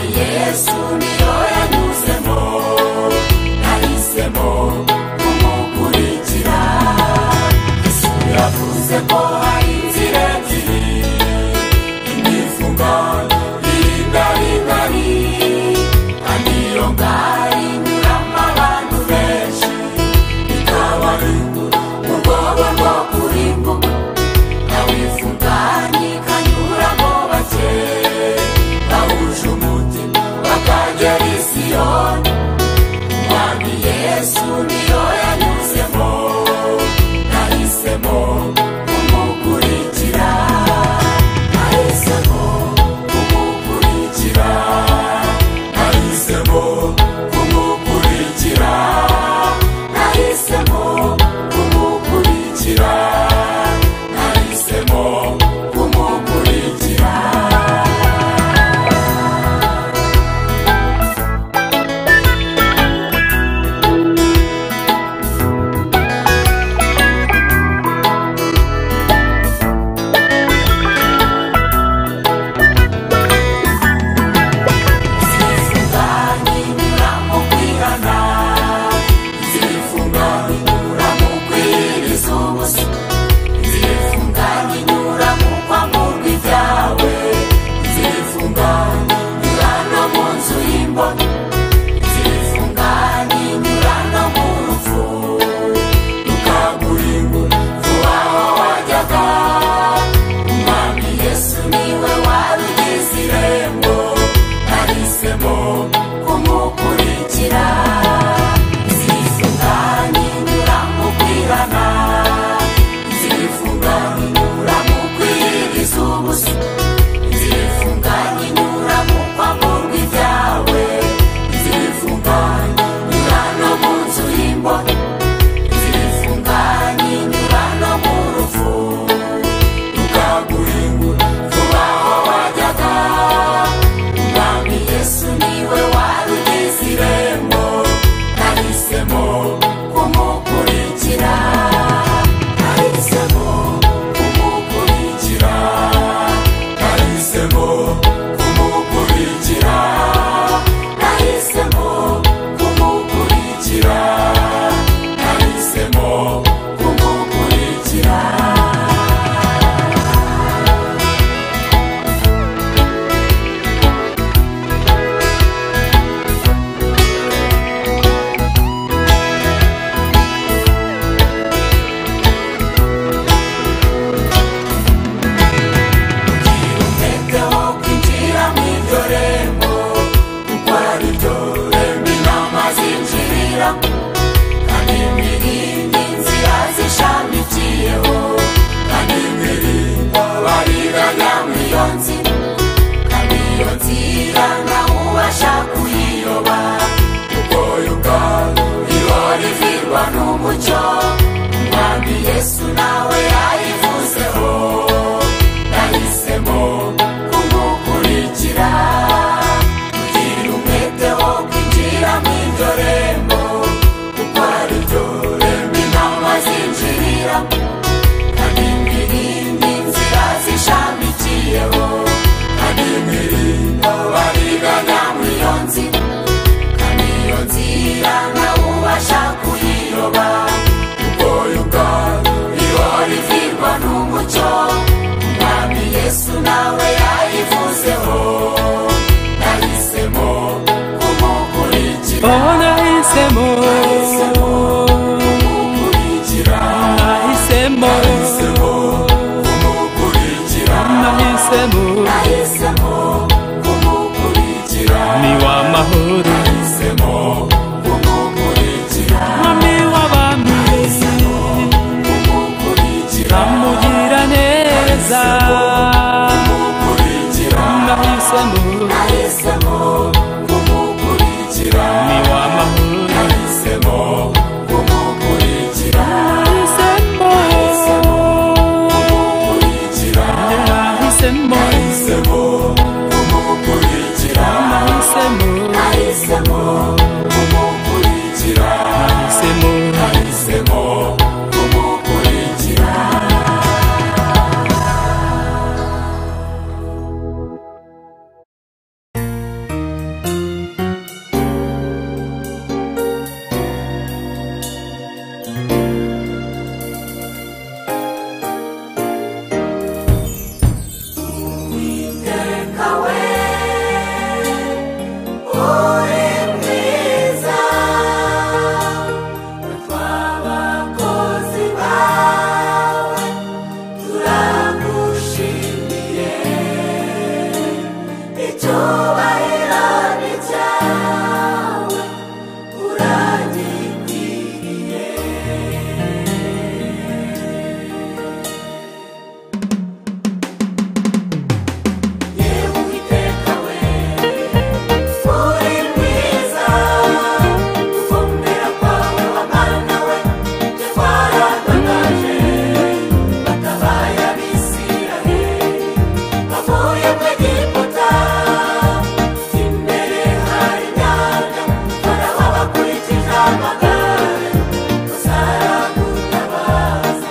yesu niyo yanyuzemo nahisemo kumukurikira yesu yavuze ko hari inzira ebyiri imifunga y'ingari ngari kandi iyo ngari inyuramo abantu benshi ikabarinda ubwoba bwo kurimbuka awifunganye kanyuramo bake bahuje umutima bakagera i siyoni umwami yesu niyo yanyuzemo nahisemo kumukurikira nahisemo kumukurikira nahisemo kumukurikira nahisemo kumukurikira nahisemo kumukurikira kumukurikira zifunganye nyura mu kwihana zifunganye nyura mu kwiriza ubusa zifunganye nyura mu kwamburwa ibyawe zifunganye nyura no mu nzu y'imbohe zifunganye nyura no mu rupfu rukaguhingura vuba aho wajyaga umwami yesu niwe warugize irembo nahisemo kumukurikira nahisemo kumukurikira nahisemo kumukurikira nahisemo kumukurikira nahisemo kumukurikira Kirumpeteho kwinjira mu iryo rembo kuko ari ryo rembo inama zinjirira kandi mwirinde inzira zishamikiyeho kandi mwirinda abariganya muri iyo nzira kandi iyo nzira ntawe ubasha kuyiyoba kuko yo ubwayo iba rivirwa n'umucyo umwami yesu nawe yayivuzeho nahisemo kumukurikira kugira umwete wo kwinjira mu iryo rembo kuko ari ryo rembo inama zinjirira kandi mwirinde inzira zishamikiyeho kandi mwirinda abariganya muri iyo nzira kandi iyo nzira nawe ubasha kuyiyoba kuko yo ubwayo iba rivirwa n'umucyo umwami yesu nawe yayivuzeho nahisemo kumukurikira Oh, nahisemo, Nahisemo kumukurikira nahisemo, nahisemo kumukurikira nahisemo, nahisemo kumukurikira ni w'amahoro, nahisemo kumukurikira mwami w'abami, nahisemo kumukurikira amugira neza, kumukurikira nahisemo, nahisemo kumukurikira ni w'amahoro, nahisemo kumukurikira nahisemo, kumukurikira nahisemo, nahisemo kumukurikira nahisemo, nahisemo kumukurikira nahisemo. nahisemo kumukurikira icyubahiro ni cyawe uragikwiriye yewe uwiteka we uri mwiza gukomera kwawe abana we twaragagaje batabaye abisiraheli bavuye mu egiputa imbere hari nyanja faraho abakurikije amagare uzaragutabaza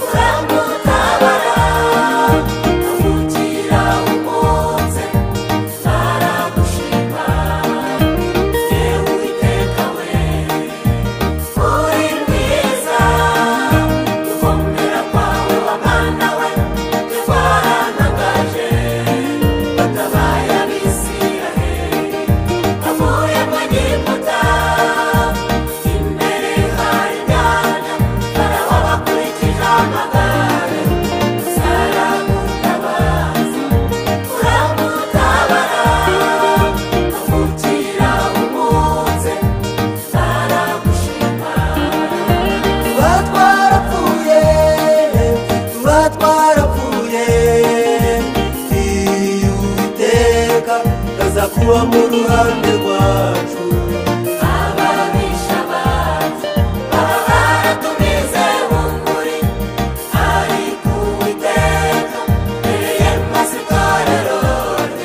uramutabara avugira umutse naragushima yewe uwiteka we uri mwiza gukomera kwawe wabana we twarantangaje batabaye abisiraheli bavuye mu egiputa imbere hari inyanja farawo abakurikije amagare uzaragutabaza uramutabara avukira umutse tuba twarapfuye tuba twarapfuye iyo uwiteka aza kuba mu ruhande rwacu ababisha bacu abahara tumize bunguri ariko uwiteka mbere y'amasikarerode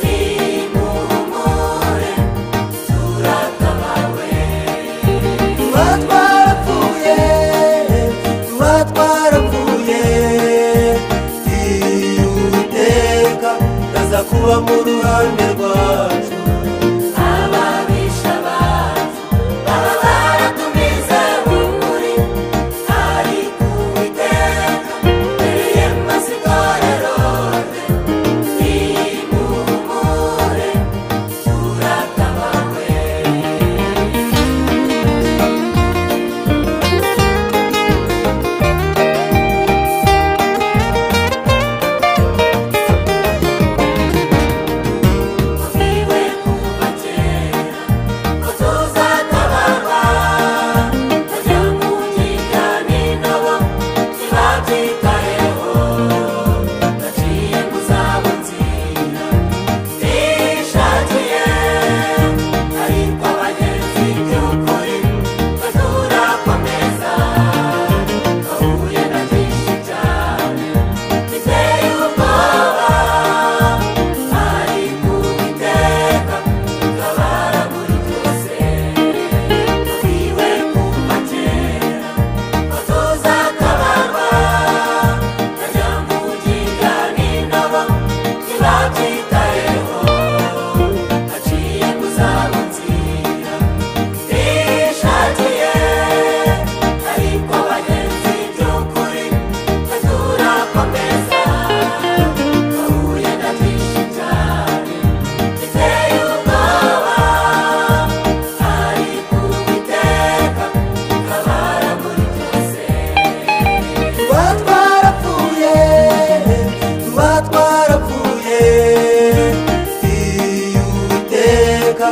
nimuhumure turatabawe tuba twarapfuye tuba twarapfuye iyo uwiteka aza kuba mu ruhande rwacu ababisha bacu baba baratumize bunguri ariko uwiteka mbere y'amasikarerode nimuhumure turatabawe Niwe kuva kera ko tuzatabarwa bajya mu gikari nabo ntibabyitayeho baciye mu zabo nzira bishakiye ariko abagenzi by'ukuri baturakomeza bahuye na byinshi cyane biteye ubwoba ari kubiteka kabara muri byose turiwe kuva kera ko tuzatabarwa tajya mu gikari nabo ntibabyitayeho haciye mu zabo nzira bishakiye ariko abagenzi by'ukuri baturakomeza bahuye na byinshi cyane biteye ubwoba ariko uwiteka kabara muri byose tuba twarapfuye tuba twarapfuye iyo uwiteka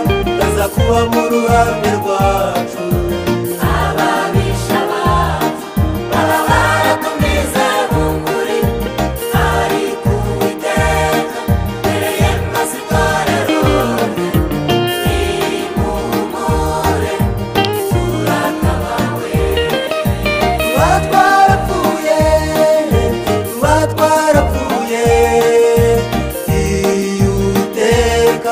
aza kuba mu ruhande rwacu ababisha bacu baba baratumize bunguri ariko uwiteka mbere y'amasikarerode nimuhumure turatabawe tuba twarapfuye tuba twarapfuye iyo uwiteka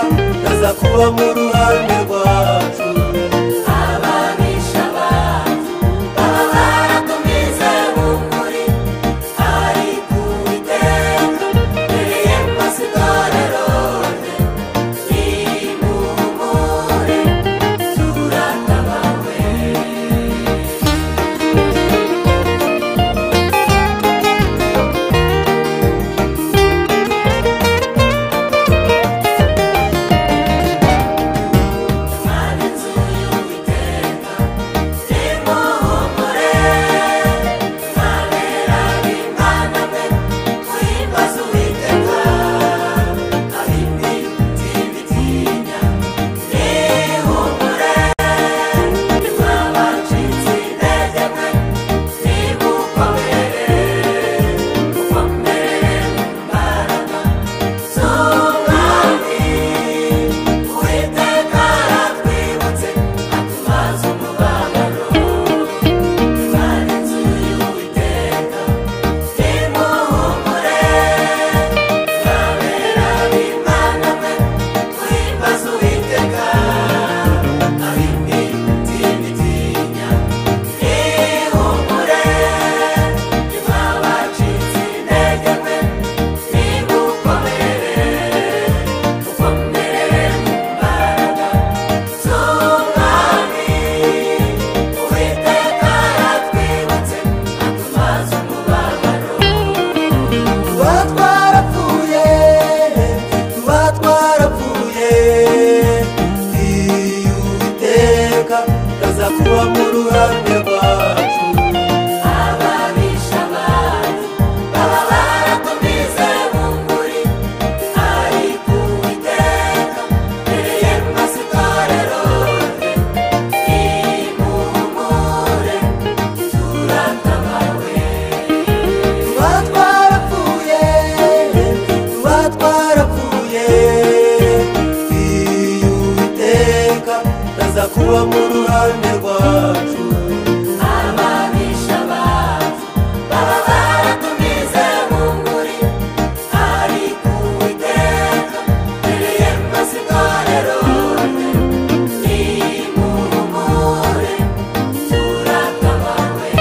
aza kuba mu ruhande rwacu ababisha bacu baba baratumize bunguri ariko uwiteka mbere y'amasikarerode nimuhumure turatabawe Mwana aza kuba mu ruhande rwacu ababisha abantu baba baratumize bunguri ariko uwiteka mbere masitorero nimuhumure turatabawe tuba twarapfuye tuba twarapfuye iyo uwiteka aza kuba mu ruhande rwacu ababisha abantu baba baratumize bunguri ariko uwiteka mbere masitorero nimuhumure turatabawe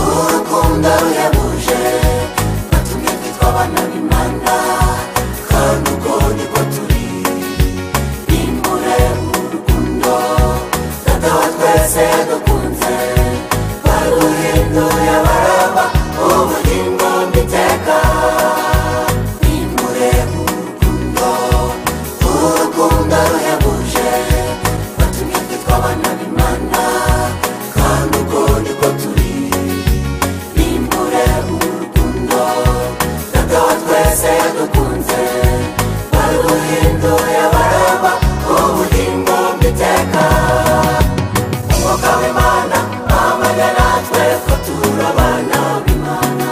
urukundo ruhebuje watumye twitwa abana b'imana kandi ubwo nibwo turi nimbure urukundo data wa twese yadukunze baruhinduye baraba ubugingo mbiteka nimbure urukundo urukundo ruhebuje watumye twitwa abana b'imana kandi ubwo nibwo turi nimbure urukundo data wa twese yadukunze baruhinduye baraba ubugingo bw'iteka umwuka w'imana amajya natwe ko turi abana b'imana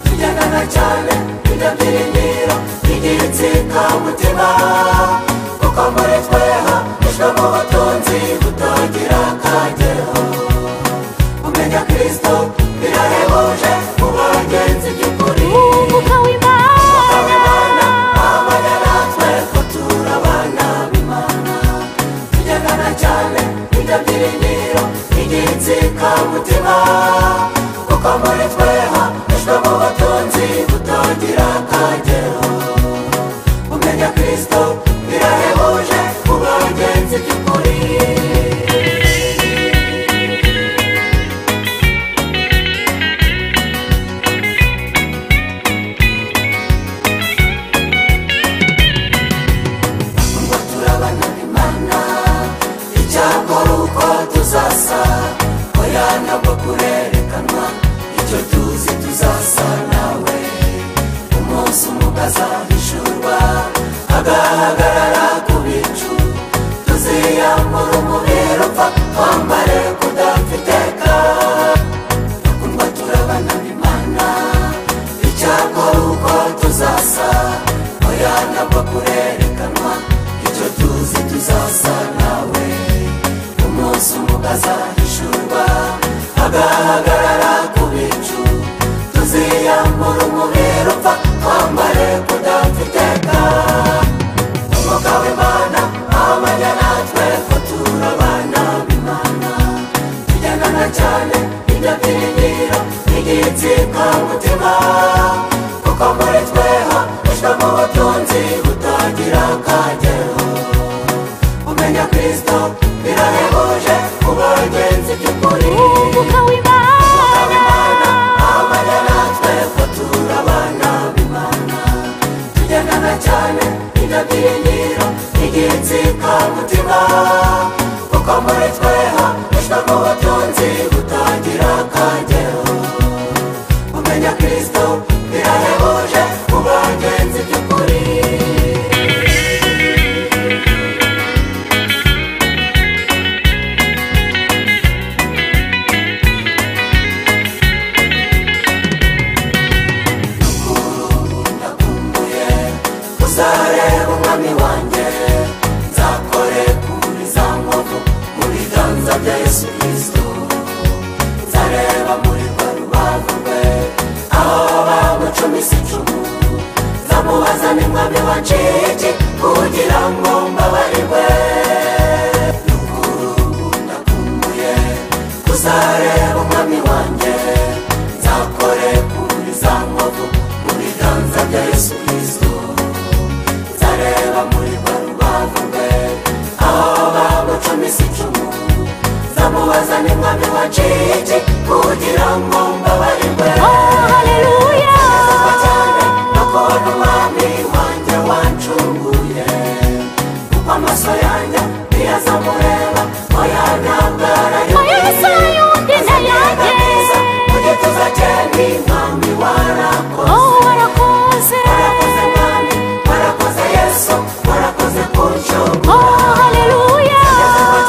tugendana cyane ibyo byiringiro igihe itsinda umutima kuko muri tweha ijwe mu butunzi butagira akagero kumenya kristo birahebuje mu bagenzi by'ukuri umwuka w'imana amanya natwe ko turi abana b'imana tugendana cyane ibyo byiringiro igitsikamutima kuko muri tweha ijwe mu butunzi butagira akagero kumenya kristo birahebuje mu bagenzi by'ukuri turabana imana icyakora uko tuzasa oya ntabwo kurerekanwa icyo tuzi tuzasa nawe umunsi umwe azahishurwa agahagarara ku bicu tuziyambura umubiri upfa twambare kudapfiteka bakundwa turabana imana icyakora uko tuzasa oya ntabwo kurerekanwa icyo tuzi tuzasa nawe umunsi umwe azahishurwa agahagarara ku bicu tuziyambura umubiri upfa twambare kudapfiteka umwuka w'imana amanya natwe ko turi abana b'imana tugendana cyane ibyo byiringiro n'igitsika mutima kuko muri tweho ijwe mu butunzi butagira akagero umenya kristo birahebuje ku bagenzi by'ukuri umwuka w'imana amanya natwe ko turi abana b'imana tugendana cyane ibyo byiringiro n'igitsika mutima kuko muri tweho ijwe mu butunzi butagira akagero umenya kristo birahebuje ku bagenzi by'ukuri ndakumbuye uzareba umwami wanjye nzakore kuri za nkovu mu biganza bya yesu kristo nzareba muri rwa rubavu rwe aho bamucumisa icumu nzamubaza ni mwami wanciki kugira ngo mbabarirwe n'ukuri ndaza n'umwami waciye iki kugira ngo mbabarirwe Oh, hallelujah. cyane n'ukuntu umwami wanjye wancunguye kuko amaso yanjye ntiyazamureba oya ntabwo arayumva Oya, ntizayumva inda yanjye. mu gituza cye ni mwami warakoze Oh, warakoze. warakoze mwami warakoze yesu warakoze kunshunga Oh, hallelujah.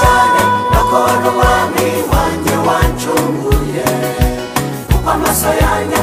cyane n'ukuntu umwami wanjye wancunguye kuko amaso yanjye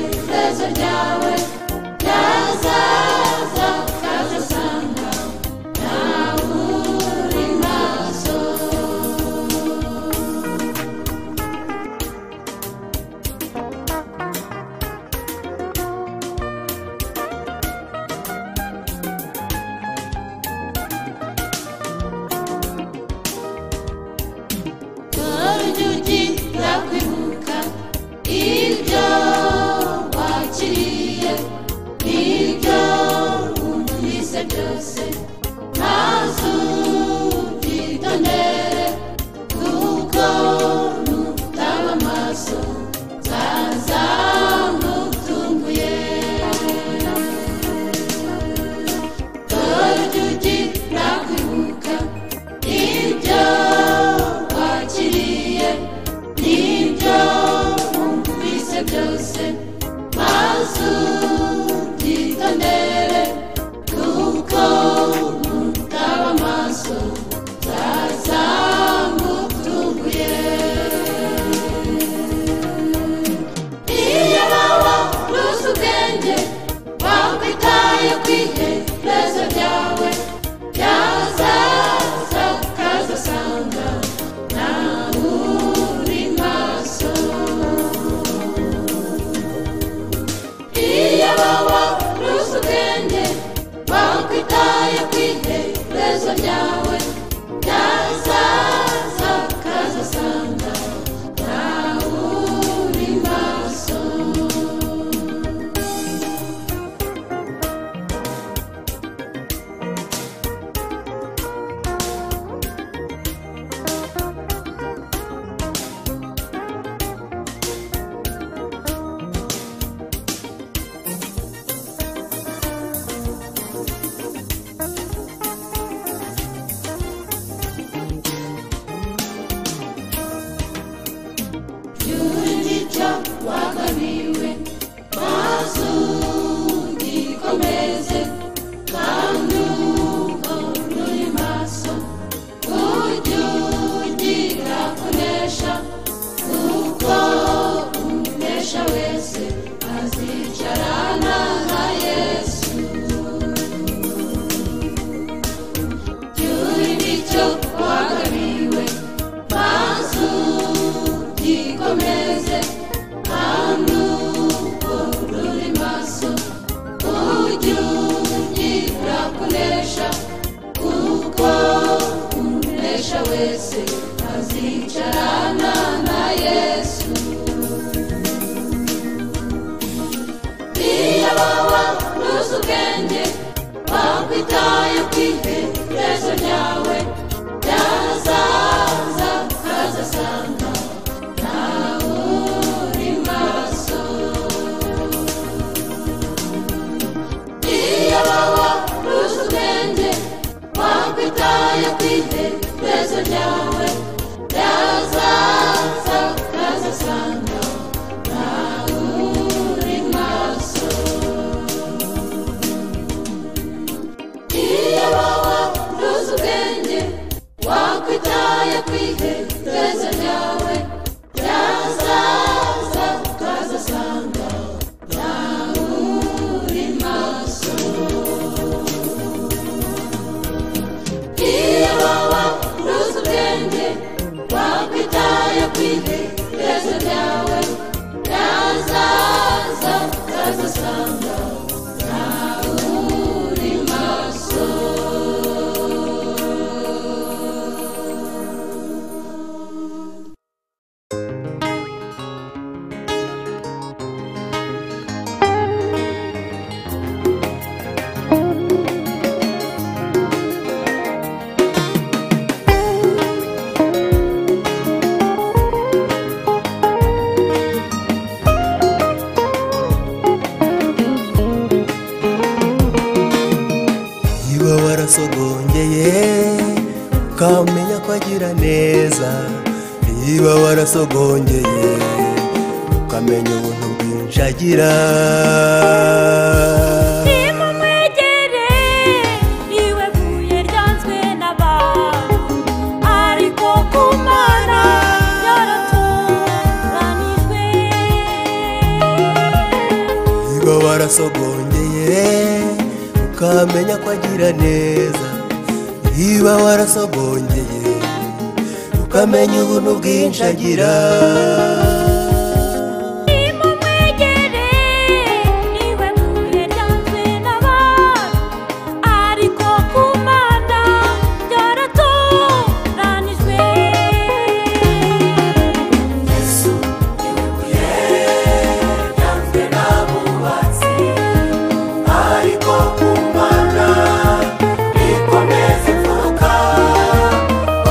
posiedziały na zawał każdy sandał na góry masą. Mordziuci dla pyłka i wdzioła cilije i wdziołu lise wiosy na zubi donere kukonu dała masą za zamów tunguje. Yawe, Yaza, Zakaza, Sanda, Nauri, Maso. Juridiccia wakariwe Masugi komeze Kanuko nulimaso Kujuji rakunesha Kuko umnesha wese Azicharana na Yesu Juridiccia wakariwe Masugi ndikomeze amnuko rulimaso ujuji rakunesha kuko umnesha wese azicharana na yesu iya wawa rusukenge bakwitayo kwihe rezo ryawe ryazaza hazasanga Wakwitaya kwihe tezo ryawe ryazaza ukazasanga niba warasogongeye ukamenya ko agira neza niba warasogongeye ukamenya ubuntu bwinshi agira nimumwegere iwe buye ryanzwe n'abantu ariko ku mana yaraturanijwe warasogongeye ukamenya ko agira neza niba warasogongeye ukamenya ubuntu bwinshi agira nimumwegere niwe buye ryanzwe n'abantu ariko ku mana byaratoranijwe yesu niwe buye ryanzwe n'abubatsi ariko ku mana rikomeza imfuruka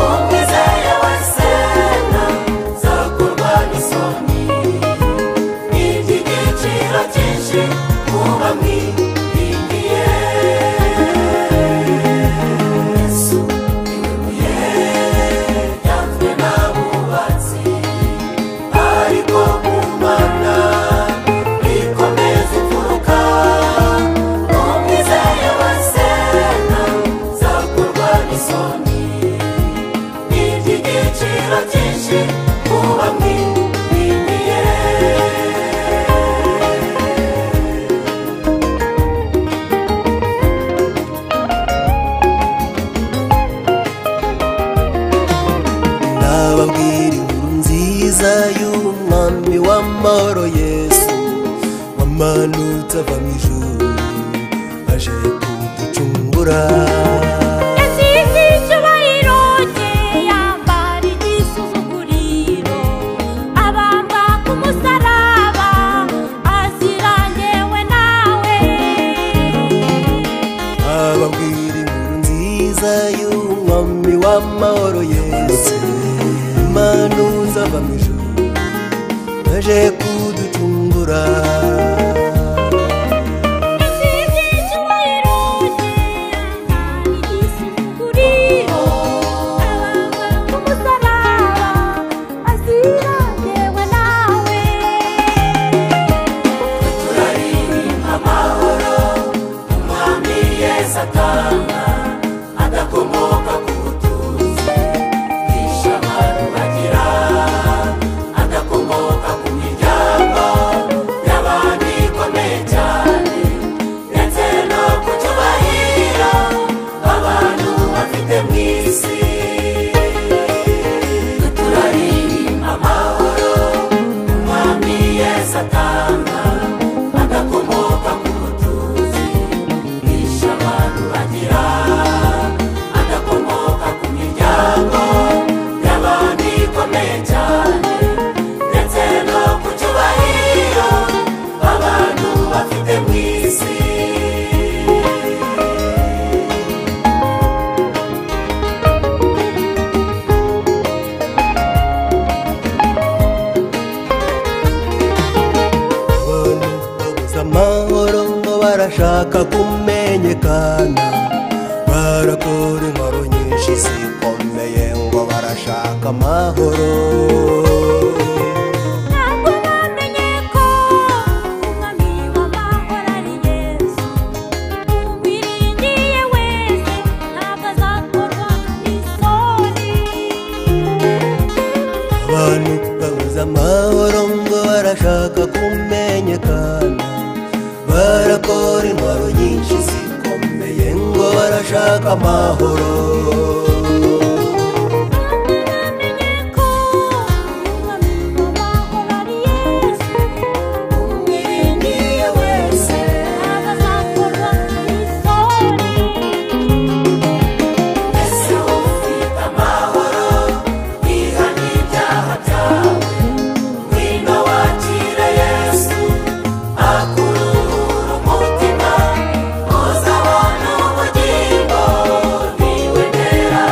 umwizeye wese ntazakorwa n'isoni ni iby'igiciro cyinshi kuba mwiringiye yesu niwe buye ryanzwe n'abubatsi ariko ku mana rikomeza imfuruka umwizeye wese ntazakorwa n'isoni ni iby'igiciro cyinshi kuba mwirimiye nababwira inkuru nziza y'umwami w'amahoro yesu wamanutse ava mu ijuru aje kuducungura yasize icyubahiro cye yambara igisuzuguriro abamba ku musaraba azira ngewe nawe ababwira inkuru nziza y'umwami w'amahoro yesu manutse ava mu ijuru aje kuducungura yasize icyubahiro cye yambara igisuzuguriro abamba ku musaraba azira ngewe nawe turaririmba amahoro umwami yesu atanga adakomoka ku butunzi bwishe abantu bagira adakomoka ku miryango y'abantu ikomeye cyane ndetse no ku cyubahiro abantu bafite mu isi turaririmba amahoro umwami yesu atanga adakomoka ku butunzi bwishe abantu bagira adakomoka ku miryango y'abantu ikomeye cyane ndetse no ku cyubahiro abantu bafite mu isi abantu babuze amahoro ngo barashaka kumenyekana barakora inkuru nyinshi zikomeye ngo barashaka amahoro ntabwo bamenye ko umwami w'amahoro ari yesu uwiringiye wese ntabwo azakorwa n'isoni abantu babuze amahoro ngo barashaka kumenyekana barakora inkuru nyinshi zikomeye ngo barashaka amahoro ntabwo bamenye ko umwami w'amahoro ari yesu uwiringiye wese ntabwo azakorwa n'isoni ese ufite amahoro ihana ibyaha byawe ngwino wakire yesu akurura umutima uzabona ubugingo niwe ndera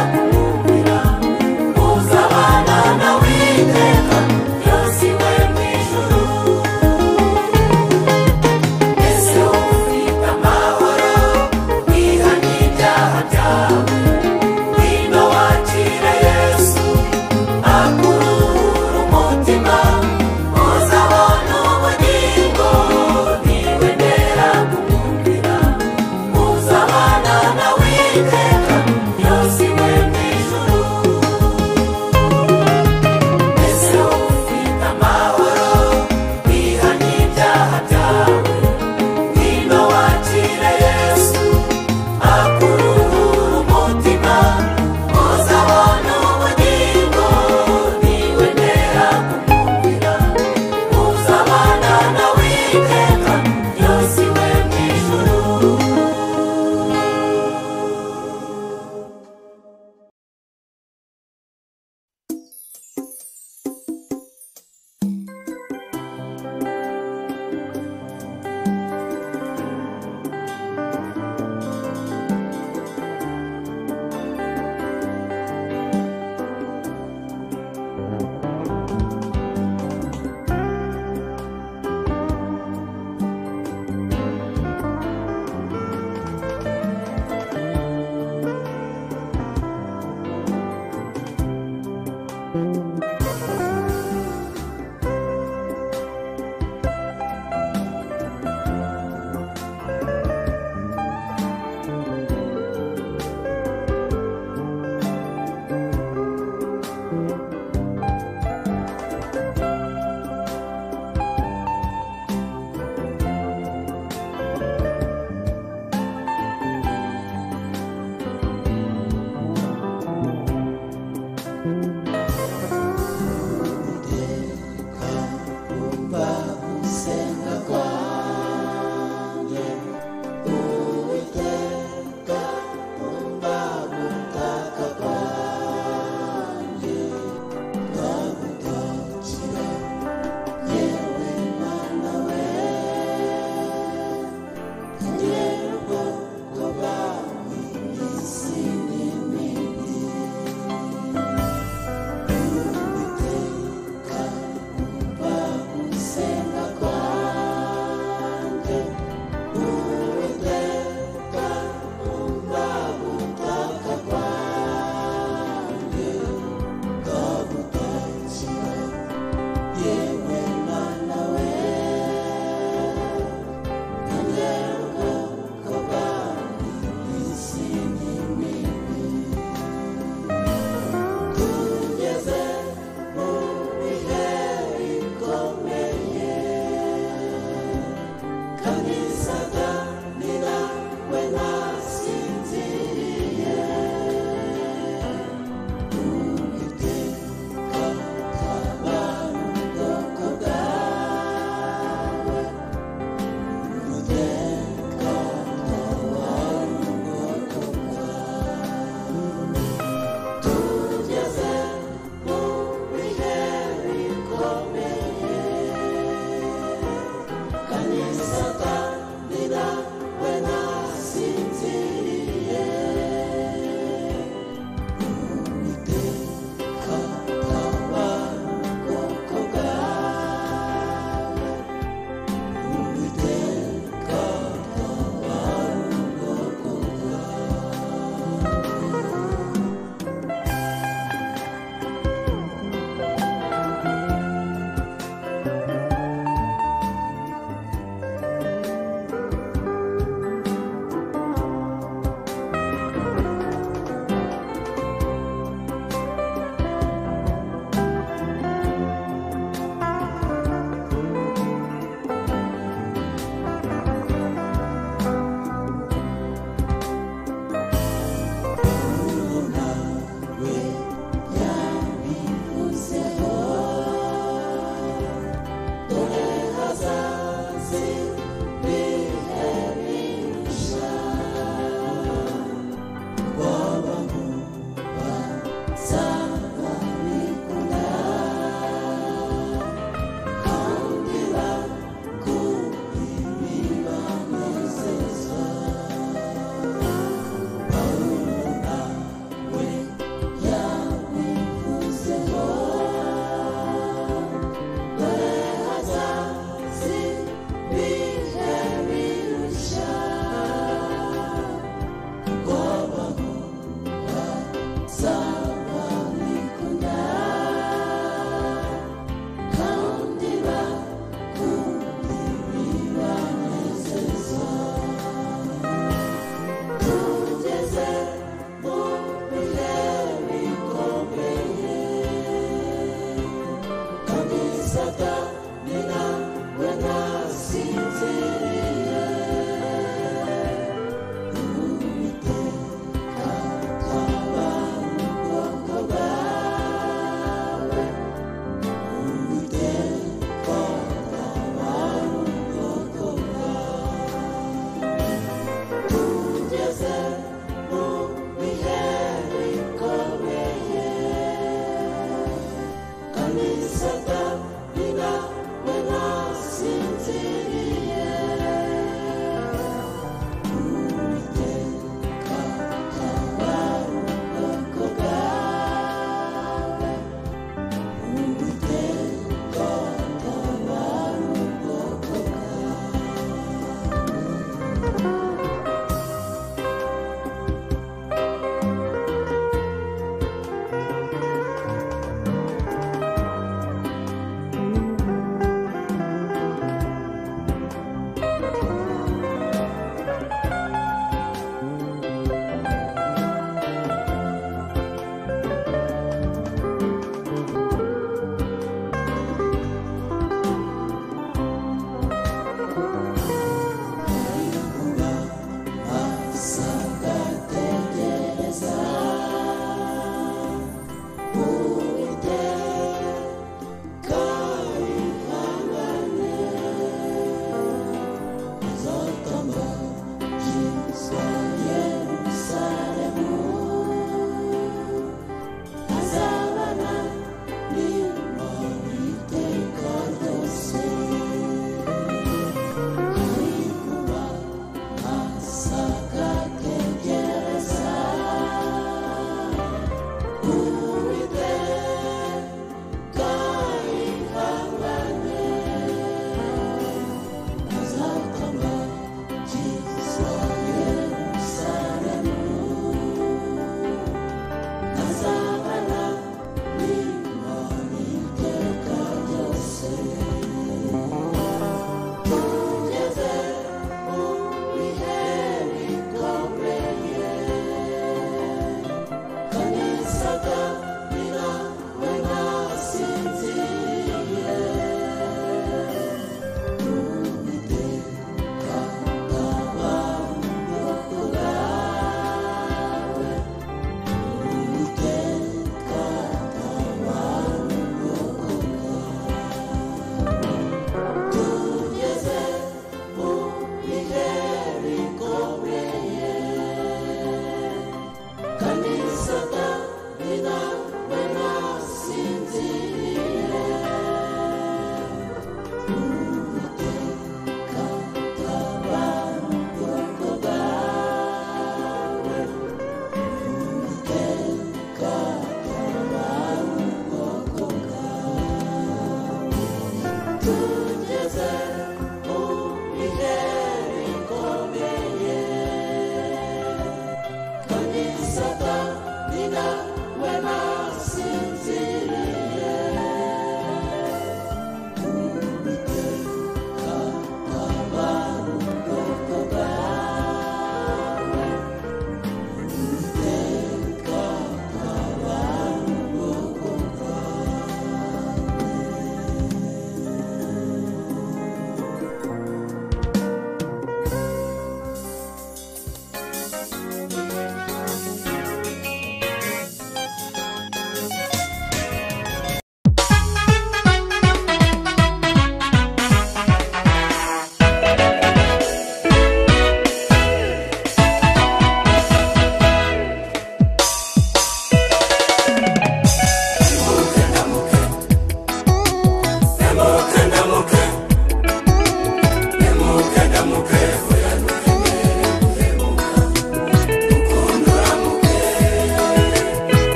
「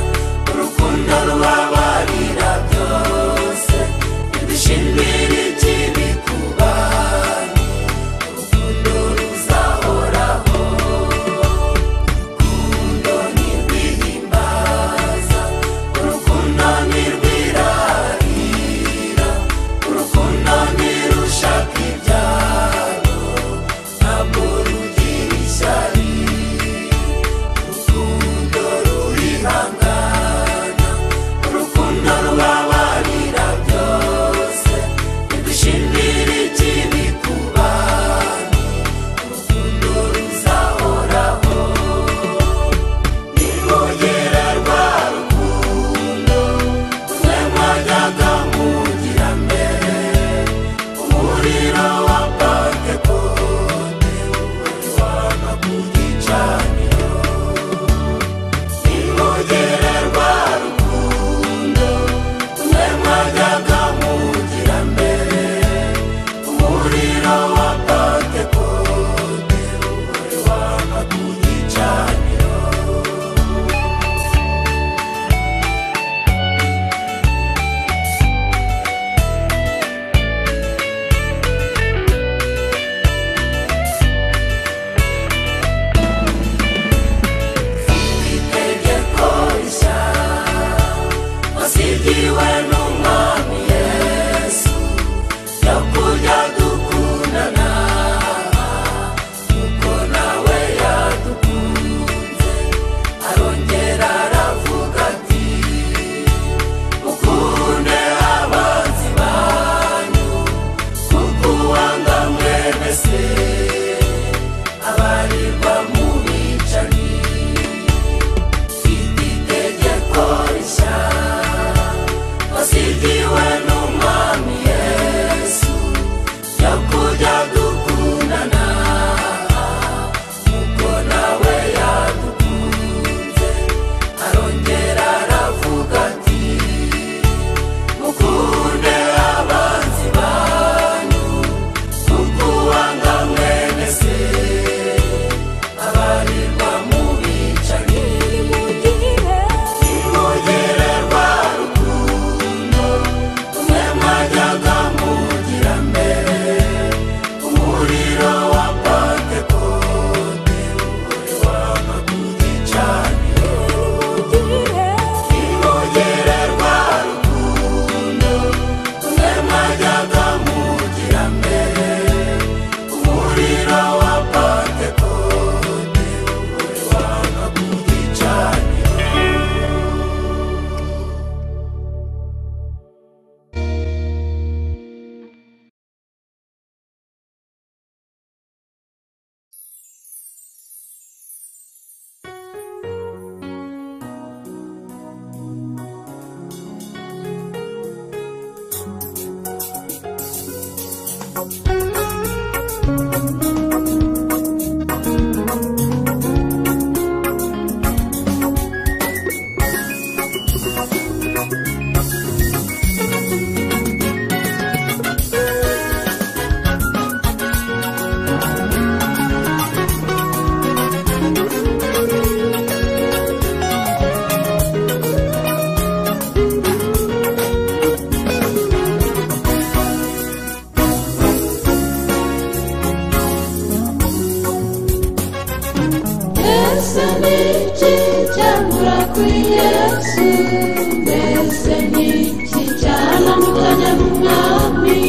n'ijoro wabarira byose ibishimira ikibi kubanye urukundo ruzahoraho urukundo ntirwihimbaza urukundo ntirwirarira urukundo ntirushaka ibyaro ntabwo rugira ishyari urukundo rurihangana urukundo rubabarira byose ntidushimire ikibi ku bantu urukundo ruzahoraho nirwogera rwa rukundo twe mwajyaga mugira mbere umuriro wa pantekote uri wanga ku gicaniro nirwogera rwa rukundo twe mwajyaga mugira mbere umuriro wa pantekote uri wanga ku gicaniro itegeko rishya wasigiwe n'umwami yesu ryo kujya dukundana kuko nawe yadukunze arongera aravuga ati mukunde abanzi banyu kuko uwanga mwene se abarirwa mu bicanyi itegeko rishya wasigiwe n'umwami yesu ryo kujya dukundana kuko nawe yadukunze arongera aravuga ati mukunde abanzi banyu kuko uwanga mwene se abarirwa mu bicanyi Ntimugererwa rukundo, mwe mwajyaga mugira mbere, umuriro wa Pentekote uri wanga ku gicaniro. Ntimugererwa rukundo, mwe mwajyaga mugira mbere, umuriro wa Pentekote uri wanga ku gicaniro. Mbese ni iki cyagura kuri Yesu mbese ni iki cyanamukanya n'umwami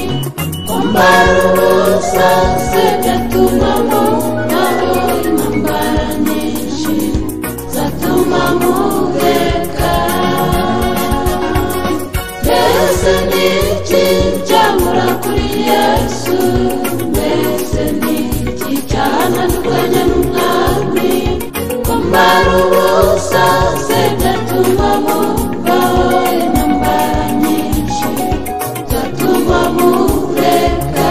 kwambara ubusa se byatuma mubaho intambara nyinshi zatuma mureka mbese ni iki cyabura kuri Yesu mbese ni iki cyananukanya n'umwami kwambara ubusa se byatuma mubaho intambara nyinshi zatuma mureka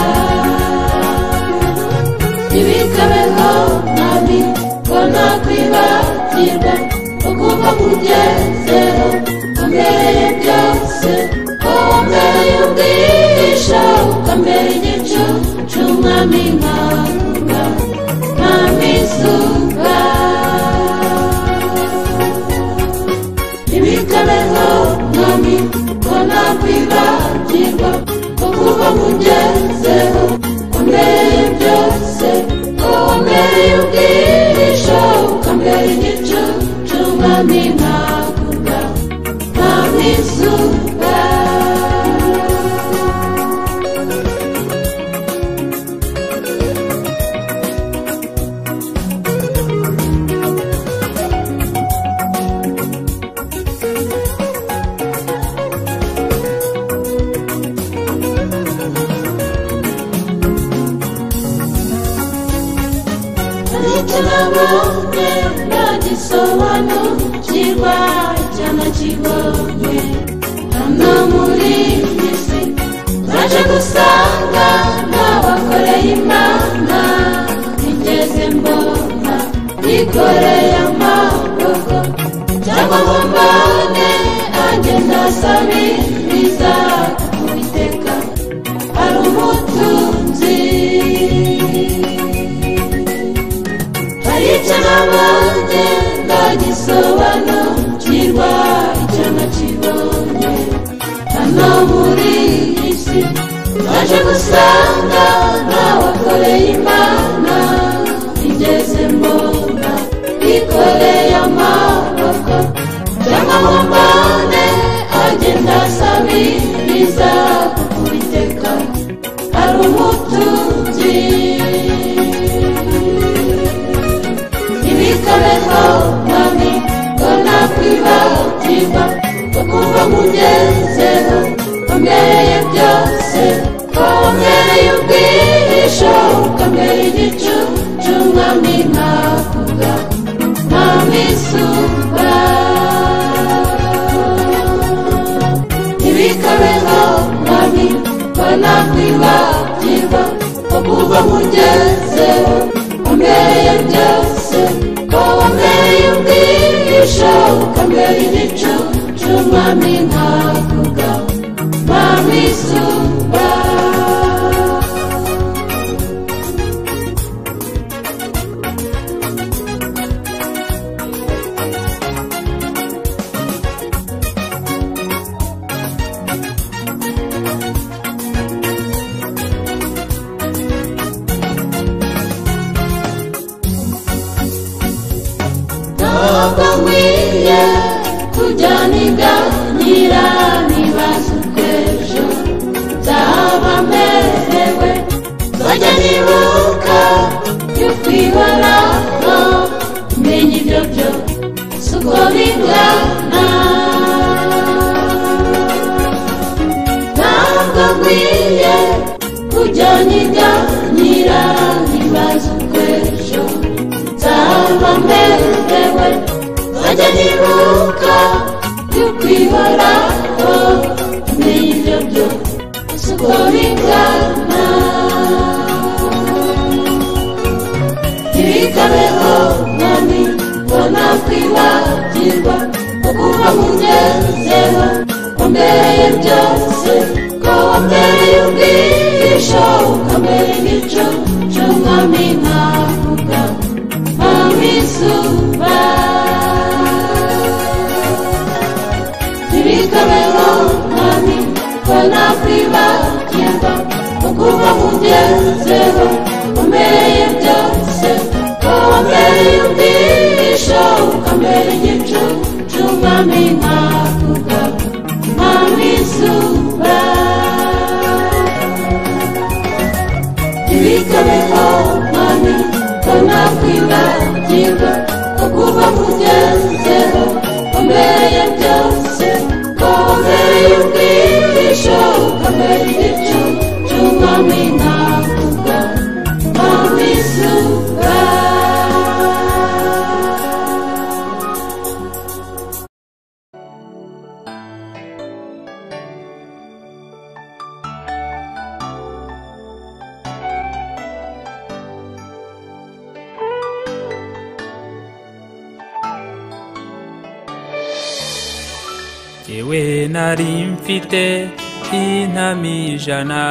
ntibikabeho nami ko nakwibagirwa ukuba kugezeho wambereye byose ko wambereye ubwisha ukambera igicucu mwami nkakura mwami izuba ntibikabeho kandi ko ntakwibagirwa kuko mugezeho wambereye byose ko wambereye ubwihisho ukambera igicucu mwami ntakurwa mwami zuba icyo nabonye nagisobanukirwa icyo nakibonye hano muri iyi si naje gusanga n'abakoreye imana nigeze mbona bikoreye amaboko cyangwa ngo mbone ange ndasabiriza kuwiteka ari umutunzi hari icyo nabonye ndagisobanukirwa icyo nakibonye hano muri iyi si naje gusanga ntawakoreye imana igeze mbona ikoreye amaboko cyangwa ngo mbone agenda asabiriza kuwiteka ari umutunzi ibikabeho mwami ko nakwibagirwa ukumva mugezeho wambereye byose ko wambereye ubwihisho ukambera igicucu mwami ntakuga mwami suba ibikabeho mwami ko nakwibagirwa ukumva mugezeho wambereye byose ko wambereye ubwihisho ukambera igicucu mwami ntakuga mwami suba ntabwo nkwiye kujya niganira nibaza ubw'ejo nzaba merewe nzajya nibuka yo kwihoraho menya ibyo byo si uko bingana ntabwo nkwiye kujya niganira nibaza ubw'ejo nzaba merewe nzajya nibuka yo kwihoraho menya ibyo byo si uko bingana ntibikabeho mwami ngo nakwibagirwa ukumva mugezeho wambereye byose ko wambereye ubwihisho ukambera igicucu mwami nkavuga mwami suba ntibikabeho mwami ko nakwibagirwa ukumva mugezeho wambereye byose ko wambereye ubwihisho ukambera igicucu mwami nkavuga mwami suba ntibikabeho mwami ko nakwibagirwa ukumva mugezeho wambereye byose ko wambereye ubwihisho ukambera igicucu mwami nkavuga mwami suba yewe nari mfite intami ijana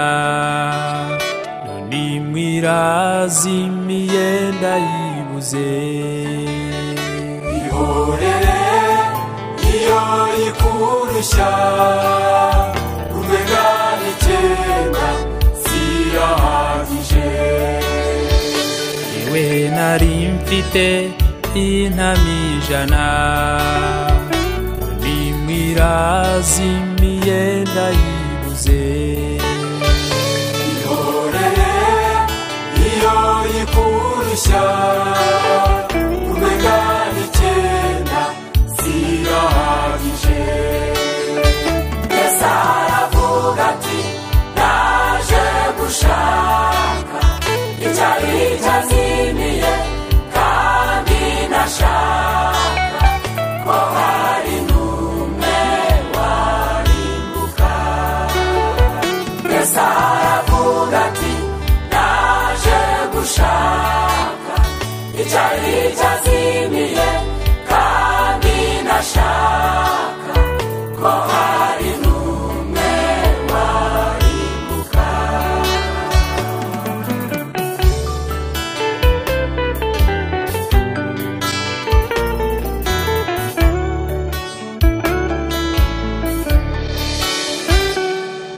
none mwirazimiye ndayibuze ihorere iyo ikurusha umenya n'icyenda sirahagije yewe nari mfite intama ijana nimwirazimiye ndayibuze ihorere iyo ikurusha umenya n'icyenda zirahagije mbese aravuga ati naje gushaka icyari cyazimiye kandi nashaka ko hari n'umwe warimbuka mbese aravuga ati naje gushaka icyari cyazimiye kandi nashaka ko hari n'umwe warimbuka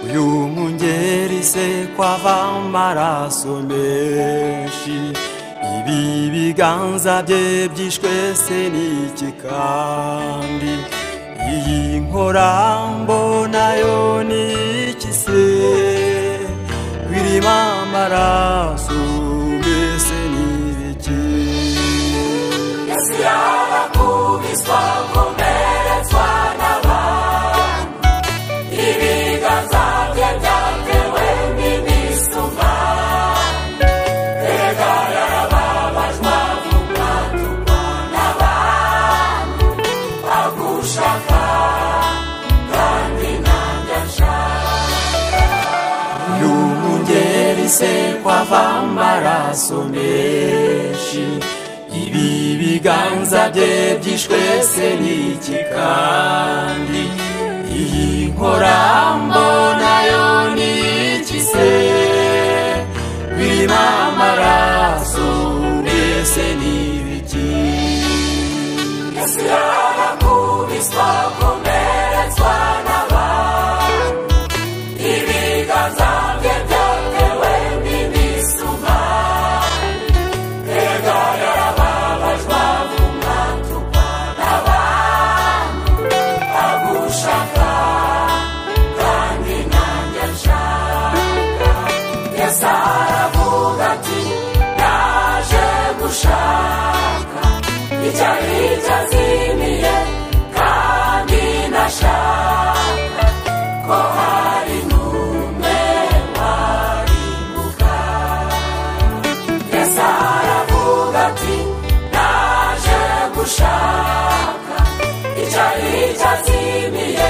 uyu mwungeri se kwava amaraso menshi ibi biganza bye byishwe se n'iki kandi iyi nkorambo nayo ni iki se birimo amaraso mbese ni iki isi yarakubiswa komeretswa n'abantu ibiganza bye byatewe n'imisumba erega yarababajwa kumatukwa n'abantu agushaka kandi nanjye ashaka y'umungeri se kwava amaraso menshi ibi biganza bye byishwe se n'iki kandi iyi nkorambo nayo ni iki se birimo amaraso mbese ni ibiki isi yarakubiswa komeretswa n'abantu ibiganza bye byatewe n'imisuma erega yarababajwa kumatukwa n'abantu agushaka kandi nanjye nshaka yesu aravuga ati naje gushaka icyari cyazimiye kandi nashaka ko hari n'umwe warimbuka yesu aravuga ati naje gushaka icyari cyazimiye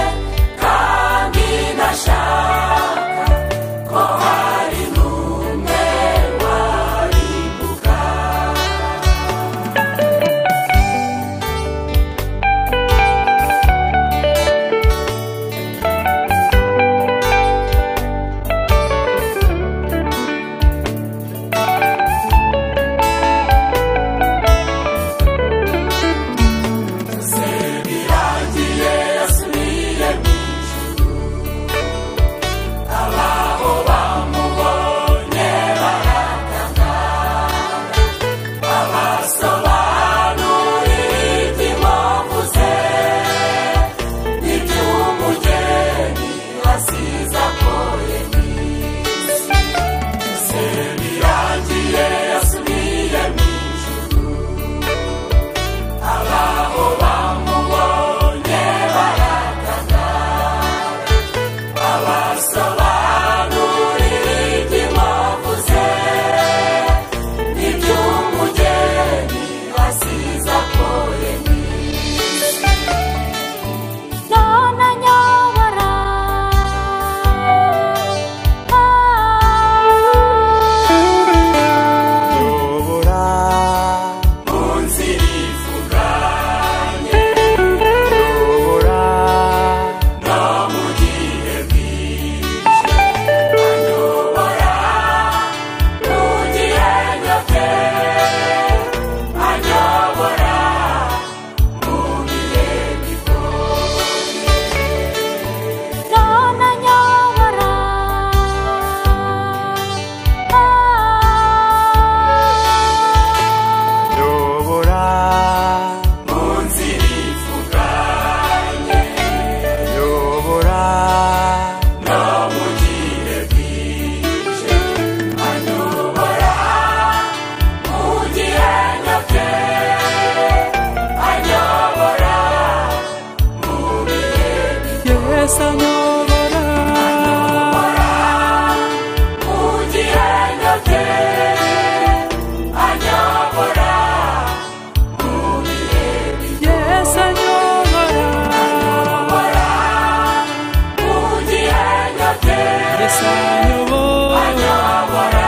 atanyobora ugirana te anyobora yesu anyobora ugirana te yesu anyobora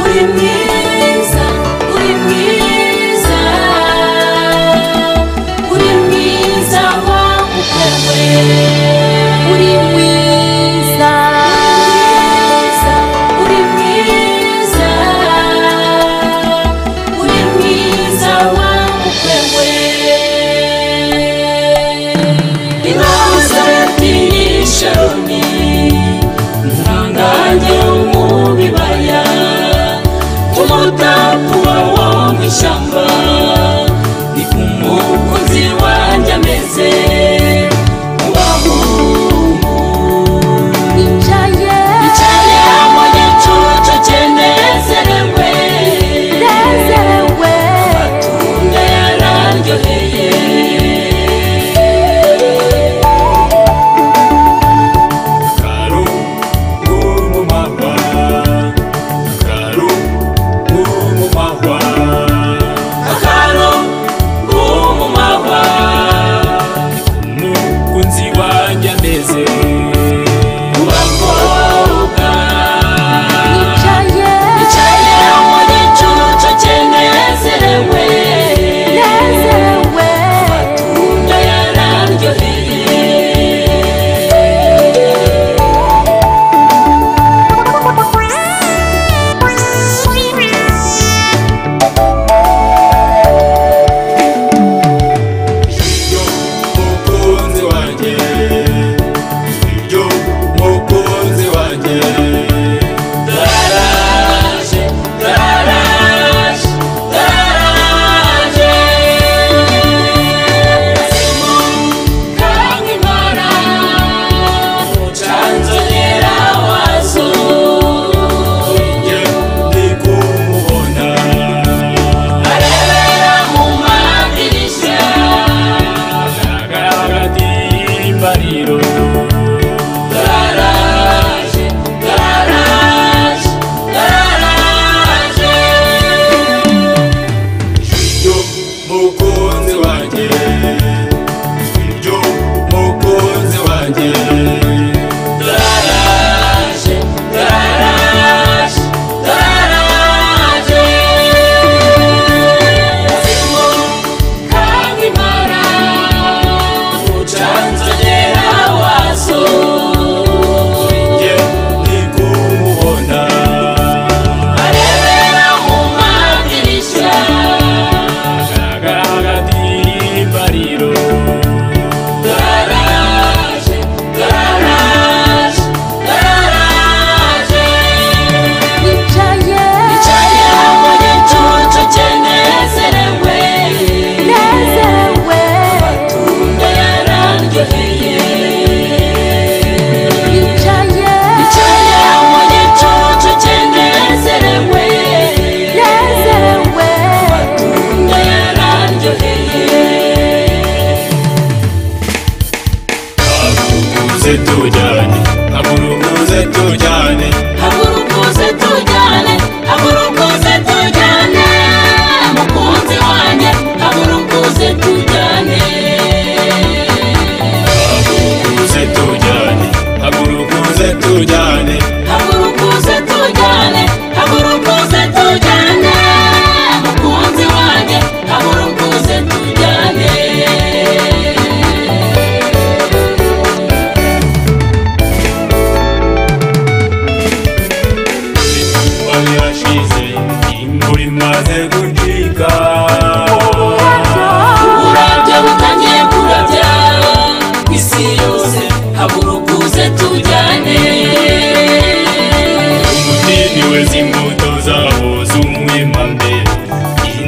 uri mwiza uri mwiza uri mwiza wagukowe uri mwiza uri mwiza uri mwiza wagukowe inaza yatini sharoni Mwangange mu bibaya Umutapuwa wo mw'ishyamba Ni umukunzi wanjye ameze Ubahungu Nicaye Yicaye mu gicucu cyenezerewe nezerewe Amatunda yararyoheye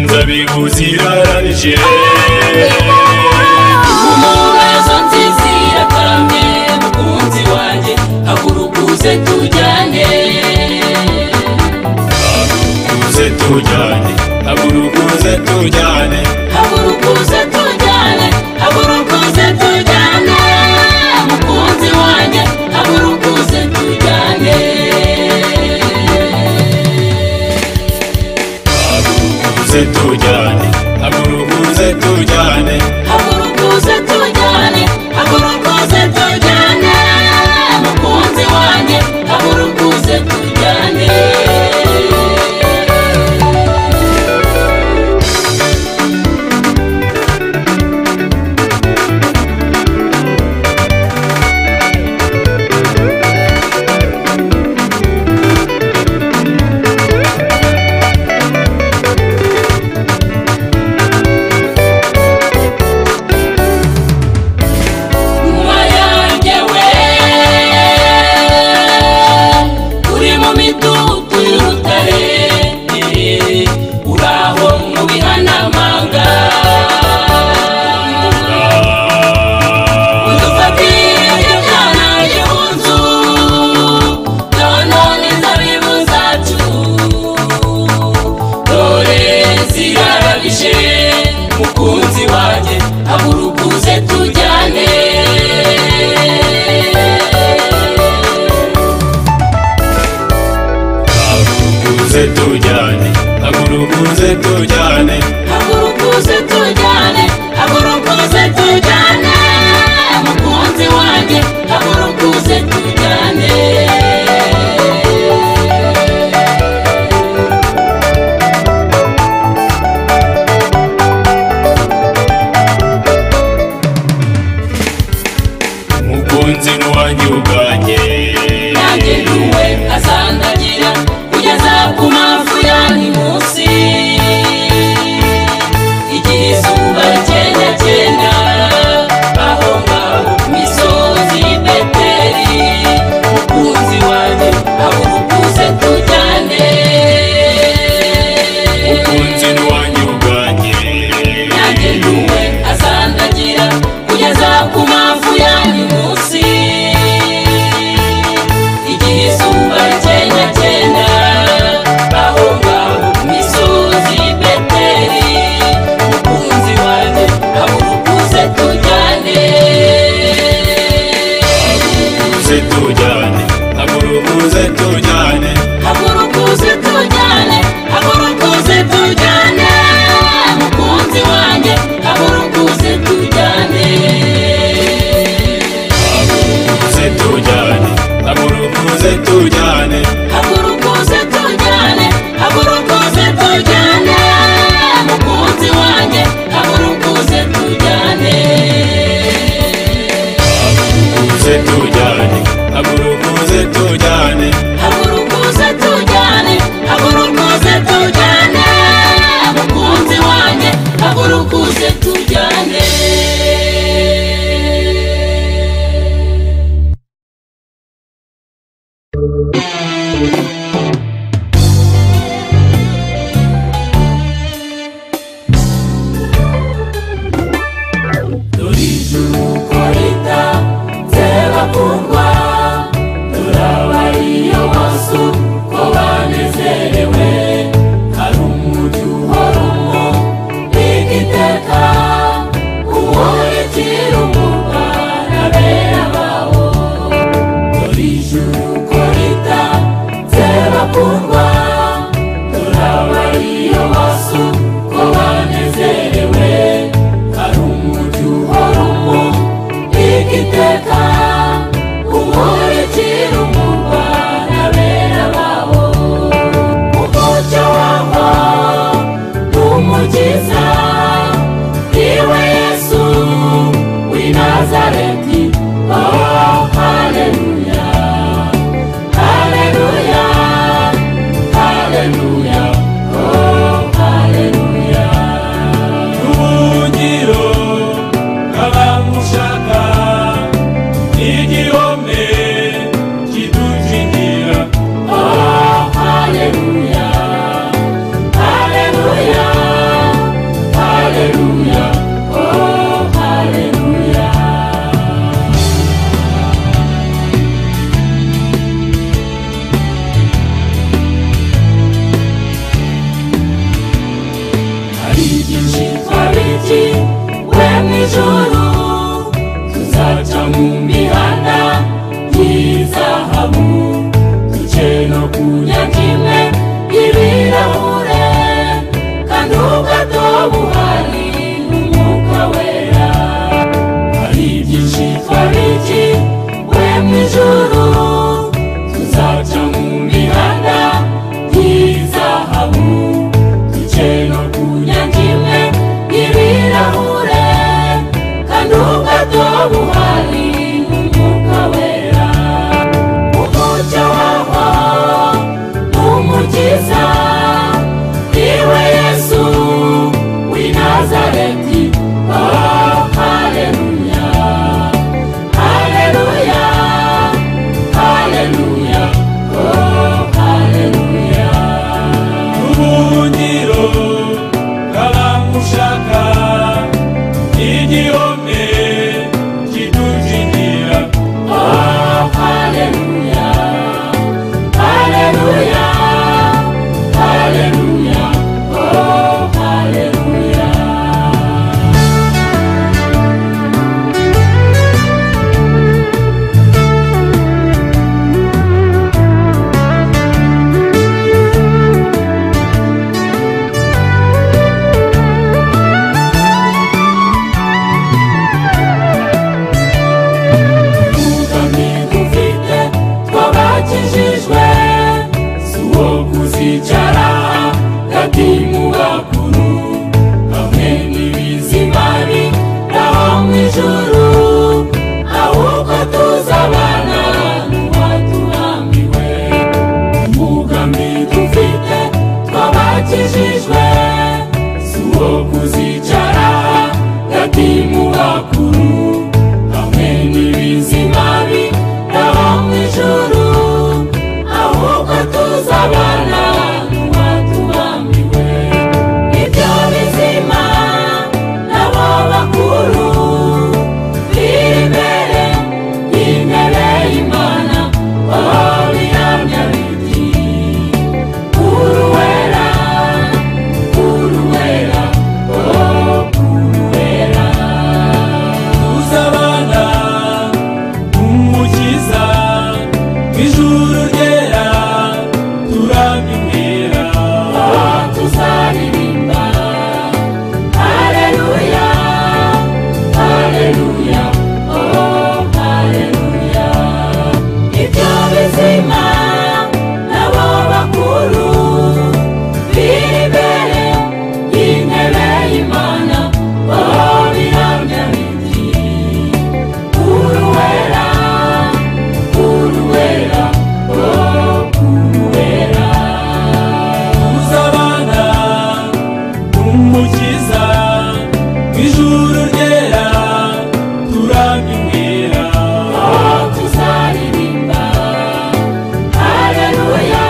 abayobozi barabije umugazo nziza iratarame mukunzi wanjye haguruka uze tujyane uze tujyane haguruka uze tujyane haguruka uze tujyane haguruka uze tujyane mukunzi wanjye haguruka uze tujyane uze tujyane haguruka uze tujyane haguruka uze tujyane haguruka uze tujyane mukunzi wanjye haguruka uze tujyane Nyuma yanjye we uri mu midugudu y'urutare uraho mu bihanamanga udufatire byana gihunzu none inzabibu zacu dore zirarabije mukunzi wanjye haguruka uze tujyane haguruka uze tujyane haguruka uze tujyane haguruka uze tujyane haguruka uze tujyane mukunzi wanjye haguruka uze tujyane mukunzi wanjye ubwanjye nanjye nuwe azandagira kugeza ku mafu yani munsi igihe izuba ryenda cyenda aho ngaho ku misozi y'i beteri mukunzi wanjye haguruka uze tujyane mukunzi wanjye ubwanjye nanjye nuwe azandagira kugeza ku mafu yanyu munsi igihe izuba ryenda cyenda aho ngaho ku misozi y'i beteri mukunzi wanjye haguruka uze tujyane uze tujyane haguruka uze tujyane haguruka uze tujyane haguruka uze tujyane mukunzi wanjye haguruka uze tujyane uze tujyane haguruka uze tujyane hagurukuze tujyane hagurukuze tujyane mukunzi wanjye hagurukuze tujyane uze tujyane haguruka uze tujyane hagurukuze tujyane hagurukuze tujyane mukunzi wanjye hagurukuze tujyane Korita z'abakundwa turabariye amaso ko banezerewe hari umugi uhoramo biga iteka uwurekera umwuka na bene bawo dore ijuru korita z'abakundwa turabariye amaso ko banezerewe hari umugi uhoramo biga iteka uwurekera umwuka na bene bawo umucyo wabo umukiza niwe yesu w'i nazareti oh haleluya haleluya haleluya oh haleluya n'ubugiro bw'abamushaka n'igihome kidukingira oh haleluya Hallelujah, nijoro tuzaca mu mihanda y'izahabu duce no kunya kimwe y'ibirahure kandi ubwato buhari n'umwuka wera hari byinshi twariki we mu ijoro tuzaca mu mihanda y'izahabu duce no kunya kimwe y'ibirahure kandi ubwato buhari n'umwuka wera umucyo waho umukiza iwe yesu w'i nazareti oh haleluya haleluya haleluya oh haleluya ubuhungiro bw'abamushaka igihome kidukingira oh haleluya haleluya haleluya oh haleluya tugambi dufite twabakijijwe si uwo kuzicara hagati mu bakuru hamwe n'ibizima biraho mu ijuru ahubwo tuzabana n'uwaturambiwe umugambi dufite twabakijijwe si uwo kuzicara hagati mu bakuru hamwe n'ibizima biraho mu ijuru ahubwo tuzabana n'uwatubambiwe ibyo bizima nabo bakuru biri imbere imbere y'imana aho bihamya biti uruwera uruwera oh uruwera uzabana umukiza ijuru ryera turabimwera tuzaririmba haleluya haleluya oh haleluya ibyo bizima nabo bakuru biri imbere y'intebe y'imana oh bihamya biti uruwera uruwera oh uruwera uzabana umukiza ijuru ryera turabimwera tuzaririmba haleluya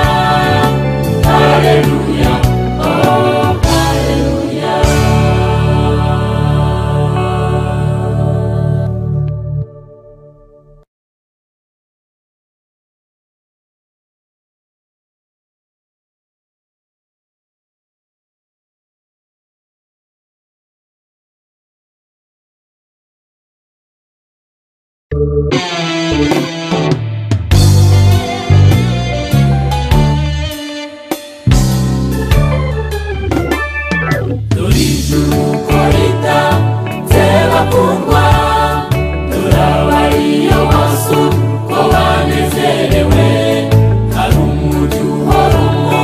haleluya oh haleluya dore ijuru uko rita bakundwa turabariye amaso ko banezerewe hari umugi uhoramo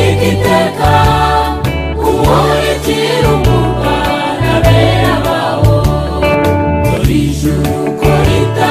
igiteka uwurikira umurwa n'abera bawo dore ijuru uko rita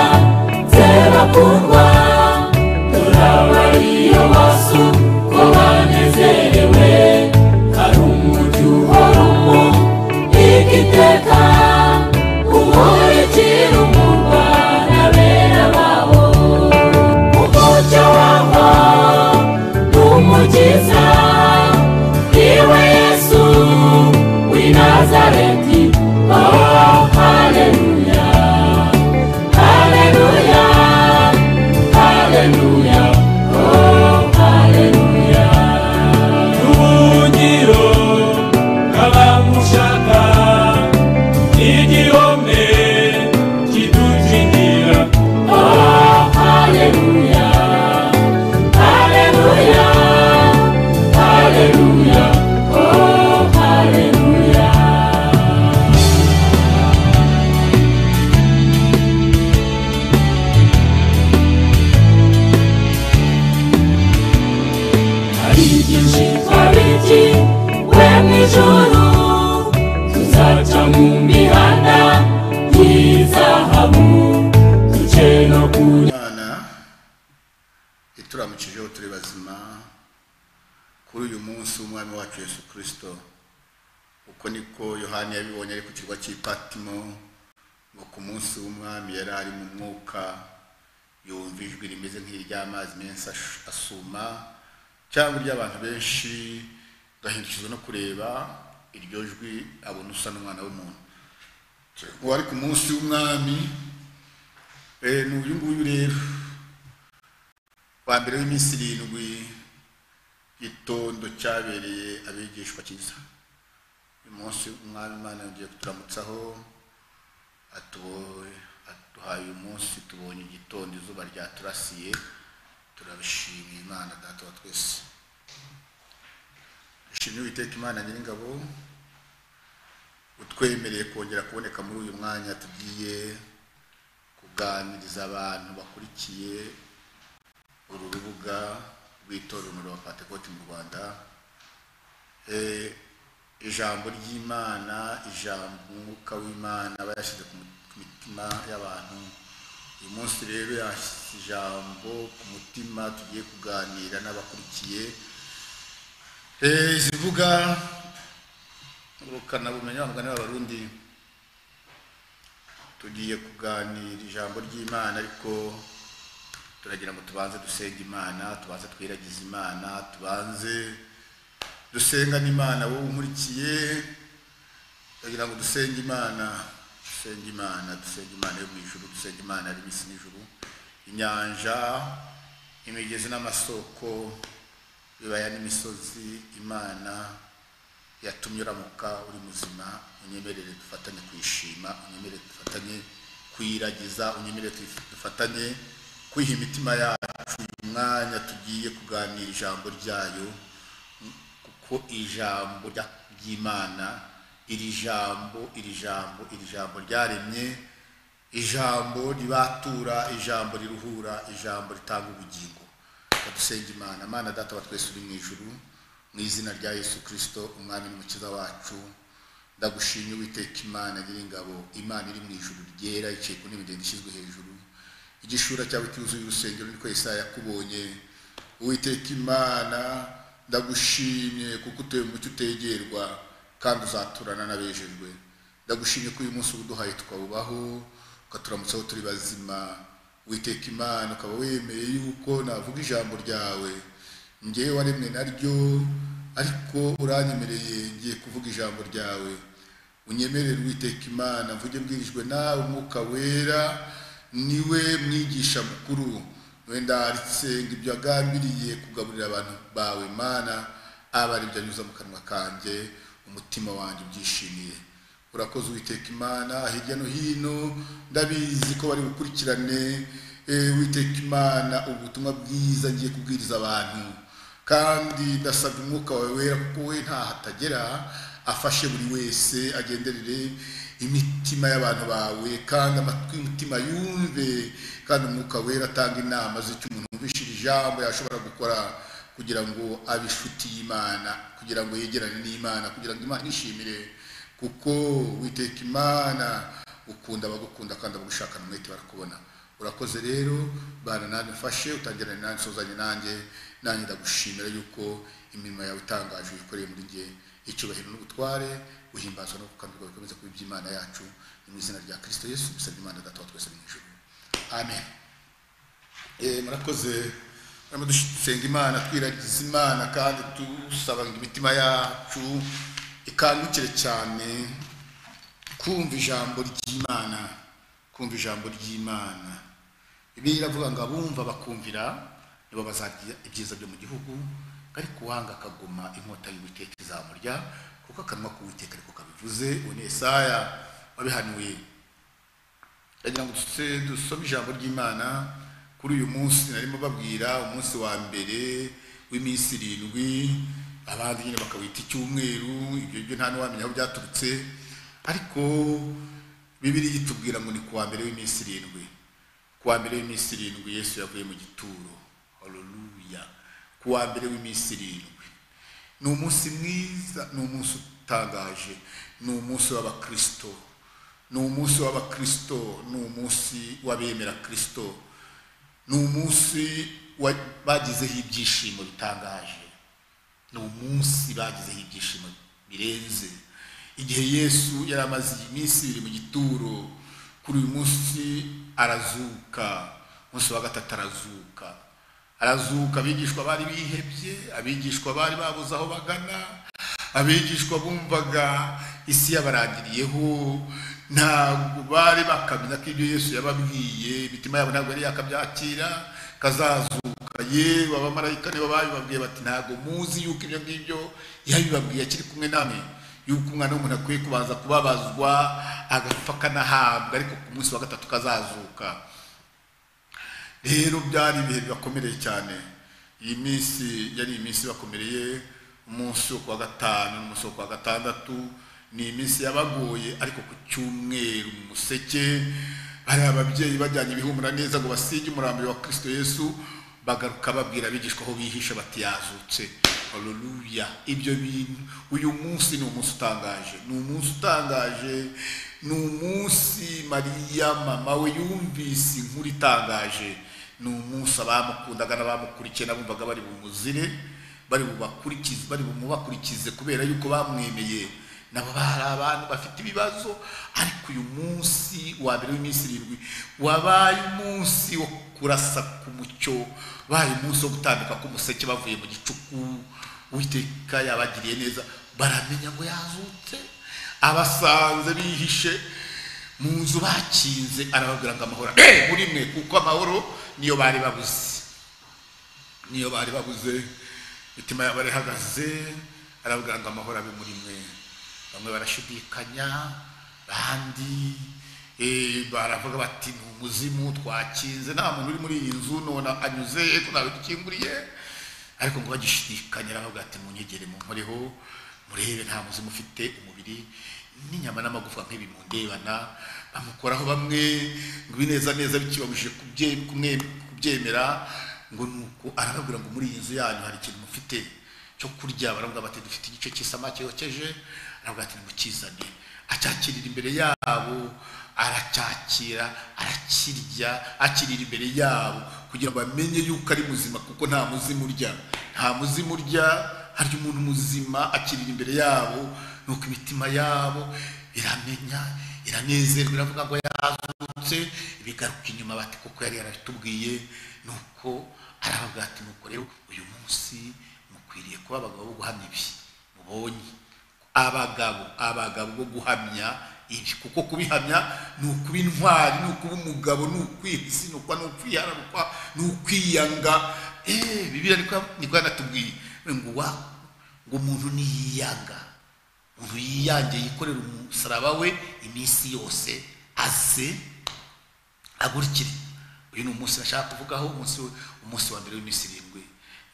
twamucijeho turi bazima kuri uyu munsi w'umwami wacu yesu kirisito uko niko yohani yabibonye ari ku kirwa cy'ipatimo ngo ku munsi w'umwami yari ari mu mwuka yumva ijwi rimeze nk'iry'amazi menshi ash- asuma cyangwa iry'abantu benshi agahindukizwa no kureba iryo jwi abona usa n'umwana w'umuntu uwo ari ku munsi w'umwami eh, ni uyu nguyu rero wa mbere w'iminsi irindwi igitondo cyabereye abigishwa cyiza uyu munsi umwami imana yongeye kuturamutsaho atuboye aduhaye uyu munsi tubonye igitondo izuba ryaturasiye turabishimiye imana data wa twese dushimye uwiteka imana nyiringabo utwemereye kongera kuboneka muri uyu mwanya tugiye kuganiriza abantu bakurikiye uru rubuga rw'itorero umuriro wa pentekote mu rwanda Eh, ijambo ry'imana ijambo umwuka w'imana aba yashyize ku mu- ku mitima y'abantu uyu munsi rero yashyize ijambo ku mutima tugiye kuganira n'abakurikiye Eh, zivuga rukanabumenyi wa mugani w'abarundi tugiye kuganira ijambo ry'imana ariko turagira ngo tubanze dusenge imana tubanze twiragize imana tubanze dusengane imana wowe unkurikiye turagira ngo dusenge imana dusenge imana dusenge imana yo mu ijuru dusenge imana yari isi n'ijuru inyanja imigezi n'amasoko ibibaya n'imisozi imana yatumye uramuka uri muzima unyemerere dufatanye kwishima unyemerere dufatanye kuyiragiza unyemerere dufatanye kwiha imitima yacu uyu mwanya tugiye kuganira ijambo ryayo kuko ijambo rya- ry'imana iri jambo iri jambo iri jambo ryaremye ijambo ribatura ijambo riruhura ijambo ritanga ubugingo dusenge imana mana data wa twese uri mu ijuru mu izina rya yesu kirisito umwami n'umukiza wacu ndagushimye witeka imana nyiringabo imana iri mu ijuru ryera yicaye ku ntebe ndende ishyizwe hejuru igishura cyawe cyuzuye urusengero niko yesaya yakubonye uwiteka imana ndagushimye kuko utuye mu mucyo utegerwa kandi uzaturana n'abejejwe ndagushimye ko uyu munsi uduhaye tukawubaho ukaturamutsaho turi bazima witeka imana ukaba wemeye yuko navuga ijambo ryawe ngewe waremwe naryo ariko uranyemereye ngiye kuvuga ijambo ryawe unyemerere witeka imana mvuge mbwirijwe nawe umwuka wera niwe mwigisha mukuru wenda arisenga ibyo agambiriye kugaburira abantu bawe mana aba ari ibyo anyuza mu kanwa kanjye umutima wanjye ubyishimiye urakoze uwiteka imana hirya no hino ndabizi ko bari bukurikirane eh, uwiteka imana ubutumwa bwiza ngiye kubwiriza abantu kandi ndasabye umwuka wawe wera kuko we ntaho atagera afashe buri wese agenderere imitima y'abantu bawe kandi amatwi y'umutima yumve kandi umwuka wera atanga inama z'icyo umuntu wumvishije ijambo yashobora gukora kugira ngo abe inshuti y'imana kugira ngo yegerane n'imana kugira ngo imana ishimire kuko witeka imana ukunda abagukunda kandi abagushakana umwete barakubona urakoze rero bana nanjye mfashe utangirane nanjye usozanye nanjye nanjye ndagushimira yuko imirimo yawe itangaje uyikoreye muri njye icyubahiro n'ubutware uhimbazwa no gukambirwa bikomeza kuba iby'imana yacu ni mu izina rya kirisito yesu dusabye imana data wa twese mu ijuru amen Eh, murakoze turimo dusenga imana twiragiza imana kandi dusaba ngo imitima yacu ikangukire cyane kumva ijambo ry'imana kumva ijambo ry'imana ibi iravuga ngo abumva bakumvira nibo bazagira ibyiza byo mu gihugu ariko uwanga akaguma inkota y'uwiteka izamurya kuko akanwa k'uwiteka ariko kabivuze uwo ni esaya wabihanuye ndagira ngo duse- dusome ijambo ry'imana kuri uyu munsi narimo babwira umunsi wa mbere w'iminsi irindwi abandi nyine bakawita icyumweru ibyo byo nta n'uwamenya aho byaturutse ariko bibiri yitubwira ngo ni ku wa mbere w'iminsi irindwi ku wa mbere w'iminsi irindwi yesu yavuye mu gituro haleluya ku wa mbere w'iminsi irindwi ni umunsi mwiza ni umunsi utangaje ni umunsi w'abakristo ni umunsi w'abakristo ni umunsi w'abemera kristo ni umunsi wa- bagizeho ibyishimo bitangaje ni umunsi bagizeho ibyishimo birenze igihe yesu yari amaze iminsi ibiri mu gituro kuri uyu munsi arazuka umunsi wa gatatu arazuka arazuka abigishwa bari bihebye abigishwa bari babuze aho bagana abigishwa bumvaga isi yabarangiriyeho ntabwo bari bakamenya ko ibyo yesu yababwiye imitima yabo ntabwo yari yakabyakira kazazuka yewe abamarayika nibo babibabwiye bati ntabwo muzi yuko ibyo ngibyo yabibabwiye akiri kumwe namwe yuko umwana w'umuntu akwiye kubanza kubabazwa agapfa akanahabwa ariko ku munsi wa gatatu kazazuka rero byari ibihe bibakomereye cyane iyi minsi yari iminsi ibakomereye umunsi wo kuwa gatanu n'umunsi wo kuwa gatandatu ni iminsi yabagoye ariko ku cyumweru mu museke hari ababyeyi bajyanye ibihumura neza ngo basige umurambi wa kirisito yesu bagaruka babwira abigishwa aho bihishe bati yazutse haleluya ibyo bintu uyu munsi ni umunsi utangaje ni umunsi utangaje ni umunsi mariya mama we yumvise inkuru itangaje ni umunsi abamukundaga n'abamukurikiye n'abumvaga bari bumuzire bari bubakurikize bari bumubakurikize kubera yuko bamwemeye nabo hari abantu bafite ibibazo ariko uyu munsi wa mbere w'iminsi irindwi wabaye umunsi wo kurasa ku mucyo wabaye umunsi wo gutambika k'umuseke bavuye mu gicuku uwiteka yabagiriye neza baramenya ngo yazutse abasanze bihishe mu nzu bakinze arababwira ngo amahoro ari muri mwe kuko amahoro niyo bari babuze niyo bari babuze imitima yabo irahagaze arabwira ngo amahoro abe muri mwe bamwe barashidikanya abandi eh, baravuga bati ni umuzimu twakinze nta muntu uri muri iyi nzu none anyuze ko ntabidukinguriye ariko ngo bagishidikanya aravuga ati munyegere munkoreho murebe nta muzimu ufite umubiri n'inyama n'amagufwa nk'ibi mundebana bamukoraho bamwe ngo ibineza neza bikibabujije kubye- kumwe- kubyemera ngo ni uko arababwira ngo muri iyi nzu yanyu hari ikintu mufite cyo kurya baravuga bati dufite igice cy'isamake yokeje aravuga ati nimukizane acyakirira imbere yabo aracyakira arakirya akirira imbere yabo kugira ngo bamenye yuko ari muzima kuko nta muzimu urya nta muzimu urya harya umuntu muzima akirira imbere yabo nuko imitima yabo iramenya iranezerwa iravuga ngo yazutse bigaruka inyuma bati kuko yari yarabitubwiye nuko aravuga ati nuko rero uyu munsi mukwiriye kuba abagabo bo guhamya ibi mubonye abagabo abagabo bo guhamya ibi kuko kubihamya ni ukuba intwari ni ukuba umugabo ni ukwisinukwa ni ukwihararukwa ni ukwiyanga eee bibiri niko yanatubwiye ngo wa ngo umuntu niyiyanga umuntu yiyange yikorera umusaraba we iminsi yose aze agurikire uyu ni umunsi nashaka kuvugaho umunsi umunsi wa mbere w'iminsi irindwi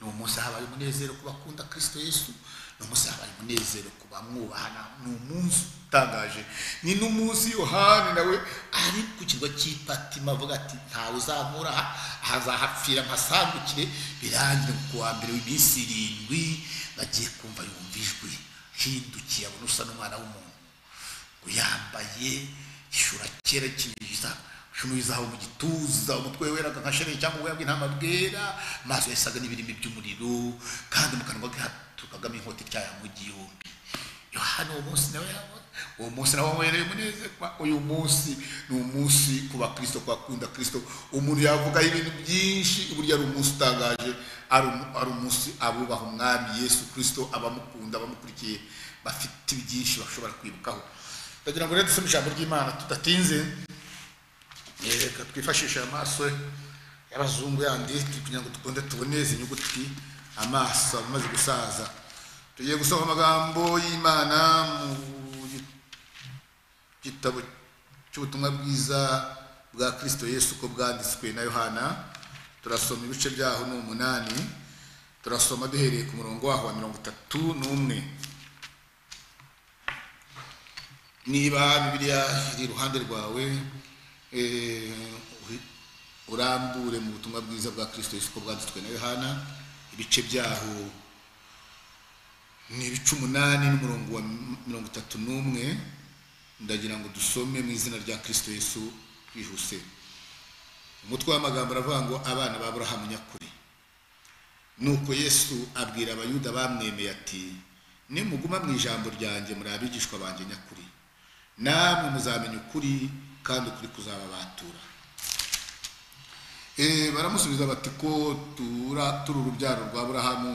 ni umunsi habaye umunezero ku bakunda kirisito yesu ni umunsi habaye umunezero ku bamwubahana ni umunsi utangaje ni n'umunsi yohani nawe ari ku kirwa cy'ipatima avuga ati ntawe uzankura aha, hazahapfira mpasangukire birangire ngo ku wa mbere w'iminsi irindwi bagiye kumva yumva ijwi hindukiye abona usa n'umwana w'umuntu ngo yambaye ishura kera kinyiza shumirizaho mu gituza umutwe we weraga nka shereye cyangwa ubwoya bw'intama bwera amaso yasaga n'ibirimi by'umuriro kandi mu kanwa ke hatukagamo inkota ityaye mu gihumbi yohani uwo munsi nawe yabona uwo munsi nawe wamuhereye umunezerwa uyu munsi ni umunsi ku bakristo ku bakunda kristo umuntu yavuga ibintu byinshi burya ari umunsi utangaje ari umu- ari umunsi abubaha umwami yesu kristo abamukunda abamukurikiye bafite byinshi bashobora kwibukaho ndagira ngo rero dusome ijambo ry'imana tudatinze reka twifashishe amaso y'abazungu yandi kugira ngo dukunde tubone izi nyuguti amaso aba amaze gusaza tugiye gusoma amagambo y'imana mu gitabo cy'ubutumwa bwiza bwa kirisito yesu uko bwanditswe na yohana turasoma ibice byaho ni umunani turasoma duhereye ku murongo waho wa mirongo itatu n'umwe niba bibiliya iri iruhande rwawe eh, uhi- urambure mu butumwa bwiza bwa kirisito yesu uko bwanditswe na yohana ibice byaho ni ibice umunani n'umurongo wa mirongo itatu n'umwe ndagira ngo dusome mu izina rya kirisito yesu twihuse umutwe w'amagambo aravuga ngo abana ba burahamu nyakuri nuko yesu abwira abayuda bamwemeye ati nimuguma mu ijambo ryanjye muri abigishwa banjye nyakuri namwe muzamenya ukuri kandi ukuri kuzababatura Eh, baramusubiza bati ko tura turi urubyaro rwa burahamu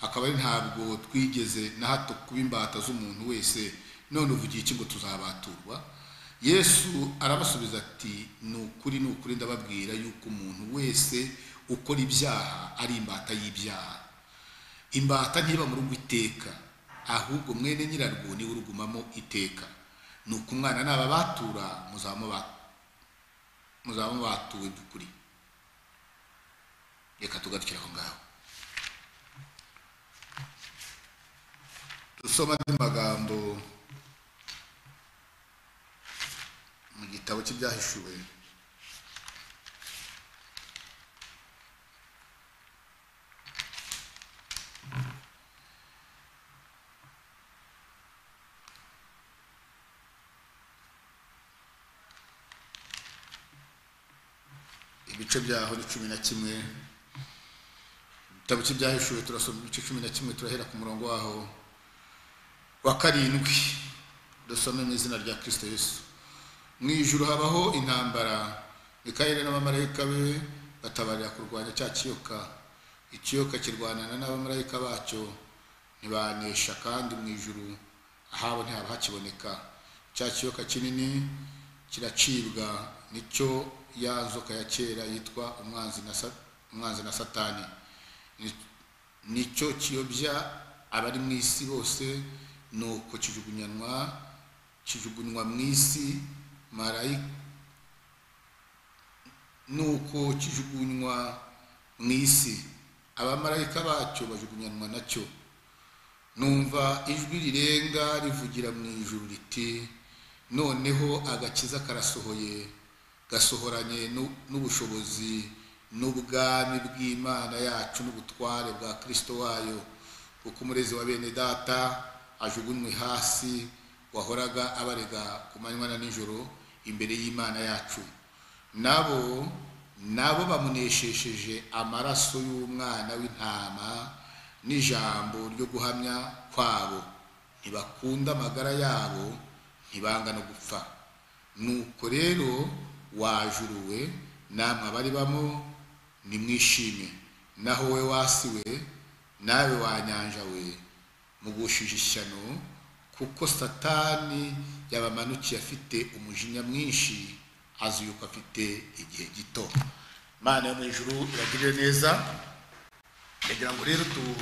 akaba ari ntabwo twigeze na hato kuba imbata z'umuntu wese none uvugiye iki ngo tuzabaturwa yesu arabasubiza ati ni ukuri ni ukuri ndababwira yuko umuntu wese ukora ibyaha ari imbata y'ibyaha imbata ntiba mu rugo iteka ahubwo mwene nyirarwo niwe urugumamo iteka ni uko umwana naba batura muzaba mubatuwe by'ukuri reka tugarukire aho ngaho dusoma andi magambo mu gitabo cy'ibyahishuwe ibice byaho ni cumi na kimwe igitabo cy'ibyahishuwe turasoma ibice cumi na kimwe turahera ku murongo waho wa karindwi dusome mu izina rya kirisito yesu mu ijuru habaho intambara mikayeli n'abamarayika be batabarira kurwanya cya kiyoka ikiyoka kirwanana n'abamarayika bacyo ntibanesha kandi mu ijuru ahabo ntihaba hakiboneka cya kiyoka kinini kiracibwa nicyo ya nzoka ya kera yitwa umwanzi na sa- umwanzi na satani nicyo kiyobya abari mu isi bose nuko kijugunyanwa kijugunywa mu isi marayika nuko kijugunywa mu isi abamarayika bacyo bajugunyanwa nacyo numva ijwi rirenga rivugira mu ijuru riti noneho agakiza karasohoye gasohoranye n'u- n'ubushobozi n'ubwami bw'imana yacu n'ubutware bwa kristo wayo kuko umurezi wa bene data ajugunywe hasi wahoraga abarega ku manywa na nijoro imbere y'imana yacu nabo nabo bamuneshesheje amaraso y'umwana w'intama n'ijambo ryo guhamya kwabo ntibakunda amagara yabo ntibanga no gupfa nuko rero wajuruwe namwe abari bamo nimwishime naho we wasiwe nawe wanyanja we mugushije ishyano kuko satani yabamanukiye afite umujinya mwinshi azi yuko afite igihe gito mana yo mu ijuru iragirire neza ndagira ngo rero tu-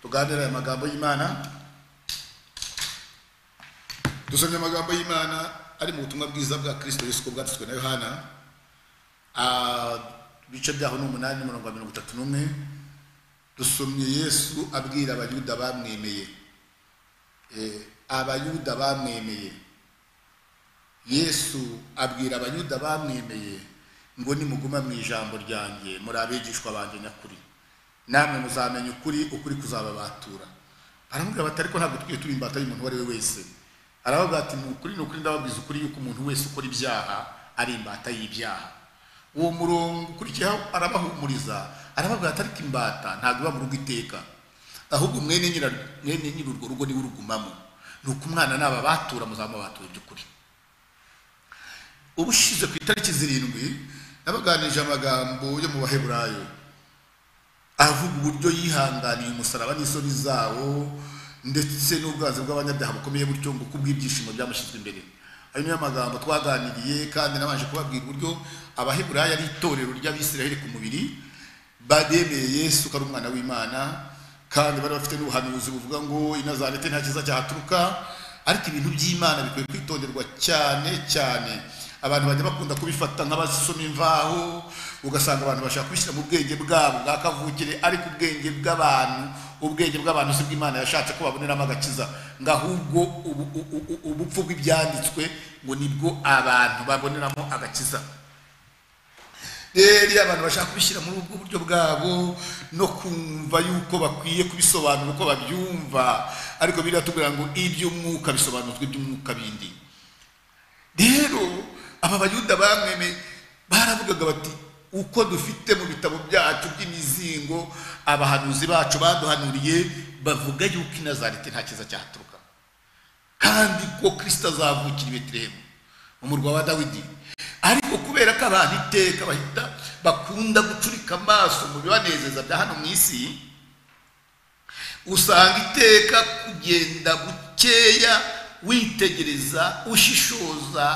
tuganire aya magambo y'imana dusomye amagambo y'imana ari mu butumwa bwiza bwa kirisito yesu ko bwanditswe na yohana Ah, ibice byaho ni umunani n'umurongo wa mirongo itatu n'umwe dusomye yesu abwira abayuda bamwemeye Eh, abayuda bamwemeye yesu abwira abayuda bamwemeye ngo nimuguma mu ijambo ryanjye muri abigishwa banjye nyakuri namwe muzamenya ukuri ukuri kuzababatura baramubwira bati ariko ntabwo twiye turi imbata y'umuntu uwo ari we wese aravuga ati ni ukuri ni ukuri ndababwiza ukuri yuko umuntu wese ukora ibyaha ari imbata y'ibyaha uwo murongo ukurikiyeho arabahumuriza arababwira ati ariko imbata ntabwo iba mu rugo iteka ahubwo mwene nyira- mwene nyiri urwo rugo niwe urugumamo ni uko umwana naba batura muzamubatura by'ukuri ubushize ku itariki zirindwi nabaganirije amagambo yo mu baheburayo avuga uburyo yihanganiye umusaraba n'isoni zawo ndetse n'ubwanzi bw'abanyabyaha bukomeye butyo ngo kubw'ibyishimo byamushyizwe imbere ayo niyo magambo twaganiriye kandi nabanje kubabwira uburyo abaheburayo ari itorero ry'abisiraheli ku mubiri baremeye yesu ko ari umwana w'imana kandi bari bafite n'ubuhanuzi buvuga ngo inazarete nta cyiza cyahaturuka ariko ibintu by'imana bikwiye kwitonderwa cyane cyane abantu bajya bakunda kubifata nk'abasoma imvaho ugasanga abantu bashaka kubishyira mu bwenge bwabo bwa kavukire ariko ubwenge bw'abantu ubwenge bw'abantu si bw'imana yashatse ko baboneramo agakiza ngo ahubwo ubu- u- u- ubupfu bw'ibyanditswe ngo nibwo abantu baboneramo agakiza rero iyo abantu bashaka kubishyira muri ubwo buryo bwabo no kumva yuko bakwiye kubisobanura uko babyumva ariko biriya tubwira ngo iby'umwuka bisobanuzwa iby'umwuka bindi rero aba bayuda bamweme baravugaga bati uko dufite mu bitabo byacu by'imizingo abahanuzi bacu baduhanuriye bavuga yuko inazarete nta cyiza cyahaturuka kandi ko kirisita azavukira i betelehemu mu murwa wa dawidi ariko kubera ko abantu iteka bahita bakunda gucurika amaso mu bibanezeza bya hano mu isi usanga iteka kugenda bukeya witegereza ushishoza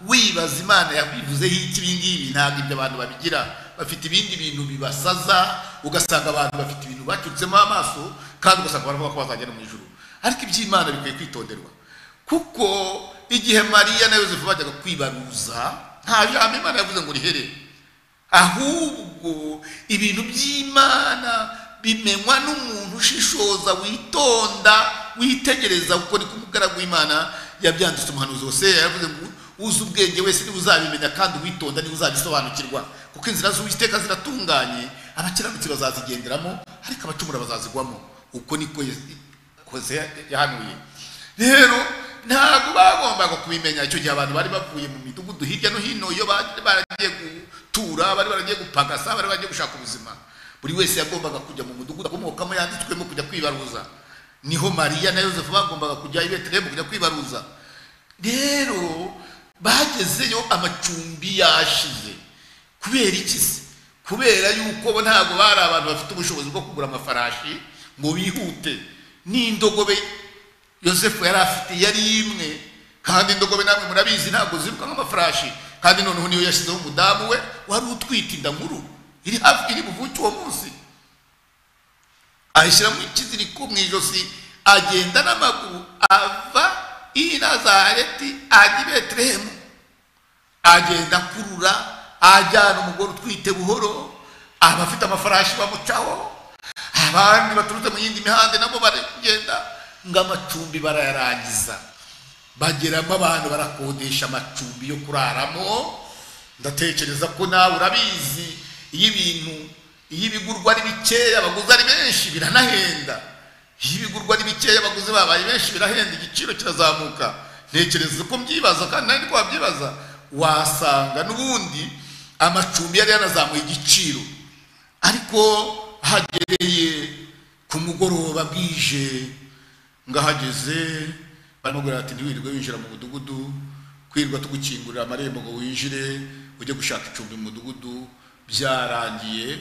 wibaza imana yabivuzeho iki ibi ngibi ntabwo ibyo abantu babigira bafite ibindi bintu bibasaza ugasanga abantu bafite ibintu bacutsemo amaso kandi ugasanga baravuga ko bazagera mu ijuru ariko iby'imana bikwiye kwitonderwa kuko igihe mariya na yosefu bajyaga kwibaruza nta jambo imana yavuze ngo rihere ahubwo ibintu by'imana bimenywa n'umuntu ushishoza witonda witegereza kuko ni ku mugaragu w'imana yabyanditse umuhanuzi wose yavuze ngo uzi ubwenge wese niwe uzabimenya kandi witonda niwe uzabisobanukirwa kuko inzira z'uwiteka ziratunganye abakiranutsi bazazigenderamo ariko abacumura bazazigwamo uko niko hoseya yahanuye rero ntabwo bagombaga kubimenya icyo gihe abantu bari bavuye mu midugudu hirya no hino iyo bari baragiye gutura bari baragiye gupagasa bari baragiye gushaka ubuzima buri wese yagombaga kujya mu mudugudu akomokamo yanditswemo kujya kwibaruza niho mariya na yosefu bagombaga kujya i betelehemu kujya kwibaruza rero bagezeyo amacumbi yashize kubera iki se kubera yuko bo ntabwo bari abantu bafite ubushobozi bwo kugura amafarashi ngo bihute n'indogobe yosefu yari afite yari imwe kandi indogobe namwe murabizi ntabwo ziruka nk'amafarashi kandi noneho niyo yashyizeho umudamu we wari utwite inda nkuru iri hafi iri buvuke uwo munsi ayishyiramo ikiziriko mu ijosi agenda n'amaguru ava i nazareti ajya i betelehemu agenda akurura ajyana umugore utwite buhoro abafite amafarashi bamucaho abandi baturutse mu yindi mihanda nabo baragenda ngo amacumbi barayarangiza bageramo abantu barakodesha amacumbi yo kuraramo ndatekereza ko nawe urabizi iyo ibintu iyo ibigurwa ari bikeya abaguzi ari benshi biranahenda iyo ibigurwa ari bikeya abaguzi babaye benshi birahenda igiciro kirazamuka ntekereza ko mbyibaza kandi nari ko wabyibaza wasanga n'ubundi amacumbi yari yanazamuye igiciro ariko hagereye ku mugoroba bwije ngahageze baramubwira ati ntiwirirwe winjira mu mudugudu kwirwa tugukingurira amarembo ngo winjire ujye gushaka icumbi mu mudugudu byarangiye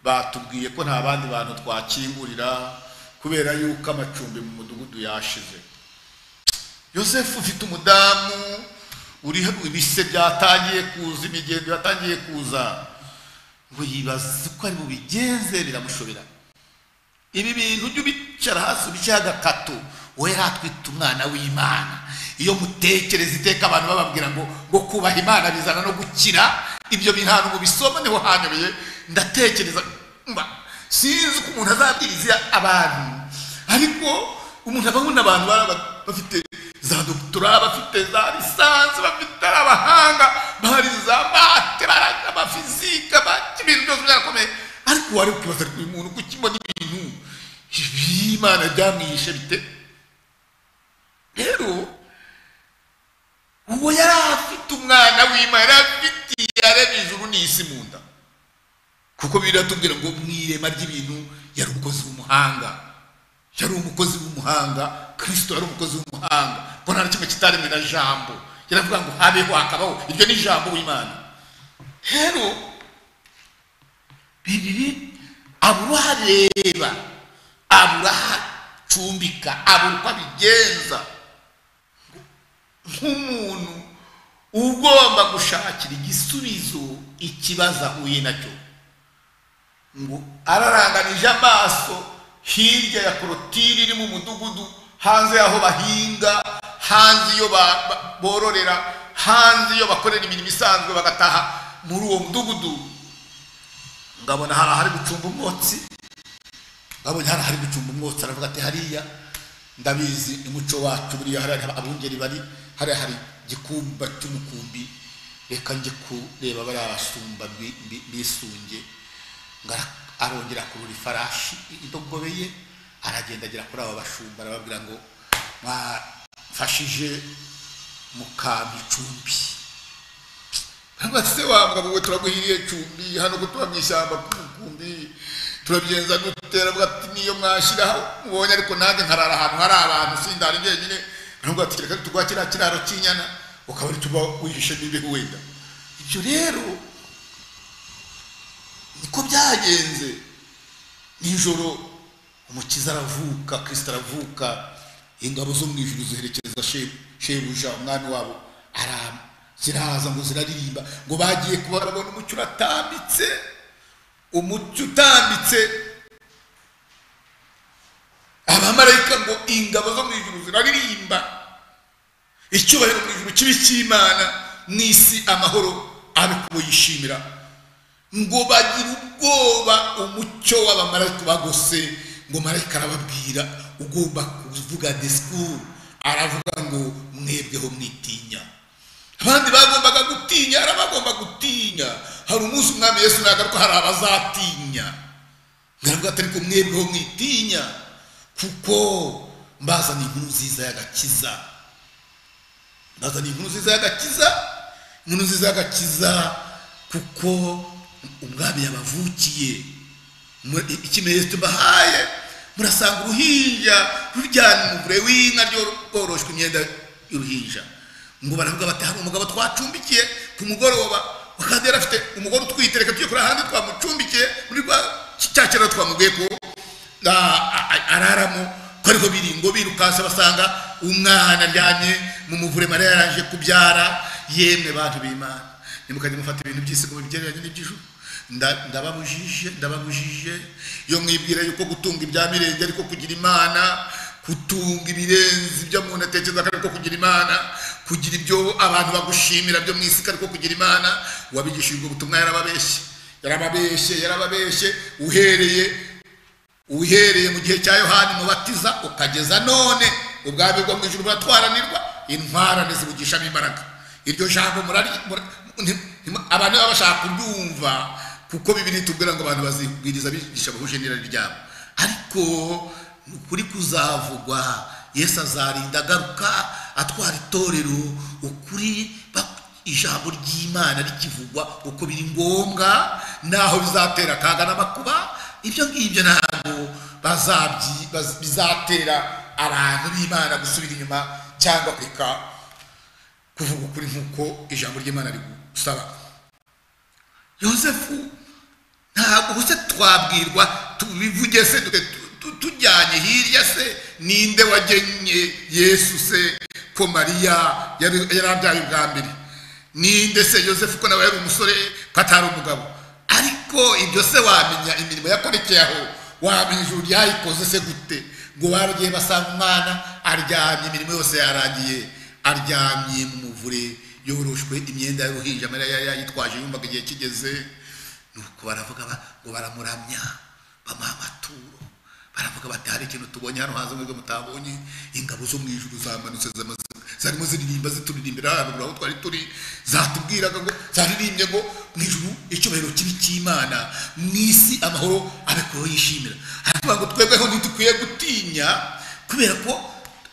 batubwiye ko nta bandi bantu twakingurira kubera yuko amacumbi mu mudugudu yashize yosefu ufite umudamu uriho ibise byatangiye kuza imigendo yatangiye kuza ngo yibaze uko ari bubigenze biramushobera ibi bintu ujye ubicara hasi ubishyireho agakato wowe atwite umwana w'imana iyo mutekereza iteka abantu bababwira ngo ngo kubaha imana bizana no gukira ibyo bintu ahantu mu bisomo niho hanyoboye ndatekereza mba sinzi ko umuntu azabwiriza abantu ariko umuntu aba abona abantu baba bafite za dogitora bafite za lisansi bafite ari abahanga bari za mate bari abafizika ibintu byose byakomeye ariko wari ukibaza uyu muntu uko ukibona ibintu ibi imana byamwishe bite rero uwo yari afite umwana w'imana yari afitiye areba ijuru n'isi mu nda kuko biratubwira ngo mu irema ry'ibintu yari umukozi w'umuhanga yari umukozi w'umuhanga kirisito yari umukozi w'umuhanga ko nta na kimwe kitaremwe na jambo yaravuga ngo habeho hakabaho iryo ni jambo w'imana rero bibiri abo bareba abura ahacumbika abura uko abigenza nk'umuntu ugomba gushakira igisubizo ikibazo ahuye nacyo ngo araranganije amaso hirya ya korotire iri mu mudugudu hanze y'aho bahinga hanze iyo bororera hanze iyo bakorera imirimo isanzwe bagataha muri uwo mudugudu ngabona hari ahari gucumba umwotsi babonye hano hari gucumba umwotsi aravuga ati hariya ndabizi ni muco wacu buriya hariya abungeri bari hariya hari igikumba cy'umukumbi reka njye kureba bariya basumba bisunge arongera akurura ifarashi indogobe ye aragenda agera kuri aba bashumba arababwira ngo mwafashije mukampa icumbi abase wambwa wowe turaguhiriye cumbi hano kutuba mu ishyamba k'umukumbi turabigenza dutera avuga ati niyo mwashyiraho mubonye ariko nanjye nkarara ahantu hari abantu sindara njyenyine ntabwo ati reka tugwa kiriya kiraro cy'inyana ukaba uri tuba wihishe n'ibihe wenda ibyo rero niko byagenze nijoro umukiza aravuka kirisita aravuka ingabo zo mu ijuru ziherekeza shebu shebuja umwami wabo arama ziraza ngo ziraririmba ngo bagiye kuba barabona umucyo uratambitse umucyo utambitse abamarayika ngo ingabo zo mu ijuru ziraririmba icyubahiro mu ijuru kibi cy'imana mu isi amahoro ari kuyishimira ngo bagira ubwoba umucyo w'abamarayika bagose ngo marayika arababwira ugomba kuvuga disikuru aravuga ngo mwebweho mwitinya abandi bagombaga gutinya hari abagomba gutinya hari umunsi umwami yesu nagaruka hari abazatinya ngaravuga atari ko mwebweho mwitinya kuko mbazana inkuru nziza y'agakiza mbazana inkuru nziza y'agakiza inkuru nziza y'agakiza kuko umwami yabavukiye Mu- ikimenyetso mbahaye murasanga uruhinja ruryana umuvure w'inka rworoshwe imyenda y'uruhinja ngo baravuga bati hari umugabo twacumbikiye ku mugoroba kandi yari afite umugore utwite reka tujye kuri ahandi twamucumbikiye muri rwa cya kiraro twamubwiye ko a- a- a- araramo ko ariho biri ngo birukanse basanga umwana aryamye mu muvure mariya yarangije kubyara yemwe bantu b'imana nimukajya mufata ibintu by'isi ngo bigereranye n'iby'ijuru Nda- ndababujije ndababujije iyo mwibwira yuko gutunga ibya mirenge ariko kugira imana gutunga ibirenze ibyo umuntu atekereza ko ariko kugira imana kugira ibyo abantu bagushimira byo mu isi ko ariko kugira imana wabigishijwe ubutumwa yarababeshye yarababeshye yarababeshye uhereye uhereye mu gihe cya yohani mubatiza ukageza none ubwami bwo mu ijuru buratwaranirwa intwarane zibugishamo imbaraga iryo jambo murari mura- nti- nti- abantu baba bashaka kuryumva kuko bibiri tubwira ngo abantu bazibwiriza bigisha bahuje n'irari ryabo ariko ni ukuri kuzavugwa yesu azarinda agaruka atwara itorero ukuri bak- ijambo ry'imana rikivugwa uko biri ngombwa naho bizatera akaga n'amakuba ibyo ngibyo ntabwo bazabyi baz- bizatera abantu b'imana gusubira inyuma cyangwa kureka kuvuga ukuri nk'uko ijambo ry'imana rigusaba yosefu ntabwo ubu se twabwirwa tubivuge se dute- tu- tu- tujyanye hirya se ninde wagennye yesu se ko mariya yari yari abyaye ubwa mbere ninde se yosefu ko nawe yari umusore ko atari umugabo ariko ibyo se wamenya imirimo yakorekeye aho wamenya ijuru ryayikoze se gute ngo baragiye basanga umwana aryamye imirimo yose yarangiye aryamye mu muvure yoroshwe imyenda y'uruhinja mariya yari yayitwaje yumvaga igihe kigeze nuko baravuga ba- ngo baramuramya bamuha amaturo baravuga bati hari ikintu tubonye hano hanze mwebwe mutabonye ingabo zo mu ijuru zamanutse zamaze- zarimo ziririmba zituririmbira haruguru aho twari turi zatubwiraga ngo zaririmbye ngo mu ijuru icyubahiro kibi cy'imana mu isi amahoro abekuyeho yishimira haravuga ngo twebweho ntitukwiye gutinya kubera ko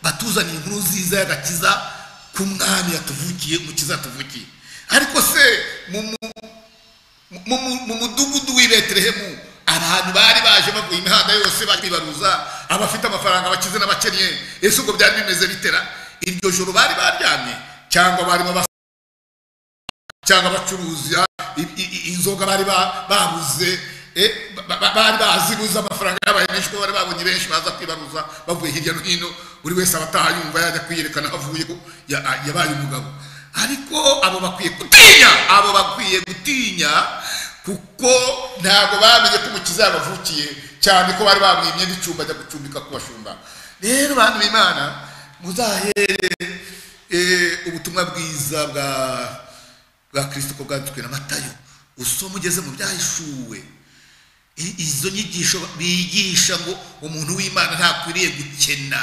batuzaniye inkuru nziza y'agakiza ku mwami yatuvukiye umukiza yatuvukiye ariko se mu mu- mu- mu- mu mudugudu w'i betelehemu abantu bari baje bavuye imihanda yose baje kwibaruza abafite amafaranga bakize n'abakennye ese ubwo byari bimeze bitera iryo joro bari baryamye cyangwa barimo bas- cyangwa bacuruza i- i- i- inzoga bari ba- babuze eh, ba- ba- bari bazibuze amafaranga yabaye menshi kuko bari babonye benshi baza kwibaruza bavuye hirya no hino buri wese abataha yumva yajya kwiyerekana aho avuye ko ya- yabaye umugabo ariko abo bakwiye gutinya abo bakwiye gutinya kuko ntabwo bamenye ko umukiza yabavukiye cyane ko bari bamuye imyenda icyumba ajya gucumbika ku bashumba rero bantu b'imana muzahere eh, ubutumwa bwiza bwa bwa kirisito ko bwanditswe na matayo usoma ugeze mu byahishuwe I- izo nyigisho bigisha ngo umuntu w'imana ntakwiriye gukena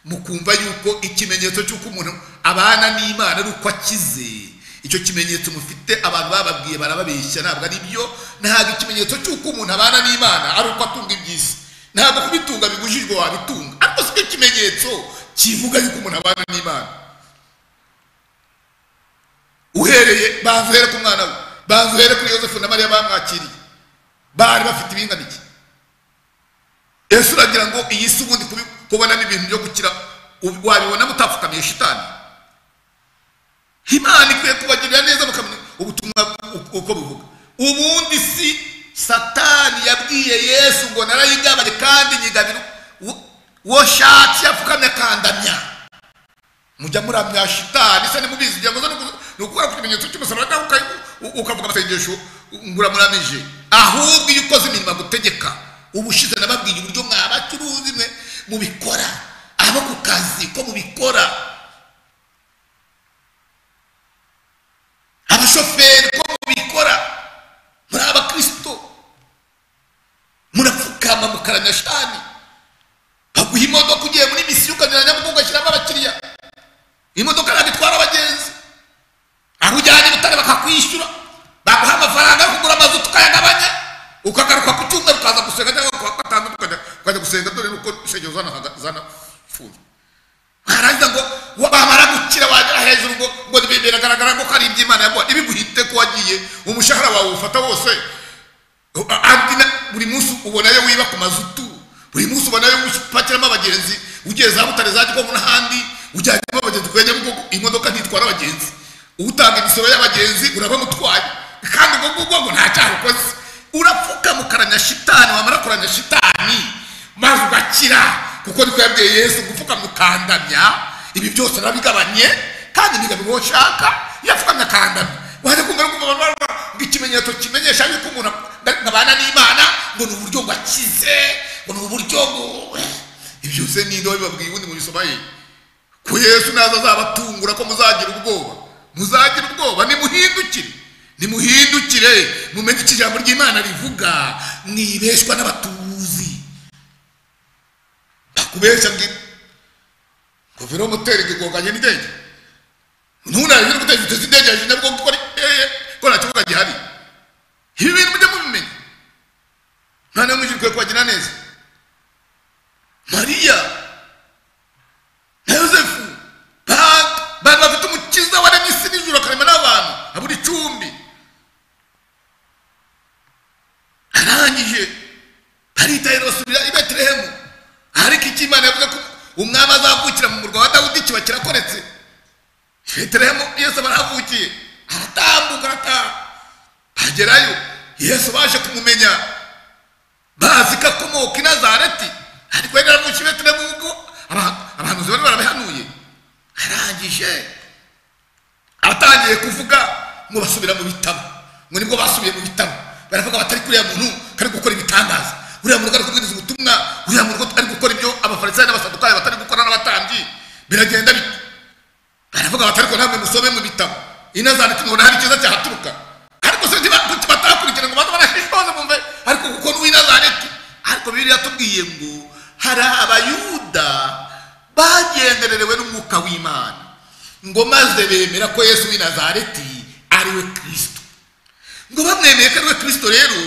mukumva yuko ikimenyetso cy'uko umuntu abana n'imana ari uko akize icyo kimenyetso mufite abantu bababwiye barababeshya ntabwo ari byo ntabwo ikimenyetso cy'uko umuntu abana n'imana ari uko atunga iby'isi ntabwo kubitunga bibujijwe wabitunga ariko si cyo kimenyetso kivuga yuko umuntu abana n'imana uhereye bahereye banza uhere ku mwana we banza uhere kuri yosefu na mariya bamwakiriye bari bafite ibingana iki ese uragira ngo iyi si ubundi kubi- kubona n'ibintu byo gukira ubu- wabibona mutapfukamiye shitani imana ikwiye kubagirira neza mukamenya ubutumwa u- uko buvuga ubundi si satani yabwiye yesu ngo narayigabanye kandi nyigabira woshatse apfukamye akandamya mujya muramya shitani se nimubizi ngira ngo zo nuku- ni ukubera ku kimenyetso cy'umusaraba nawe uka- u- ukavuga amasengesho nguramuramije ahubwo iyo ukoze imirimo gutegeka ubushize nababwiye uburyo mwabacuruzi mwe mubikora abo ku kazi ko mubikora abashoferi ko mubikora muri abakristo murapfukama mukaramya shani baguha imodoka ugiye muri misiyo ukanyura nyabugogo ugashyiramo abakiriya imodoka ntabwo itwara abagenzi aho ujyana ibitare bakakwishyura baguha amafaranga yo kugura amazu tukayagabanya ukagaruka ku cyumweru ukaza gusenga cyangwa kuwa gatanu ukajya- ukajya gusenga dore nuko insengero zanahaga- zanafunzwe harangiza ngo wamara gukira wagera hejuru ngo ngo bibi- biragaragara ko ari iby'imana yaguha ibiguhite ko wagiye umushahara wawe ufata wose andi na- buri munsi ubonayo wiba ku mazutu buri munsi ubonayo upakiramo abagenzi ugiye za butare za gikonko n'ahandi ujyanyemo abagenzi kuri nyabugogo imodoka ntitwara abagenzi utanga imisoro y'abagenzi urabamutwaye kandi ubwo ngubwo ngo nta cyaha ukoze urapfuka mukaranya shitani wamara kuranya shitani maze ugakira kuko niko yabwiye yesu gupfuka mukandamya ibi byose narabigabanye kandi nigabira uwo nshaka yapfukamye akandamya wajya kumva no kumva abantu baravuga ngo ikimenyetso kimenyesha yuko umuntu abana n'imana ngo ni uburyo ngo akize ngo ni uburyo ngo ibyo byose ni ndobo bibabwiye ubundi mubisoma hehe ko yesu naza azabatungura ko muzagira ubwoba muzagira ubwoba nimuhindukire nimuhindukire mumenye icyo ijambo ry'imana rivuga mwibeshwa n'abatuzi bakubeshya ngira ngo velomoteri igoganye n'indege ntunarebe uri guteza inzozi indege yaje nabwo kuko ari- eh, ko nta kibuga gihari ibi bintu mujye mubimenya mwana w'umwijiri ukwiye kubagira neza mariya na yosefu bahanga bari bafite umukiza waremye isi n'ijuru akarema n'abantu abura icumbi arangije baritaye basubira i betelehemu ariko icyo imana yavuze ko umwami azavukira mu murwa wa dawudi kiba kirakoretse i betelehemu yesu aba arahavukiye aratambuka arataha bagerayo yesu baje kumumenya bazi ko akomoka i nazareti ariko yari yaravukiye i betelehemu nk'uko aba- abahanuzi bari barabihanuye arangije atangiye kuvuga ngo basubira mu bitabo ngo nibwo basubiye mu bitabo baravuga batari kuriya muntu kari gukora ibitangaza uriya muntu kari kubwiriza ubutumwa uriya muntu ari gukora ibyo abafarisayo n'abasadukayo batari gukora n'abatambyi biragenda bite baravuga batari ko ntabwo musome mu bitabo inazandika ngo hari cyiza cyahaturuka ariko se ntibatuti batakurikira ngo baze barashishoze bumve ariko kuko n'uwinazareti ariko bibiliya yatubwiye ngo hari abayuda bagendererewe n'umwuka w'imana ngo maze bemera ko yesu w'inazareti ari we kristo ngo bamwemeye ko ari we kristo rero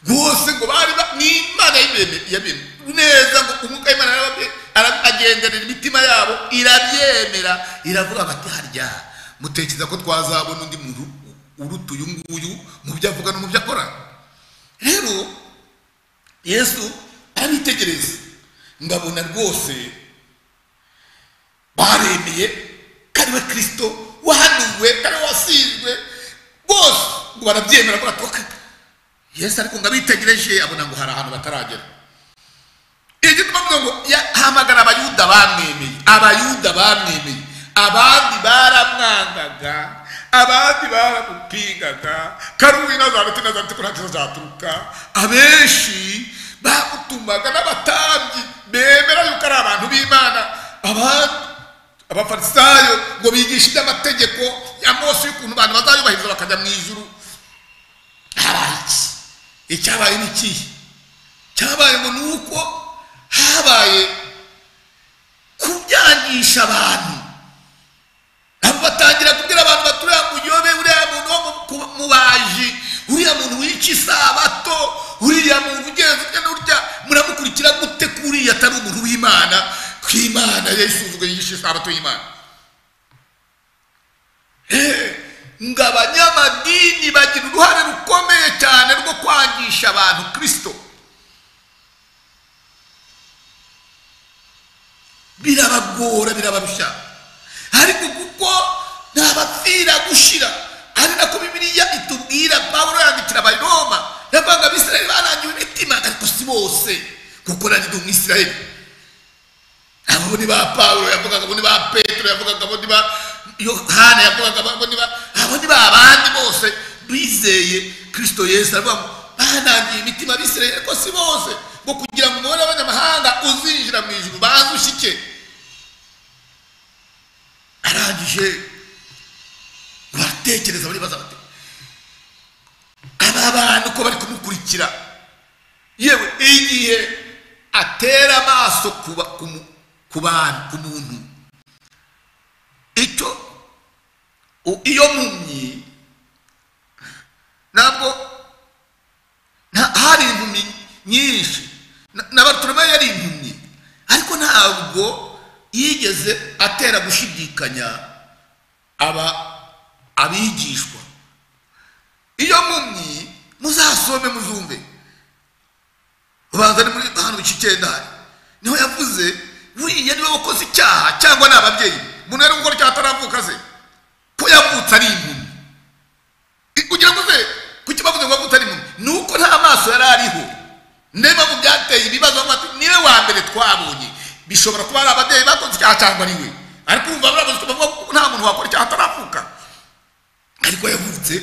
rwose ngo bari ba- ni imana y'ibeme- yabemeye neza ngo umwuka w'imana yarababye- ara- agenderera imitima yabo irabyemera iravuga bati harya mutekereza ko twazabona undi muntu uruta uyu nguyu mu byo avuga no mu byo akora rero yesu arabitegereza ngabona rwose baremeye ko ari we kirisito wahanuwe ko ari we wasizwe bose ngo barabyemera ko batoka yesu ariko ngo abitegereje abona ngo hari ahantu bataragera igituma avuga ngo yahamagara abayuda bamwemeye abayuda bamwemeye abandi baramwangaga abandi baramupingaga karuwi nazareti nazareti ko ntacyo azaturuka abenshi bamutumaga n'abatambyi bemera yuko ari abantu b'imana abandi abafarisayo ngo bigishe iby'amategeko ya mose y'ukuntu abantu bazayubahiriza bakajya mu ijuru habaye iki icyabaye ni ikihe cyabaye ngo ni uko habaye kubyangisha abantu nabo batangira kubwira abantu bati uriya muyobe uriya muntu wo mu- ku- mu baji uriya muntu wica isabato uriya muntu ugenza urya n'urya muramukurikira gute ko uriya atari umuntu w'imana ko imana yayisuzuguye yigisha isabato y'imana ngo abanyamadini bagira uruhare rukomeye cyane rwo kwangisha abantu kirisito birabagora birabarushya ariko kuko ntabapfira gushira ari nako bibiliya itubwira pawulo yandikira abaroma yavanga abisirayeli barangiwe imitima ariko si bose kuko nariga umwisirayeli abo ni ba pawulo yavugaga abo ni ba petero yavugaga abo ni ba yohana yavugaga abo ni ba abo ni ba bandi bose bizeye kirisito yesu aravuga ngo banangiye imitima abisirayeli ariko si bose ngo kugira ngo umubare w'abanyamahanga uzinjira mu ijuru baze ushyike arangije baratekereza baribaza bati aba bantu ko bari kumukurikira yewe igihe atera amaso ku ba- ku mu- ku bantu ku muntu icyo u- iyo mpumyi ntabwo nta- hari impumyi nyinshi Na- na barutoromayo yari impumyi ariko ntabwo yigeze atera gushidikanya aba abigishwa iyo mpumyi muzasome muzumve ubanza ni muri hano mu kikendari niho yavuze buriya niwe wakoze icyaha cyangwa ni ababyeyi be. umuntu yari gukora icyaha ataravuka se ko yavutse ari impumyi I- kugira ngo uze kuki bavuze ngo yavutse ari impumyi ni uko nta maso yari ariho niba mu byateye ibibazo bavuga ati niwe wa mbere twabonye bishobora kuba ari ababyeyi bakoze icyaha cyangwa ari we ariko urumva baravuze ko bavuga ko nta muntu wakora icyaha ataravuka ariko yavutse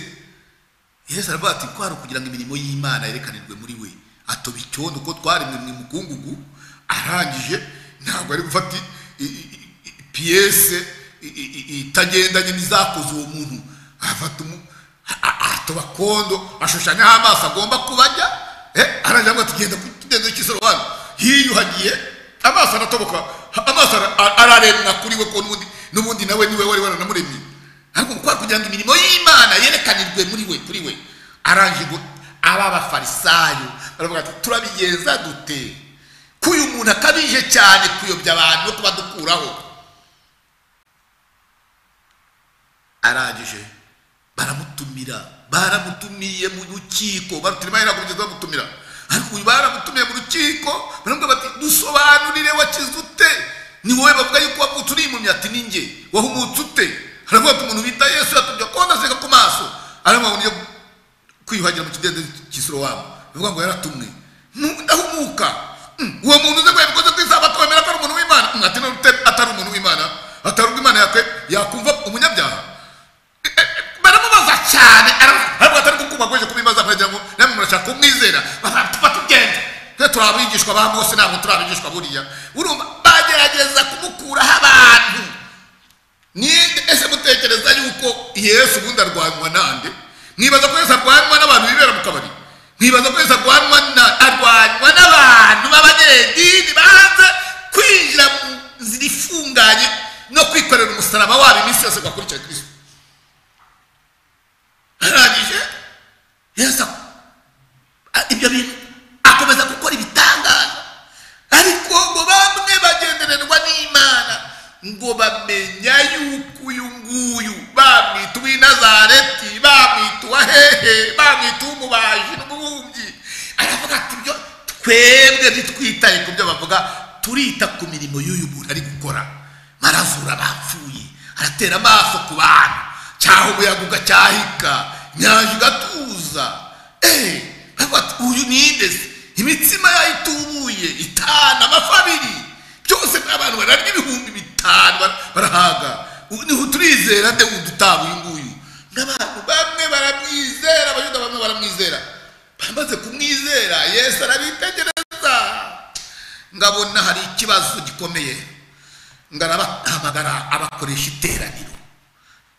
yesu aravuga ati ko hari ukugira ngo imirimo y'imana yerekanirwe muri we atoba icyondo ko twarimwe mu mukungugu arangije ntabwo ari gufata i- i- i- i- piyese i- i- i- itagendanye n'izakoze uwo muntu afata umu a- a- atoba kondo ashushanyaho amaso agomba kuba ajya eh, arangije avuga ati genda ku kigendo cy'isoro hano hiyuhagiye amaso aratoboka amaso ara- a- araremwa kuri we ko n'ubundi n'ubundi nawe niwe wari waranamuremye ariko kwa kugira ngo imirimo y'imana yerekanirwe muri we kuri we arangije ngo aba bafarisayo baravuga ati turabigenza dute ko uyu muntu akabije cyane kuyobya abantu no kubadukuraho arangije baramutumira baramutumiye mu rukiko barutumira ntabwo bigeze bamutumira ariko uyu baramutumiye mu rukiko baramubwira bati dusobanurire wakize ute ni wowe bavuga yuko wavutse uri impumyi ati ni njye wahumutse ute haravuga ko umuntu bita yesu yatubye konda aseka ku maso aravuga ngo nijya kwiyuhagira mu kidendezi cy'isirowamu bivuga ngo yaratumwe Nu- ndahumuka Mm, uwo muntu uze kwemera ko ku isabato wemera ko ari umuntu w'imana Mm, ati none ute atari umuntu w'imana atari ubwo imana yakwe yakumva umunyabyaha Eh, eh, baramubaza cyane aravuga aravuga atari gukuma akomeje kubibaza kugira ngo namwe murashaka kumwizera batuba tugenda twe turi abigishwa ba mose ntabwo turi abigishwa buriya urumva bagerageza kumukuraho abantu ni ese mutekereza yuko yesu ubundi arwanywa nande mwibaza ko yesu arwanywa n'abantu bibera mu kabari mwibaza ko yesu arwanywa na arwanywa n'abantu b'abanyedini banze kwinjira mu nzira ifunganye no kwikorera umusaraba wabo iminsi yose gakurikira kirisito arangije yesu a- ibyo bintu akomeza gukora ibitangaza ariko ngo bamwe bagendererwa n'imana ngo bamenya yuko uyu nguyu bamwita uw'inazareti bamwita uwahehe bamwita uw'umubaji n'umubumbyi aravuga ati ibyo twebwe ntitwitaye ku byo bavuga turita ku mirimo y'uyu muntu ari gukora marazura bapfuye aratera amaso ku bantu cyaha umuyaga ugacyahika inyanja igatuza Eh, aravuga ati uyu ninde se imitsima yayitubuye itanu amafi abiri byose abantu bararya ibihumbi bitanu bara- barahaga Ubu niho turizera nde wundi utaba uyu nguyu n'abantu bamwe baramwizera abayuda bamwe baramwizera bamaze kumwizera yesu arabitegereza ngabona hari ikibazo gikomeye ngarabahamagara abakoresha iteraniro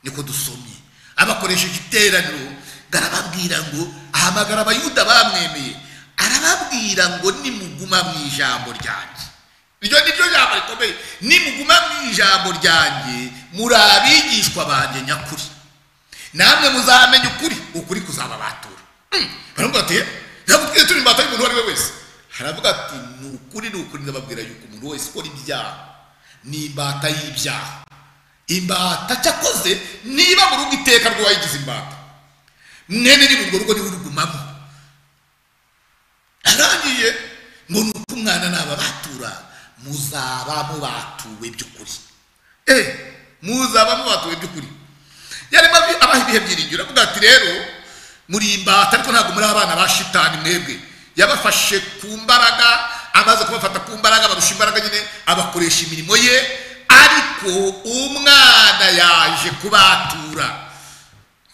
niko dusomye abakoresheje iteraniro garababwira ngo ahamagara abayuda bamwemeye arababwira ngo nimuguma mu ijambo ryanjye iryo ni ryo jambo rikomeye nimuguma mu ijambo ryanjye muri abigishwa banjye nyakuri namwe muzamenya ukuri ukuri kuzababatura Mm, baravuga ati ntabwo twe turi imbata y'umuntu uwo ari we wese haravuga ati ni ukuri ni ukuri ndababwira yuko umuntu wese ukora ibyaha ni imbata y'ibyaha imbata cyakoze niba mu rugo iteka rw'uwayigize imbata mwene ni urwo rugo niwe urugumamo arangije ngo ni uko umwana n'aba batura muzaba mubatuwe by'ukuri eh muzaba mubatuwe by'ukuri yarimo abi- abaha ibihe byiringiro avuga ati rero muri imbata ariko ntabwo muri abana ba shitani mwebwe yabafashe ku mbaraga amaze kubafata ku mbaraga abarusha imbaraga nyine abakoresha imirimo ye ariko umwana yaje kubatura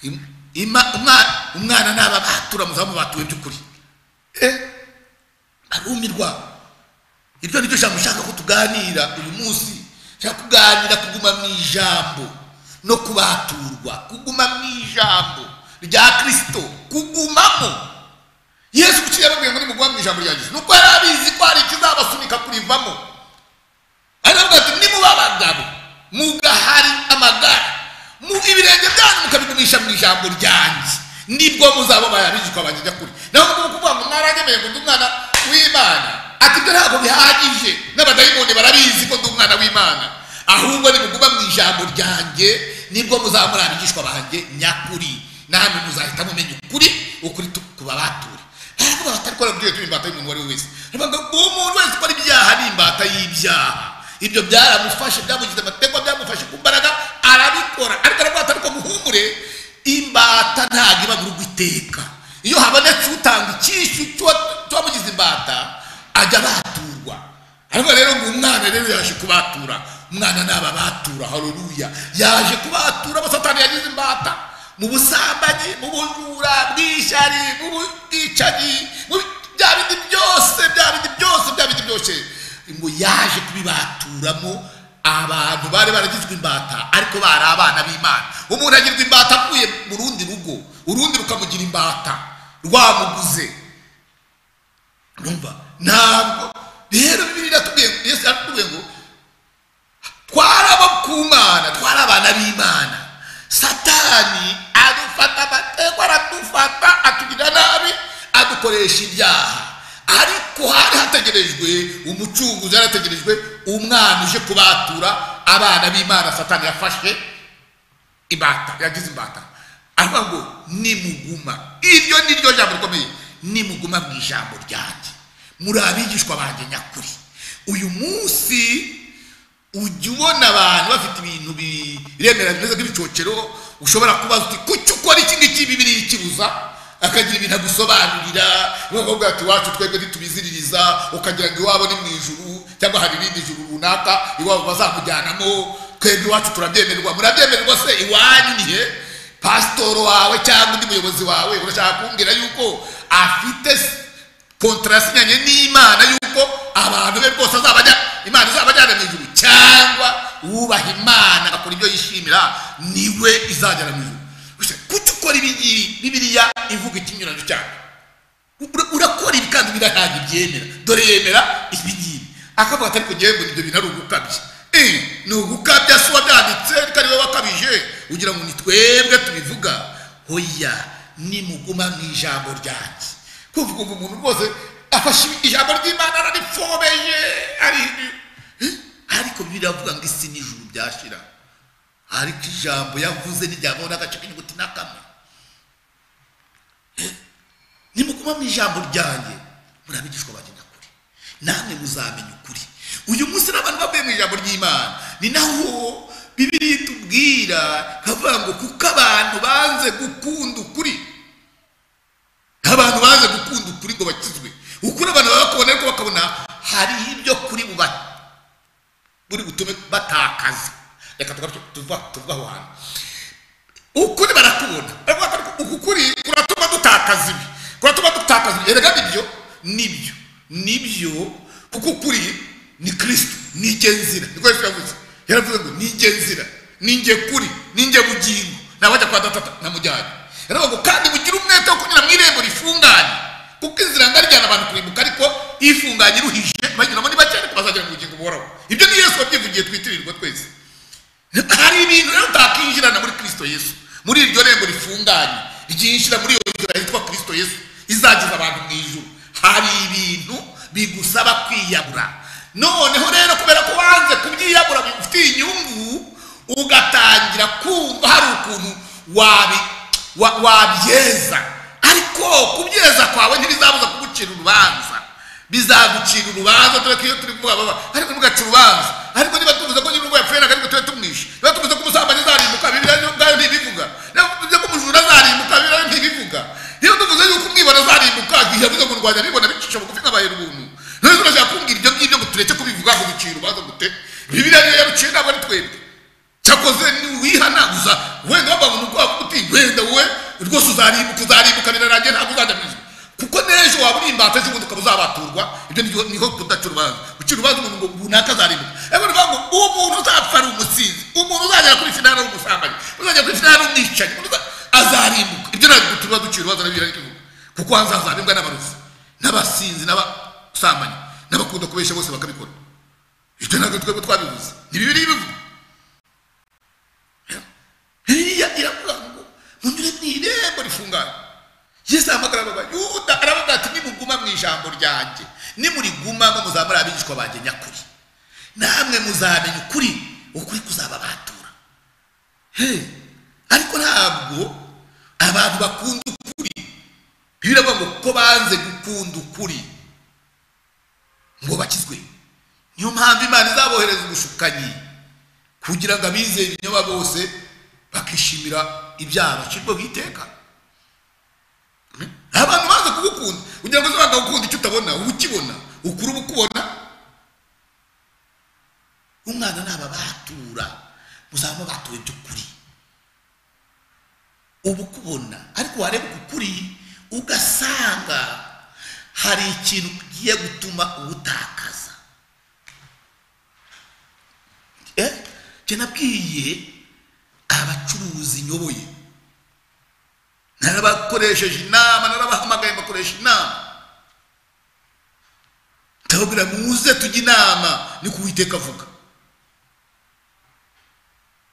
Im- ima- umwa- umwana n'aba batura muzaba mubatuwe by'ukuri eh arumirwa iryo ni ryo jambo ushaka ko tuganira uyu munsi ushaka kuganira kuguma mu ijambo no kubaturwa kuguma mu ijambo rya kirisito kugumamo yesu kuki yababwiye ngo nimuguma mu ijambo rya yesu nuko yari abizi ko hari ikizabasunika kurivamo aravuga ati nimuba abagabo mugahari amagara mu ibirenge byanyu mukabigumisha mu ijambo ryanjye nibwo muzaba bayabigishwa banjye kuri naho ngubu kuvuga ngo mwaranyemeye ngo ndi umwana w'imana ati ibyo ntabwo bihagije n'abadayimoni barabizi ko ndi umwana w'imana ahubwo nimuguma mu ijambo ryanjye nibwo muzaba muri abigishwa banjye nyakuri namwe muzahita mumenya ukuri ukuri tu- kubabature aravuga bati ariko arabwiye turi imbata y'umuntu uwo ari we wese aravuga ngo umuntu wese ukora ibyaha ni imbata y'ibyaha ibyo byaramufashe byamugize amategeko byamufashe ku mbaraga arabikora ariko aravuga ati ariko muhumure imbata ntabwo iba mu rugo iteka iyo habonetse utanga icyishu cy'uwa- cy'uwamugize imbata ajya abaturwa aravuga rero ngo umwana rero yaje kubatura umwana n'aba batura haruruya yaje kubatura abo satani yagize imbata mu busambanyi mu bujura bw'ishyari mu bwicanyi mu bya bindi byose bya bindi byose bya bindi byose ngo yaje kubibaturamo abantu bari baragizwe imbata ariko bari abana b'imana umuntu agirwa imbata avuye mu rundi rugo urundi rukamugira imbata rwamuguze numva ntabwo rero bibiri iratubwiye yesu aratubwiye ngo twarabo ku mana twari abana b'imana satani adufata amategeko aradufata atugira nabi adukoresha ibyaha ariko hari hategerejwe umucunguzi hari hategerejwe umwana uje kubatura abana b'imana satani yafashe imbata yagize imbata aravuga ngo nimuguma iryo ni ryo jambo rikomeye nimuguma mu ijambo ryanjye muri abigishwa banjye nyakuri uyu munsi ujya ubona abantu bafite ibintu biremera bimeze nk'ibicocero ushobora kubaza uti kuki ukora iki ngiki bibiri ikibuza akagira ibintu agusobanurira bakavuga ati iwacu twebwe ntitubiziririza ukagira ngo iwabo ni mu ijuru cyangwa hari irindi juru runaka iwabo bazakujyanamo twebwe iwacu turabyemerwa murabyemerwa se iwanyu ni he pasitoro wawe cyangwa undi muyobozi wawe urashaka kumbwira yuko afite s- kontarasinyanye n'imana yuko abantu be rwose azabajya imana izabajyana mu ijuru cyangwa wubaha imana akora ibyo yishimira niwe izajyana mu ijuru Gusa kuki ukora ibi ngibi bibiliya ivuga ikinyurano cyane Ura- urakora ibi kandi biriya ntabwo ibyemera dore yemera ibi ngibi akavuga ati ariko ngewe mbona ibyo bintu ari ugukabya Eh, ni ugukabya si wabyanditse ariko ari wowe wakabije ugira ngo ni twebwe tubivuga hoya nimuguma mu ijambo ryanjye kuvuga ngo umuntu rwose afashe ijambo ry'imana ararifobeje ari- Eh, ariko biravuga ngo isi n'ijuru byashira ariko ijambo yavuze ntiryabona n'agace k'inyuguti na kamwe nimuguma mu ijambo ryanjye murabigishwa banjye nyakuri namwe muzamenya ukuri uyu munsi n'abantu bavuye mu ijambo ry'imana ni naho bibiri itubwira ikavuga ngo kuko abantu banze gukunda ukuri abantu banze gukunda ukuri ngo bakizwe ukuri abantu baba bakubona ariko bakabona hari ibyo kuri buba buri butume batakaza reka tugaruke- tuva tuva aho hantu ukuri barakubona Baravuga bati, ariko uku kuri kuratuma dutakaza ibi kuratuma dutakaza ibi erega nibyo nibyo nibyo kuko ukuri ni kristo nijye nzira niko yesu yavuze yaravuze ngo nijye nzira ninjye kuri ninjye bugingo nabajya kwa datata namujyanye yaravuga ngo kandi mugire umwete wo kunyura mu irembo rifunganye kuko inzira ngari ijyana abantu kurimbuka ariko ifunganye iruhije banyuramo ni bake ariko bazagera mu bugingo buhoraho ibyo ni yesu wabyivugiye twitirirwa twese hari ibintu rero utakinjirana muri kristo yesu muri iryo rembo rifunganye ryinjira muri iyo nzira yitwa kristo yesu izageza abantu mu ijuru hari ibintu bigusaba kwiyabura noneho rero kubera ko wanze kubyiyabura bigufitiye inyungu ugatangira kumva hari ukuntu wabi wa- wabyeza ariko kubyeza kwawe ntibizabuza kugucira urubanza bizagucira urubanza dore ko iyo turi kuvuga baba ariko ntugace urubanza ariko niba tuvuze ko nyir'urugo yapferaga ariko tube tumwishe niba tuvuze ko umusambanyi azarimbuka bibiliya yo ubwayo ntibivuga niba tuvuze ko umujura azarimbuka bibiliya yo ntibivuga iyo tuvuze yuko umwibona azarimbuka igihe abuze mu rwanda bibona bicisha bugufi nk'abaye ubuntu rero turashaka kumbwira ibyo ngibyo ngo tureke kubivuga ngo biciye urubanza gute bibiliya niyo yaruciye ntabwo ari twebwe cyakoze niwihanaguza wenda wabantu ubwoba uti wenda wowe rwose uzarimbuka uzarimbuka birarangiye ntabwo uzajya mu ijuru kuko n'ejo waba uri imbata z'ubundi ukaba uzabaturwa ibyo niho niho kudaca urubanza ucira urubanza umuntu ngo runaka azarimbuka ariko nivuga ngo uwo muntu uzapfa ari umusinzi umuntu uzagera kuri finali ari umusambanyi uzagera kuri finali ari umwicanyi umuntu uza- azarimbuka ibyo ntabwo tuba ducira urubanza nabyo birarivuga kuko hazazarimbwa n'abarozi n'abasinzi n'abasambanyi n'abakunda kubeshya bose bakabikora ibyo ntabwo twebwe twabivuze ni bibiri bivuga hiriya iravuga ngo munyure mu irembo rifunganye yesu ahamagara ababaye yuda aravuga ati nimuguma mu ijambo ryanjye nimurigumamo muzamure abigishwa banjye nyakuri namwe muzamenya ukuri ukuri kuzababatura he ariko ntabwo abantu bakunda ukuri biravuga ngo ko banze gukunda ukuri ngo bakizwe niyo mpamvu imana izabohereza ubushukanyi kugira ngo abizeye ibinyoma bose bakishimira ibyaha bacirwaho iteka Mm? abantu baza kugukunda kugira ngo uze bakagukunda icyo utabona uba ukibona ukuru uba ukubona umwana naba batura muzaba batuwe by'ukuri uba ukubona ariko wareba ukuri ugasanga hari ikintu ugiye gutuma uwutakaza eh njye nabwiye abacuruzi nyoboye narabakoresheje inama narabahamagaye bakoresha inama ndababwira muze tujye inama ni ku uwiteka avuga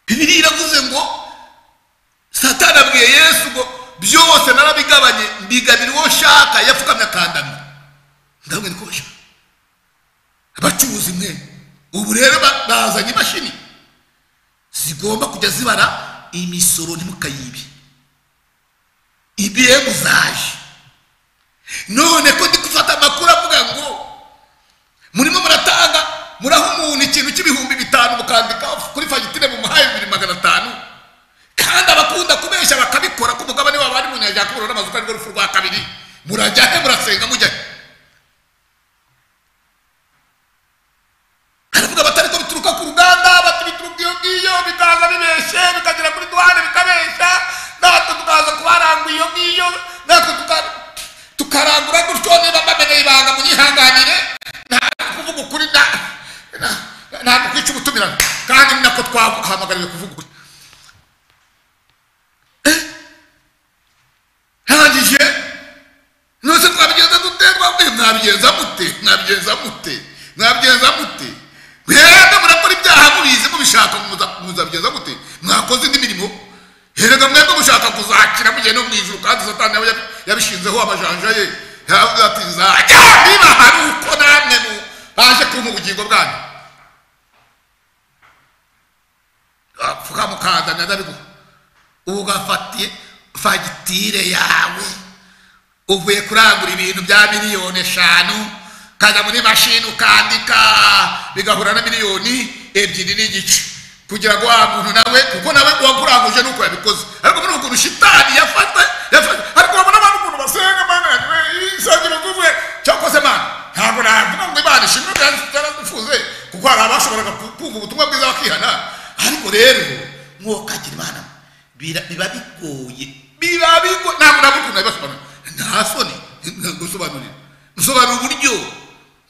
bibiri iravuze ngo satani abwiye yesu ngo byose narabigabanye mbigabira uwo nshaka yapfukamye akandamira ndababwira ko bashaka abacuruzi mwe ubu rero ba- bazanye imashini zigomba kujya zibara imisoro ntimukayibe ibihembo zaje none ko ndi gufata amakuru avuga ngo murimo muratanga muraha umuntu ikintu cy'ibihumbi bitanu mukandika kuri fagitire mumuhaye bibiri magana atanu kandi abakunda kubeshya bakabikora ko umugabane wabo ari mu nyanja yakubura n'amazu ko arirwo rupfu rwa kabiri murajya he murasenga mujya he aravuga batari ko bituruka ku ruganda bati bituruka iyo ngiyo bikaza bibeshye bikagera kuri duhane bikabeshya natwe tukaza kubarangura iyo ngiyo natwe tuka- tukarangura gutyo niba mbamenye ibanga munyihanganire ntabwo kuvuga ukuri na- na- ntabwo kwica ubutumirane kandi ni nako twahamagariwe kuvuga ukuri Eh, ndangije nose twabigenza dute twabwiye mwabigenza mute mwabigenza mute mwabigenza mute mwebwe murakora ibyaha mubizi mubishaka muza- muzabigenza mute mwakoze indi mirimo herega mwebwe mushaka kuzakira mugende mu ijuru kandi satani nawe yabi- yabishinzeho amajanja ye yavuze ati nzajya niba hari uko namwe mu- baje kumpa ubugingo bwanyu apfuka mukandanya ndabiguha ugafatiye fagitire yawe uvuye kurangura ibintu bya miliyoni eshanu ukajya muri mashini ukandika bigahura na miliyoni ebyiri n'igice kugira ngo wa muntu nawe kuko nawe wakuranguje nuko yabikoze ariko muri ukuntu shitani yafata yafata ariko wabona abantu ukuntu basenga mana isangiro kuvuye cyakoze mana ntabwo navuga ngo imana ishimwe byaradufuze kuko hari abashoboraga ku- kumva ubutumwa bwiza bakihana ariko rero mwokagira imana bira- biba bigoye biba bigoye ntabwo navuga ukuntu nabibasobanurira nta soni gusobanurira gusobanura uburyo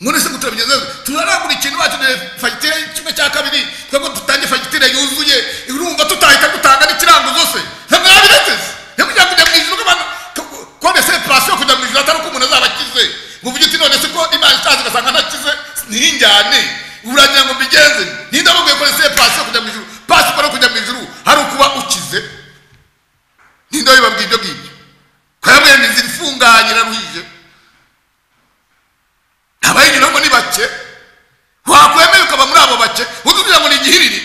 none se ngo turabigenza gute? turarangura ikintu bakeneye fagitire kimwe cya kabiri twebwe dutange fagitire yuzuye urumva tutahita dutanga n'ikiranguzo se ntamwabireteze ntimugira kujya mu ijuru nk'abantu kone se pasiyo kujya mu ijuru atari uko umuntu azaba akize ngo uvuge uti none se ko imana itazi ugasanga ntakize ntinjyane uragira ngo mbigenze ntindababwiye kone se pasiyo kujya mu ijuru pasiyo ukora kujya mu ijuru hari ukuba ukize ninda bibabwiye ibyo ngibyo kwebwe imizi ifunganye iraruhije abayinyuramo ni bake wakwemeye ukaba muri abo bake utubwira ngo ni igihiriri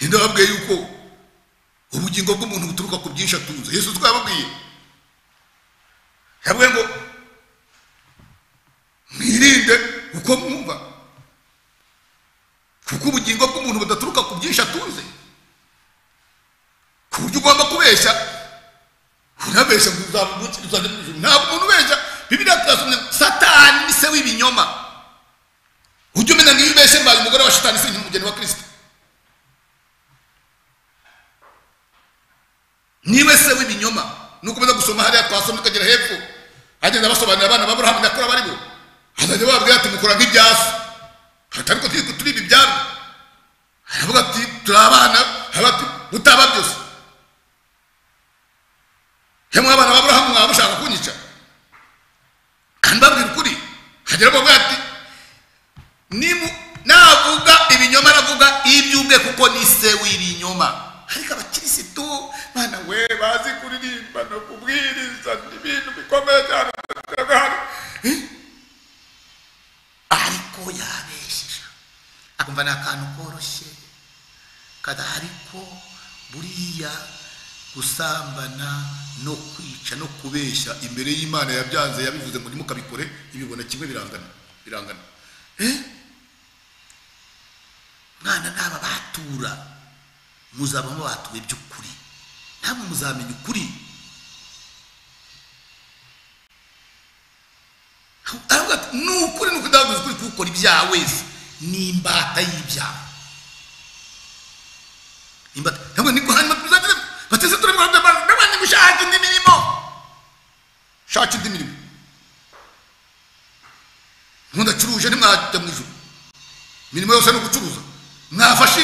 ndababwiye yuko ubugingo bw'umuntu buturuka ku byinshi atunze yesu twababwiye yabwiye ngo mwirinde uko mwumva kuko ubugingo bw'umuntu budaturuka ku byinshi atunze ku buryo ugomba kubeshya unabeshya ngo uzabukire uzajya mu ijuru ntabwo umuntu ubeshya bibiriya turasomye satani ni se w'ibinyoma ujya umenya niba ubeshye mbaye umugore wa shitani si umugeni wa kirisito niwe se w'ibinyoma nukomeza gusoma hariya twasomye ukagera hepfo agenda abasobanurira abana baburahamu nyakora baribo azajya babwira ati mukora nk'ibyasu ariko turi turi ibi byabo aravuga ati turi abana aravuga ati mutaba byose yamwe abana baburahamu mwaba mushaka kunyica kandi babwira ukuri hagera bavuga ati nimu navuga ibinyoma navuga iby'ubwe kuko ni se w'ibinyoma ariko abakirisitu mwana we bazi kuririmba no kubwiriza ibintu bikomeye cyane ariko yabesheje akumva ni akantu koroshye kada ariko buriya gusambana no kwica no kubeshya imbere y'imana yabyanze yabivuze ngo ntimukabikore ibibona kimwe birangana birangana eh mwana n'aba batura muzaba mubatuwe by'ukuri ntabwo muzamenya ukuri aravuga ati ni ukuri ni ukudaguza ukuri kuwukora ibyaha wese ni imbata y'ibyaha imbata ntabwo ni guhanyuma tuzagire bateze turabikora by'amazi n'abandi gushaka indi mirimo shaka indi mirimo ntundacuruje ntimwajya mu ijoro imirimo yose ni ugucuruza mwafashe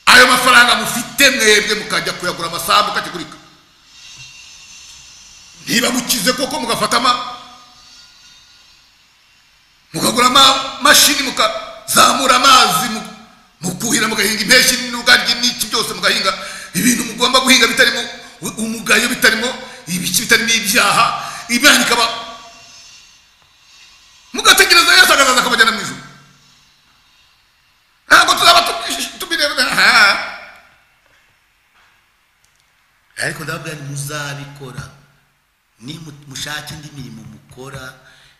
ayo mafaranga mufite mwebwe mukajya kuyagura amasambu mukakigurika niba mukize koko mugafata ama mukagura amamashini mukazamura amazi mukuhira mugahinga impeshyi n'ubwangi n'iki byose mugahinga ibintu mugomba guhinga bitarimo umugayo bitarimo ibiki bitarimo ibyaha imana ikaba mugategereza yesu akazaza akabajyana mu ijoro ntabwo tuzaba tubireba ariko ndababwira ni muzabikora mushake indi mirimo mukora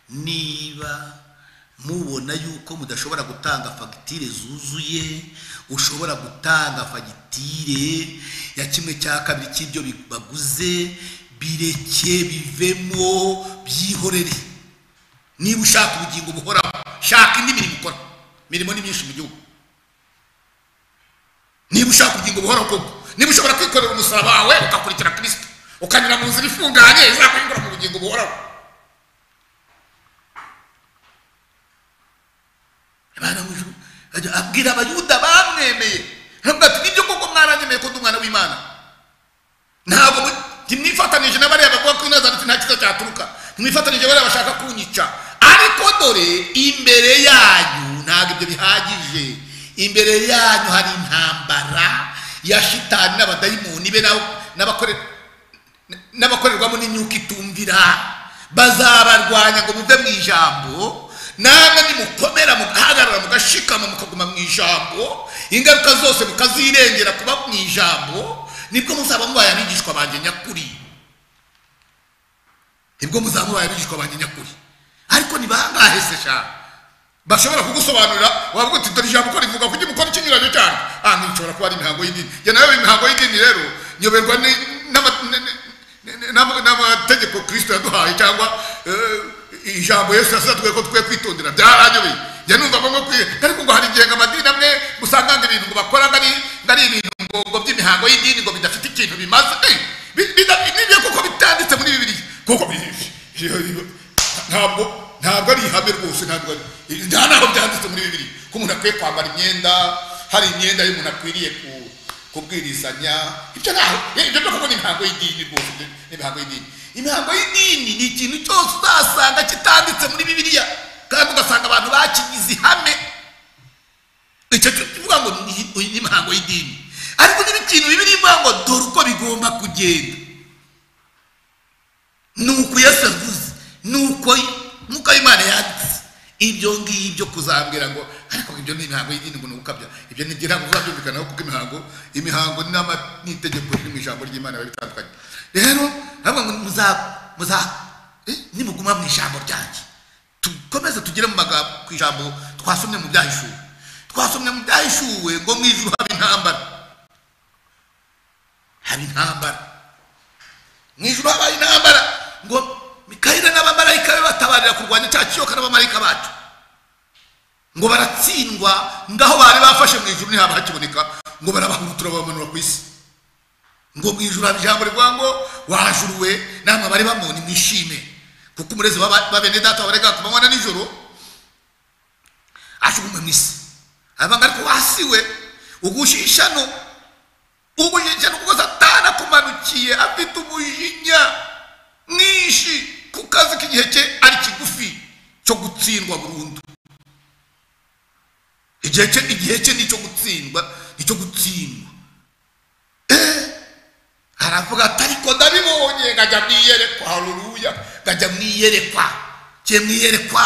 niba mubona yuko mudashobora gutanga fagitire zuzuye ushobora gutanga fagitire ya kimwe cya kabiri cy'ibyo baguze bireke bivemo byihorere niba ushaka ubugingo buhoraho shaka indi mirimo ukora imirimo ni myinshi mu gihugu niba ushaka ubugingo buhoraho koko niba ushobora kwikorera umusaraba wawe ugakurikira kirisito ukanyura mu nzira ifunganye izakuyungura mu bugingo buhoraho imana mu ijuru ajya abwira abayuda bamwemeye ntabwo ati nibyo koko mwaranyemeye ko ndi umwana w'imana ntabwo ntimwifatanije na bariya bavuga ko inazanitse nta cyiza cyaturuka ntimwifatanije bariya bashaka kunyica ariko dore imbere yanyu ntabwo ibyo bihagije imbere yanyu hari intambara ya shitani n'abadayimoni be n'abakorerwamo n'imyuka itumvira bazabarwanya ngo muve mu ijambo namwe nimukomera mugahagarara mugashikama mukaguma mu ijambo ingaruka zose mukazirengera kuba mu ijambo nibwo muzaba mubaye abigishwa banjye nyakuri nibwo muzaba mubaye abigishwa banjye nyakuri ariko ni bangahe se shaka bashobora kugusobanurira wavuga uti dore ijambo uko rivuga kuko mukora ikinyuranyo cyane aha nshobora kuba ari imihango y'idini njye nawe imihango y'idini rero nyoberwa n'amategeko kirisito yaduhaye cyangwa ijambo yesu yasatwe ko twe kwitondera byaranyobeye njye numva ngo kwiye ariko ngo hari igihe ngo amadini amwe usanga ngo ibintu ngo bakora ngo ari ibintu ngo by'imihango y'idini ngo bidafite ikintu bimaze nibyo kuko bitanditse muri bibiri kuko ntabwo ntabwo ari ihame rwose ntabwo ari nta naho byanditse muri bibiri ko umuntu akwiye kwambara imyenda hari imyenda y'umuntu akwiriye kubwirizanya ibyo ntaho ibyo byo kuko ni imihango y'idini rwose ni imihango y'idini imihango y'idini ni ikintu cyose uzasanga kitanditse muri bibiliya kandi ugasanga abantu bakigize ihame icyo cyo kivuga ngo ni imihango y'idini ariko niba ikintu bibiliya ivuga ngo dore uko bigomba kugenda ni uku yesu avuze ni uko nk'uko imana yanditse ibyo ngibyo kuzambwira ngo ariko ibyo ni imihango y'idini ngo ni ugukabya ibyo ni ibyo ntabwo uzabyumvikanaho kuko imihango imihango n'ama- n'itegeko riri mu ijambo ry'imana biba bitandukanye rero ntabwo ngo muza muza eh, nimuguma mu ijambo ryanjye dukomeze tugere mu magambo ku ijambo twasomye mu byahishuwe twasomye mu byahishuwe ngo mu ijuru haba intambara haba intambara mu ijuru habaye intambara ngo mikayire n'abamarayika be batabarira kurwanya cya kiyoka n'abamarayika bacu ngo baratsindwa ngaho bari bafashe mu ijuru ntihaba hakiboneka ngo barabahurutura babamanura ku isi ngo mu ijuru haba ijambo rivuga ngo wajuruwe namwe bari bamubona mwishime kuko umurezi w'aba- wa bene data wabarega ku manywa na nijoro ajugunywe mu isi abanga ariko wasiwe ugushishano ubuyigira kuko satani akumanukiye afite umujinya mwinshi ku kazi k'igihe cye ari kigufi cyo gutsindwa burundu igihe cye igihe cye ni icyo gutsindwa ni icyo gutsindwa eh aravuga ati ariko ndabibonye nkajya mwiyerekwa haruruya nkajya mwiyerekwa cye mwiyerekwa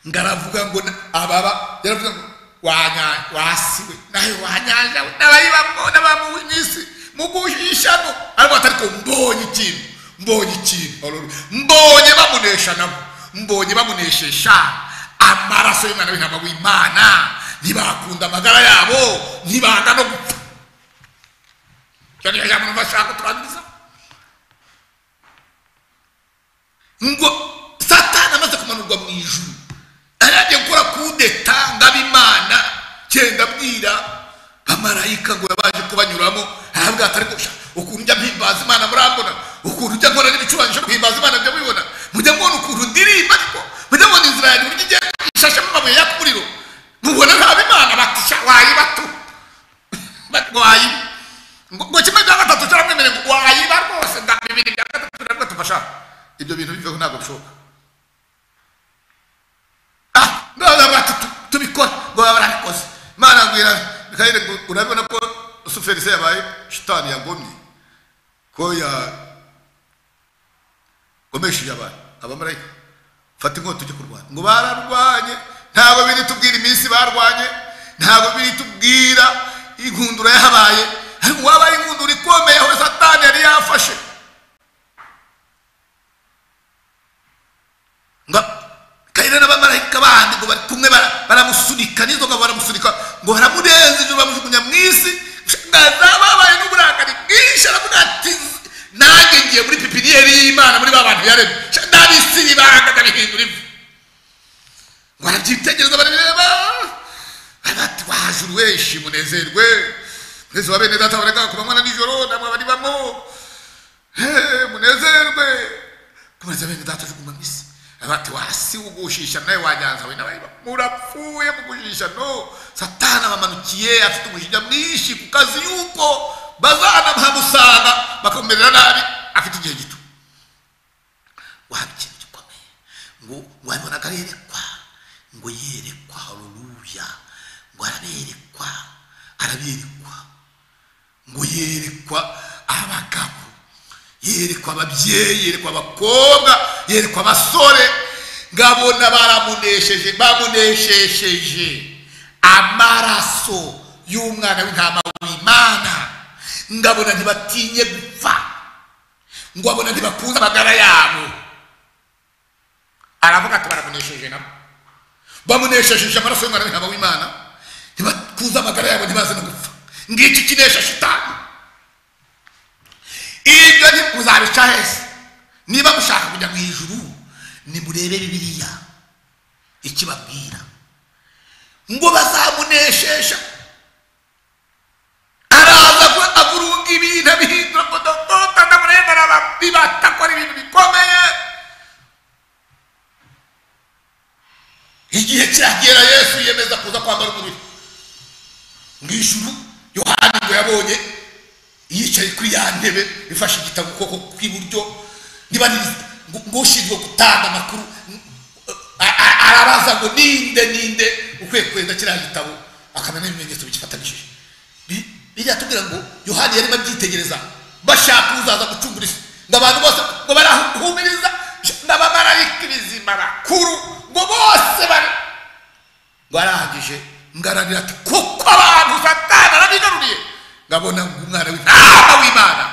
ngaravuga ngo na- ababa yaravuga ngo wanya- wasiwe nawe wanyanjawe n'abayibamo n'abamuwe n'isi muguhishano ariko atariko mbonye ikintu mbonye ikintu Hallelujah. mbonye bamunesha nabo mbonye bamuneshesha amaraso y'umwana w'intama w'imana ntibakunda amagara yabo ntibanga no gupfa icyo niyo ijambo numva ashaka kuturangiza ngo satani amaze kumanurwa mu ijuru aragiye gukora kudeta ngabimana cyenda bwira bamarayika ngo yabaje kubanyuramo aravuga ati ariko sha, ukuntu njya mpimbaza imana murambona ukuntu njya nkora n'ibicurangisho mpimbaza imana njya mubibona mujya mubona ukuntu ndirimba ariko mujya mubona inzira yanjye uburyo igenda ishashemo amabuye yaka umuriro mubona naba imana bati sha, wayiba tu Bati, wayiba ngo ngo kimwe cya gatatu cyaramwemereye ngo wayiba rwose nda bibiri bya gatatu nabwo tufasha ibyo bintu biveho ntabwo bishoboka bati tubikora ngo baba barabikoze imana mbwira mikayire ngo urabibona ko rusuferi se yabaye shitani yagomye ko yagomesheje abantu abamarayika fata inkota ujye kurwanya ngo bararwanye ntabwo biri tubwira iminsi barwanye ntabwo biri tubwira inkundura yahabaye ariko wabaye inkundura ikomeye aho satani yari yafashe ngo kayire n'abamarayika bandi ngo bari kumwe bara- baramusunika n'izo ngabo baramusunika ngo baramurenza ijoro bamujugunya mu isi ngazababaye n'uburakari bwinshi aravuga ati nanjye ngiye muri pipiniyeri y'imana muri ba bantu yaremye nabisi ibanga ndabihindura ivu ngo arabyitegereza barabireba bati wajuru weshi munezerwe munezero wa bene data bareka ku manywa na nijoro namwe bari bamo Eh, munezerwe kumaze bene data juguma mu isi abati wasi ugushisha nawe wanyanza we nawe murapfuye mugushisha no satana bamanukiye afite umujinya mwinshi ku kazi yuko bazana bahamusanga bakamumerera nabi afite igihe gito waba ikintu gikomeye ngo ngo abibona karerekwa ngo yerekwa haruruya ngo araberekwa araberekwa ngo yerekwa abagabo yerekwa ababyeyi yerekwa abakobwa yerekwa abasore ngabona baramunesheje bamuneshesheje amaraso y'umwana w'intama w'imana ngabona ntibatinye gupfa ngabona ntibakunze amagara yabo aravuga ati baramunesheje nabo bamuneshejeje amaraso y'umwana w'intama w'imana ntibakunze amagara yabo ntibaze no gupfa ngiki kinesha shitani ibyo ntimuzabica hese niba mushaka kujya mu ijuru nimurebe bibiliya ikibabwira ngo bazamuneshesha araza ko agurunga ibintu abihindura kodokota ndamurengana bibatakora ibintu bikomeye igihe kiragera yesu yemeza kuza kwambara umubiri mu ijuru yohani ngo yabonye yicaye kuri ya ntebe ifashe igitabo ku kuboko kw'iburyo niba ni ngo- ngo ushinzwe gutanga amakuru a- a- arabaza ngo ninde ninde ukwiye kwenda kiriya gitabo akamenya n'ibimenyetso bigifatanishije Bi- bijya tubwira ngo yohani yarimo abyitegereza bashaka uzaza gucungura isi ngo abantu bose ngo barahumiriza n'abamarayika ibizima bakuru ngo bose bari ngo arangije ngaranira ati kuko abantu satana arabigaruriye ngabona ngo umwana w'intama w'imana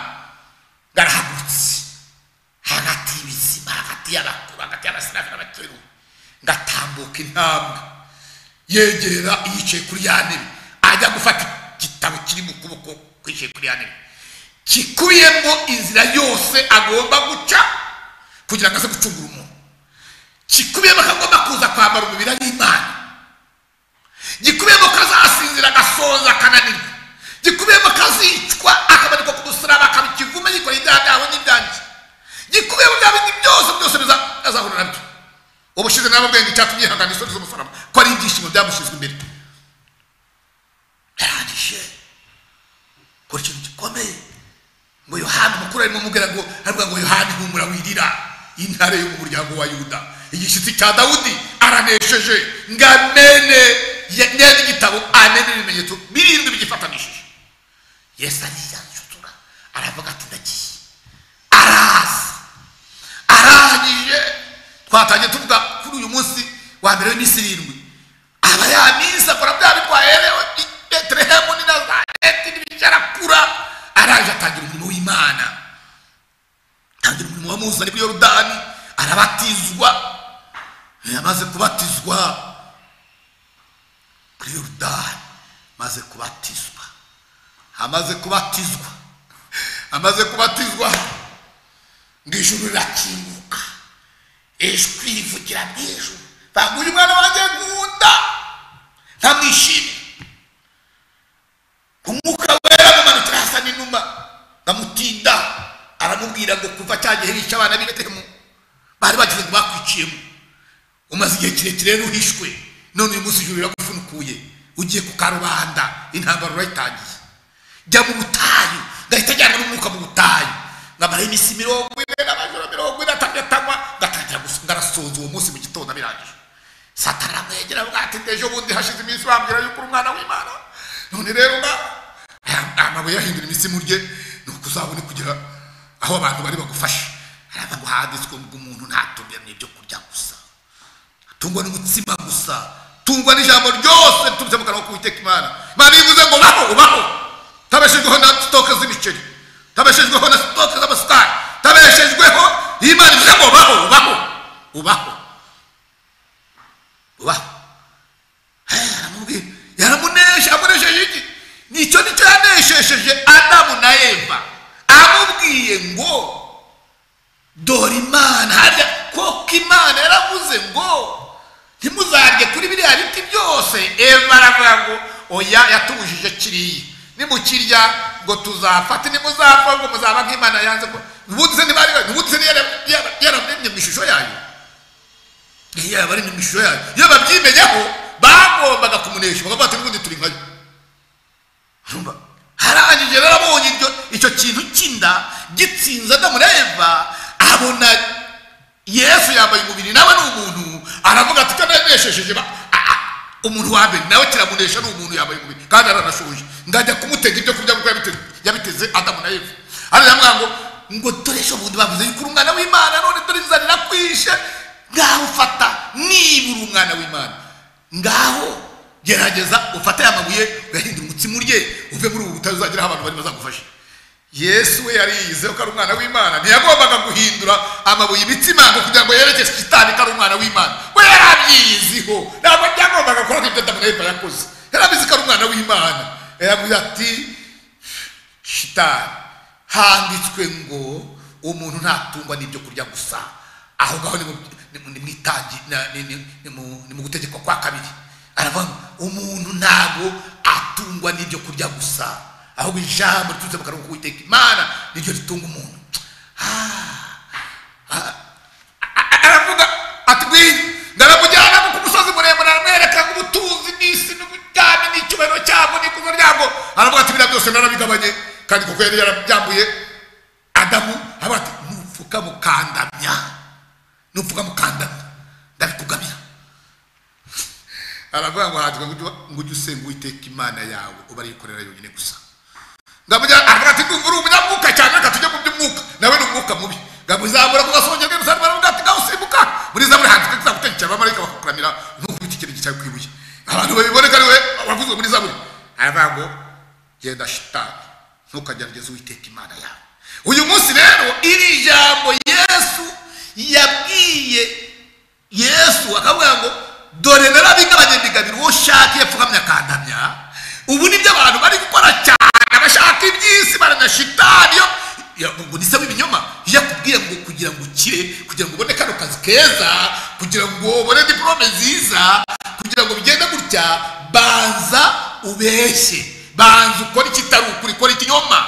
ngo arahagurutse hagati y'ibizima hagati y'abakuru hagati y'abasiramu n'abakuru ngatambuka intambwe yegera yicaye kuri ya ntebe ajya gufata igitabo kiri mu kuboko kwicaye kuri ya ntebe kikubiyemo inzira yose agomba guca kugira ngo aze gucungura umuntu kikubiyemo ko agomba kuza kwambara umubiri w'imana gikubiyemo ko azasinzira agasoza akananirwa gikubiyemo ko azicwa akabanikwa ku musaraba akaba ikivume yikoreye ibyaha byawe n'ibyanjye gikubiyemo bya bindi byose byose azahura nabyo ubushize nabo bwenge icyatumye yihangana isoni z'umusaraba ko ari ibyishimo byamushyizwe imbere yarangije kora ikintu gikomeye ngo yohani mukuru arimo amubwira ngo aravuga ngo yohani humura wirira intare yo mu muryango wa yuda igishyitsi cya dawudi aranesheje ngo amene neza igitabo amene n'ibimenyetso birindwi bigifatanishije yesu ariyansutura aravuga ati ndagiye araza arangije twatangiye tuvuga kuri uyu munsi wa mbere w'iminsi irindwi aba ya minsi akora bya bitwaherewe i betelehemu ni nazareti n'ibicyarakura araje atangira umurimo w'imana atangira umurimo wamuzanye kuri yorodani arabatizwa yamaze kubatizwa kuri yorodani amaze kubatizwa amaze kubatizwa amaze kubatizwa ngo ijuru rirakinguka ijwi rivugira mu ijuru baguye uyu mwana wanjye nkunda ntamwishimiye umwuka wera amumanukira hasa n'inuma ndamutinda aramubwira ngo kuva cya gihe bica abana b'ibetehemu bari bagize ngo bakwiciyemo umaze igihe kirekire rero uhishwe none uyu munsi ijuru riragufunukuye ugiye ku karubanda intambara urayitangiye jya mu butayu gahita ajyana n'umwuka mu butayu ngamara iminsi mirongo ine n'amajoro mirongo ine atandatu anywa ngatangira gusunga arasoza uwo munsi mu gitondo abirangije satana aramwegera avuga ati ejo bundi hashize iminsi wambwira yuko uri umwana w'imana none rero mba amabuye yahindura imitsimu rye ni uko uzabone kugira aho abantu bari bagufashe aravuga ngo handitswe ngo umuntu ntatungira n'ibyo kurya gusa atungwa n'umutsima gusa tungwa n'ijambo ryose riturutse mu kanwa k'uwiteka imana imana yivuze ngo baho baho utabeshejweho na sitoke z'imiceri utabeshejweho na sitoke z'amasukari utabeshejweho imana ivuze ngo baho baho ubaho ubaho aramubwira yaramunesha amunesheje iki nicyo nicyo yaneshejeje adamu na eva amubwiye ngo dore imana harya koko imana yaravuze ngo ntimuzarye kuri biriya biti byose eva aravuga ngo oya yatubujije kiriya nimukirya ngo tuzapfa ntimuzapfa ngo muzaba nk'imana yanze ko ubundi se ntibari ubundi se yararemye mu ishusho yayo iyo yabaremye mu ishusho yayo iyo babyimenyeho bagombaga kumunesha bakavuga ati n'ubundi turi nkayo urumva harangije rero abonye iryo icyo kintu cy'inda gitsinze adamu na eva abona yesu yambaye umubiri nawe ni umuntu aravuga ati kananesheje umuntu wa mbere nawe kiramunesha ni umuntu yambaye umubiri kandi aranashoje ngajya kumutega ibyo kurya kuko yabiteze adamu na eva aravuga ngo ngo dore ejo bundi bavuze yuko uri umwana w'imana none dore bizanira kwishe ngaho ufata niba uri umwana w'imana ngaho gerageza ufate aya mabuye uyahindure umutsima urye uve muri ubu butare uzageraho abantu bari bazagufashe yesu we yariyizeho ko ari umwana w'imana ntiyagombaga guhindura amabuye imitsima ngo kugira ngo yerekeze kitani ko ari umwana w'imana we yarabyiyiziho ntabwo byagombaga gukora nk'ibyo adamu na eva yakoze yarabizi ko ari umwana w'imana yaravuze ati shitani handitswe ngo umuntu ntatungwa n'ibyo kurya gusa aho ngaho ni mu gutegekwa kwa kabiri aravuga umuntu ntabwo atungwa n'ibyo kurya gusa ahubwo ijambo riturutse mu kanwa k'uwiteka imana niryo ritunga umuntu aravuga ati ngwino ndaramujyana ku musozi muremure aramwereka ngo ubutunzi n'isi n'ubujyane n'icyubahiro cyabwo n'ikuzo ryabwo aravuga ati biriya byose narabigabanye kandi kuko yari yarabyambuye adamu aravuga ati nupfuka mukandamya nupfuka mukandamya ndabikugamira aravuga ngo handika ngo ujye usenga uwiteka imana yawe uba arikorera yonyine gusa ngamujyana aravuga ati ndumva uri umunyamwuka cyane reka tujye mu by'umwuka nawe ni umwuka mubi ngamuzamura ku gasongero bwe rusanzwe aravuga ati hanze kandi zagutegekera abamarayika bakakuramira nk'uko ubita ikirenge cyawe ku ibuye abantu babiboneka ari we wavuzwe muri zaburi aravuga ngo genda shitani ntukagerageze uwiteka imana yawe uyu munsi rero iri jambo yesu yabwiye yesu akavuga ngo dore narabigabanye mbigabira uwo ushaka iyo apfukamye akandamya ubu nibyo abantu bari gukora cyane abashaka iby'isi baranashitani yo ya- ngo nise w'ibinyoma yakubwiye ngo kugira ngo ukire kugira ngo ubone kano kazi keza kugira ngo ubone diporome nziza kugira ngo bigende gutya banza ubeshye banza ukore ikitari ukuri ukore ikinyoma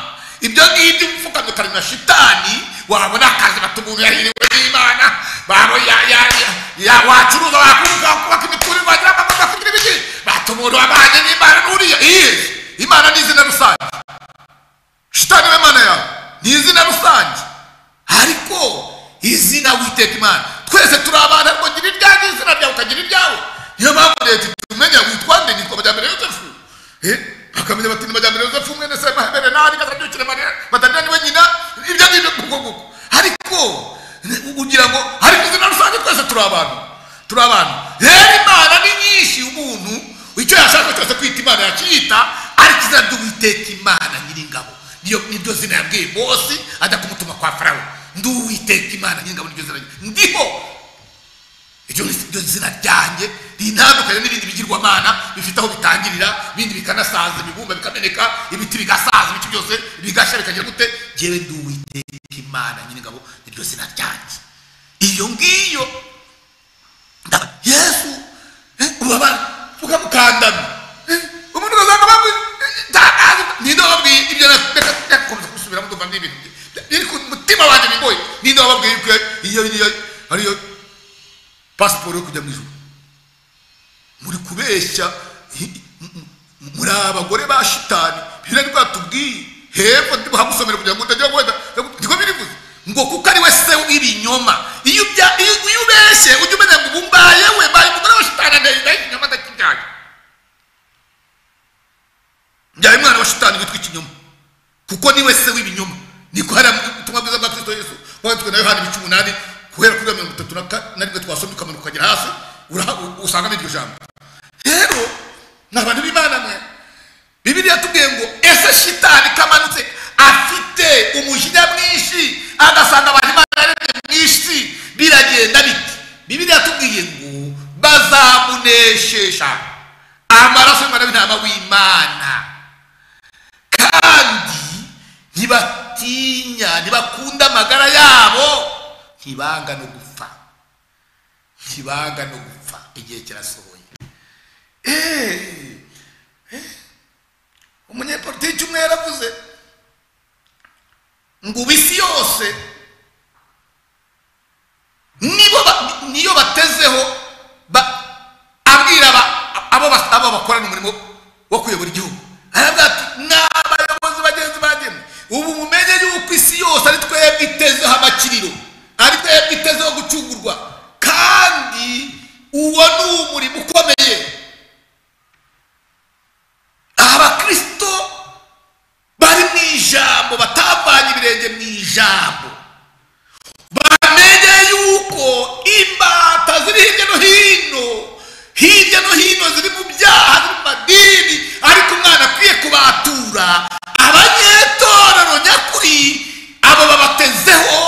ibyo ngibyo upfukamye ukari na shitani wabona akazi bata umuntu yahiriwe n'imana babo ya- ya- ya- ya- wacuruza wakumva kubaka imiturire wagira amamodoka kugira ibiki bata umuntu wabanye n'imana n'uriya iye imana ni izina rusange shitani we mana yawe ni izina rusange ariko izina witeka imana twese turi abana ariko gira iryange izina ryawe ukagira iryawe niyo mpamvu leta itumenya witwa nde nitwa majyambere yosefu Eh, bakamenya bati ni majyambere yosefu mwene se mahabere nari katabyukire marere batandira niwe nyina ibyo ngibyo guko guko ariko ni- ugira ngo ariko izina rusange twese turi abantu turi abantu rero imana ni nyinshi umuntu icyo yashaka cyose kwita imana yakiyita ariko izina ry'uwiteka imana nyiringabo niyo niryo zina yabwiye mose ajya kumutuma kwa farawo ndi uwiteka imana nyir'ingabo niryo zina ryanjye. ndiho iryo ni iryo zina ryanjye rinandukanye n'ibindi bigirwamana bifite aho bitangirira ibindi bikanasaza ibibumba bikameneka ibiti bigasaza ibiti byose bigashya bikagira gute njyewe ndi uwiteka imana nyir'ingabo niryo zina ryanjye iyo ngiyo ndaba- yesu eh, ubabara ukamukandana Eh, umuntu ukazanga bamwe ninde wababwiye ibyo nakomeza kubisubiramo ndumva ni ibintu bye- biri ku mutima wanjye bigoye ninde wababwiye yuko iyo iyo ariyo pasiporo yo kujya mu ijuru muri kubeshya hi- m- m- muri abagore ba shitani biriya ni bwatubwiye hepfo ndibuhamusomere kugira ngo utagira wenda niko birivuze ngo kuko ari we se w'ibinyoma iyo ubya- iyo iyo ubeshye ujya umenya ngo ubu mbaye we mbaye umugore wa shitani ndahita ikinyoma ndakibyaye njyaye umwana wa shitani witwa ikinyoma kuko niwe se w'ibinyoma niko hari ubutumwa bwiza bwa kristo yesu bwanditswe na yohana ibice umunani guhera kuri mirongo itatu na ka- na rimwe twasomye ukamanuka ukagera hasi uraha- u- usangamo iryo jambo rero ni abantu b'imana mwe bibiriya tubwiye ngo ese shitani kamanutse afite umujinya mwinshi agasanga abantu imana yaremye mwinshi biragenda bite bibiriya tubwiye ngo bazamuneshesha amaraso y'umwana w'intama w'imana kandi ntibatinya ntibakunda amagara yabo ntibanga no gupfa ntibanga no gupfa igihe kirasohoye Eh, eh, umunyepolitiki umwe yaravuze ngo ubu isi yose nibo ba- niyo batezeho ba- abwira aba- abo bas- abo bakorana umurimo wo kuyobora igihugu aravuga ati n'abayobozi bagenzi bagenzi ubu mumenye yuko isi yose ari twebwe itezeho amakiriro ari twebwe itezeho gucungurwa kandi uwo ni umurimo ukomeye abakristo bari mu ijambo batavanye ibirenge mu ijambo bamenye yuko imbata ziri hirya no hino hirya no hino ziri mu byaha ziri mu madini ariko umwana akwiye kubatura abanyetorero nyakuri abo babatezeho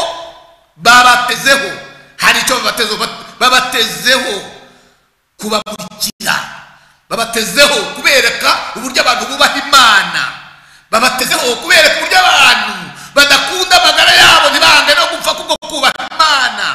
babatezeho hari icyo babatezeho bat- babatezeho kubamurikira babatezeho kubereka uburyo abantu bubaha imana babatezeho kubereka uburyo abantu badakunda amagara yabo ntibange no gupfa kubwo kubaha imana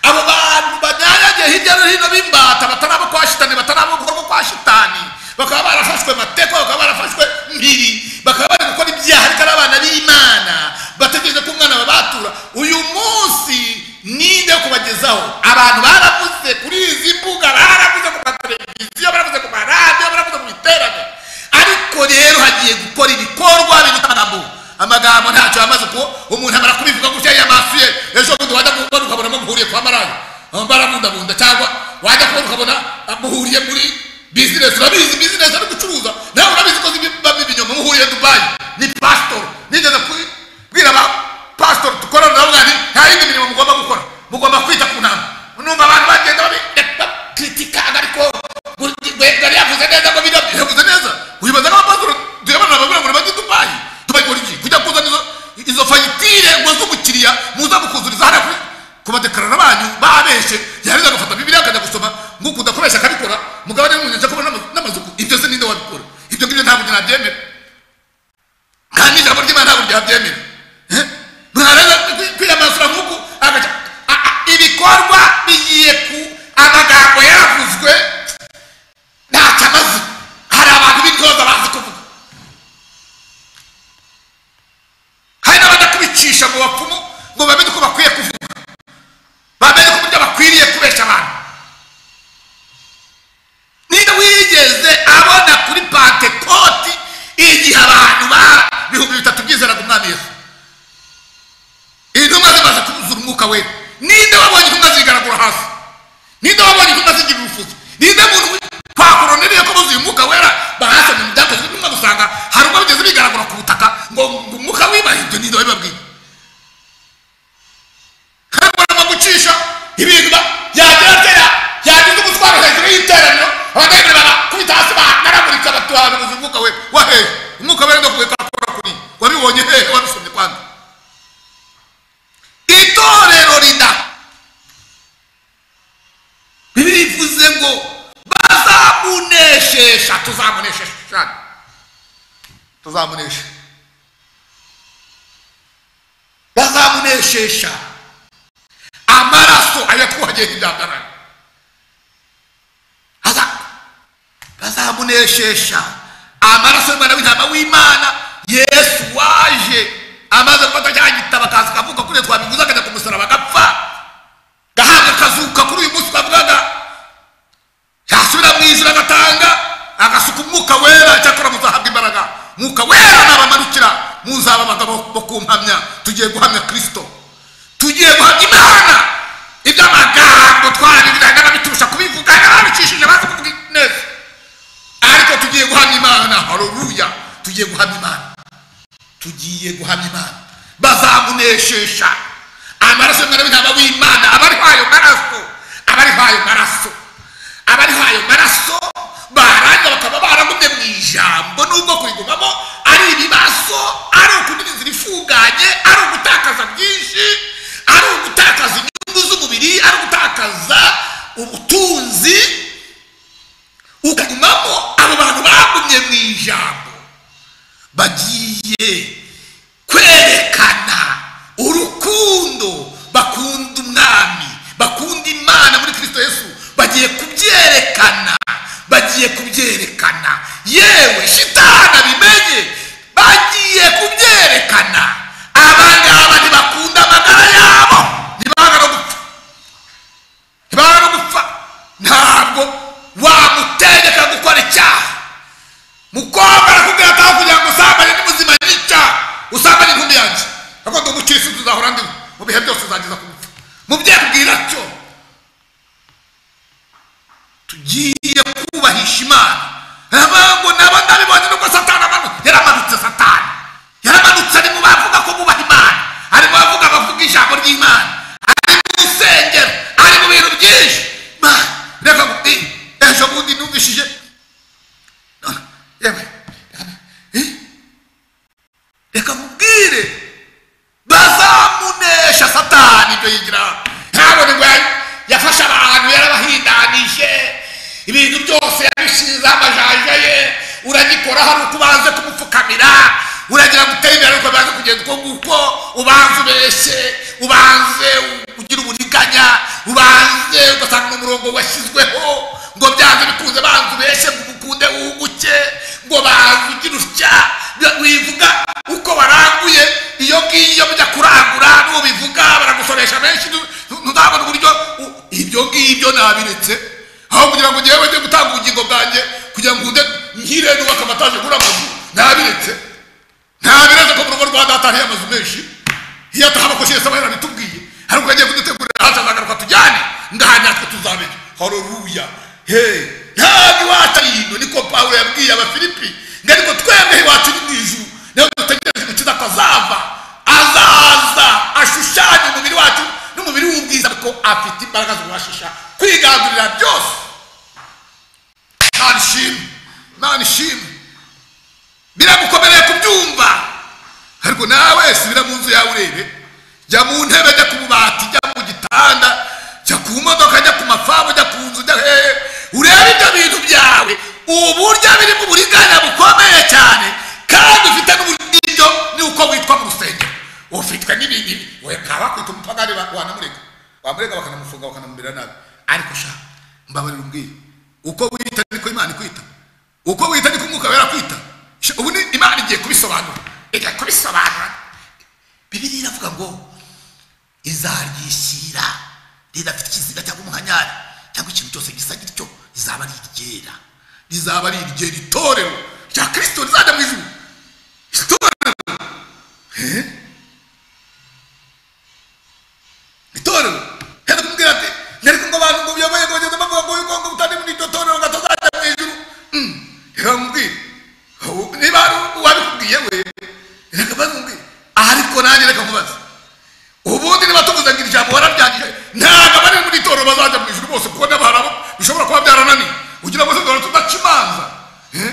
abo bantu banyanyagiye hirya no hino b'imbata batari abo kwa shitani batari abo gukora ko kwa shitani bakaba barafashwe mateko bakaba barafashwe mpiri bakaba bari gukora ibyaha ariko ari abana b'imana bategereje ko umwana babatura uyu munsi ninde kubagezaho abantu baravuze kuri izi mbuga baravuze ku mateleviziyo baravuze ku maradiyo baravuze mu iterane ariko rero hagiye gukora ibikorwa biruta amagambo amagambo ntacyo yamaze kuko umuntu amara kubivuga gutya yamasuye ejo bundi wajya kubona ukabonamo muhuriye kwa maraya barabundabunda cyangwa wajya kubona ukabona ah, muhuriye muri bizinesi urabizi bizinesi ari gucuruza nawe urabizi ko ziba ibinyoma muhuriye dubayi ni pasitori nigeze kubwira aba pasitori dukorana nabo mwari nta yindi mirimo mugomba gukora mugomba kwita ku nama numva abantu bagenda ntabyemera kandi ijambo ry'imana ntabwo ryabyemera Eh? mwarangiza kwi- kwiyamazura nk'uku agaca a- a- ibikorwa bigiye ku amagambo yavuzwe ntacyo amaze hari abantu b'intyoza bazi kuvuga hari n'abadakubicisha mu bapfumu ngo bamenye uko bakwiye kuvuga bamenye ko uburyo bakwiriye kubeshya abantu niba wigeze abona kuri pantekoti igihe abantu bara ibihumbi bitatu byizeraga umwami yesu intumwa zimaze kuzura umwuka wera ninde wabonye intumwa zigaragura hasi ninde wabonye intumwa zigira ubufuzi ninde muntu twakoroneriye ko buzuye umwuka wera bahasanira ibyakozwe n'umwe gusanga hari ubwo bigeze bigaragura ku butaka ngo ngo umwuka wibahibye ninde wabibabwiye kagomba gucisha ibintu ba- yagira atera yagize umutwaro hejuru y'iteraniro abagabira bakubita hasi bahagaragurika batuhanuza umwuka we wahe umwuka we ndakubwe kakora kuri wabibonye hehe wabisomye kwanda itorero rida bibiri ivuze ngo bazamuneshesha tuzamuneshesha cyane tuzamunesha bazamuneshesha amaraso ayatwuhagiye nk'ibyagarara Aza- bazamuneshesha amaraso y'umwana w'intama w'imana yesu waje amaze gufata cya gitabo akaza akavuga kuri twabiguza akajya ku musaraba agapfa gahanga kazuka kuri uyu munsi twavugaga yasubira mu ijuru agatanga agasuka umwuka wera cyakora muzahabwa imbaraga mwuka wera nabamanukira muzaba abagabo bo kumpamya tugiye guhamya kristo tugiye guhamya imana ibyo amagambo twarabibwiraga n'ababitusha kubivuga n'ababicishije bazi kuvuga neza ariko tugiye guhamya imana hareruya tugiye guhamya imana tugiye guhamya imana bazamuneshesha amaraso y'umwana w'intama w'imana abariho ayo maraso abariho ayo maraso abariho ayo maraso barangira bakaba baragumye mu ijambo nubwo kurigumamo ari ibibazo ari ukugira inzira ifunganye ari ugutakaza byinshi ari ugutakaza inyungu z'umubiri ari ugutakaza ubutunzi ukagumamo abo bantu bagumye mu ijambo bagiye kwerekana urukundo bakunda umwami bakunda imana muri kristo yesu bagiye kubyerekana bagiye kubyerekana yewe shitani abimenye bagiye kubyerekana abangaba ntibakunda amagara yabo ntibanga no gupfa ntibanga no gupfa ntabwo wamutegeka gukora icyaha mukobwa arakubwira ati aho kugira ngo usambane n'ubuzima n'icya usambane inkumbi yanjye akunda umukirisitu uzahora ndi mu bihe byose uzageza ku gupfa mubyabwira cyo tugiye kubahisha imana ntabwo nabo ndabibonye nubwo satani amanu yaramanutse satani yaramanutse ari mu bavuga ko bubaha imana ari mu bavuga bavuga ijambo ry'imana ari mu rusengero ari mu bintu byinshi Imana, reka nkubwire, ejo bundi numvishije yewe eh? reka mubwire bazamunesha satani ibyo yigira ntabone ngo ya- yafashe abantu yarabahindanije ibintu byose yabishizeho amajanja ye uragikora hari uko ubanze kumupfukamira uragira ngo uteye imbere ariko bibanze kugenda uko nguko ubanze ubeshye ubanze ugira uburiganya ubanze ugasanga n'umurongo washyizweho ngo byanze bikunze banze ubeshye ngo umukunde wuguke ngo banze ugira utya bya- wivuga uko waranguye iyo ngiyo mujya kurangura n'uwo bivuga baragusoresha benshi ntu- ntu- ntuzabone uburyo u- ibyo ngibyo nabiretse aho kugira ngo ngewe njye gutanga ubugingo bwanjye kugira ngo nde nkire nubaka amataje ngura amazu nabiretse ntabireze ko mu rugo rwa data hariyo amazu menshi iyo atahabakoshe yese aba yarabitubwiye ariko yagiye kudutegurira hazaza akagaruka tujyane ngaha natwe tuzamenya hareruya he ntabwo iwacu ari ino niko pawulo yabwiye abafilipi ngo ariko twebwe iwacu ni mu ijuru niho dutegereje umukiza atazava azaza ashushanya umubiri wacu n'umubiri w'ubwiza ariko afite imbaraga zo kubashisha kwigandurira byose imana ishimwe imana ishimwe biragukomereye kubyumva ariko nawe subira mu nzu yawe urebe jya mu ntebe jya ku bubati jya mu gitanda jya ku modoka jya ku mafamu jya ku nzu jya hehe urebe ibyo bintu byawe uburyo biri mu buriganya bukomeye cyane wawe ukanamubera nabi ariko sha mbabarira umbwire uko wita niko imana ikwita uko wita niko umwuka wera kwita Sha, ubu ni imana igiye kubisobanura ijya kubisobanura bibiri iravuga ngo izaryishyira ridafite ikiziga cyangwa umuhanyari cyangwa ikintu cyose gisa gityo rizaba ari iryera rizaba ari iryera itorero rya kirisito rizajya mu ijuru itorero Eh? itorero hera kumubwira ati nyariko ngo abantu ngo biyoboye ngo bageze bavuga ngo yuko ngo utari muri iryo torero ngo atazajya mu ijuru Mm. reka mubwire Ubu- niba hari uwabikubwiye we reka bazumubwire ariko nanjye reka mubaze ubundi niba tuguzangira ijambo wararyangije ntabwo abari muri itorero bazajya mu ijuru bose kuko n'abantu abo bishobora kuba byarananiye ugira ngo se duhora tudaca imanza Eh?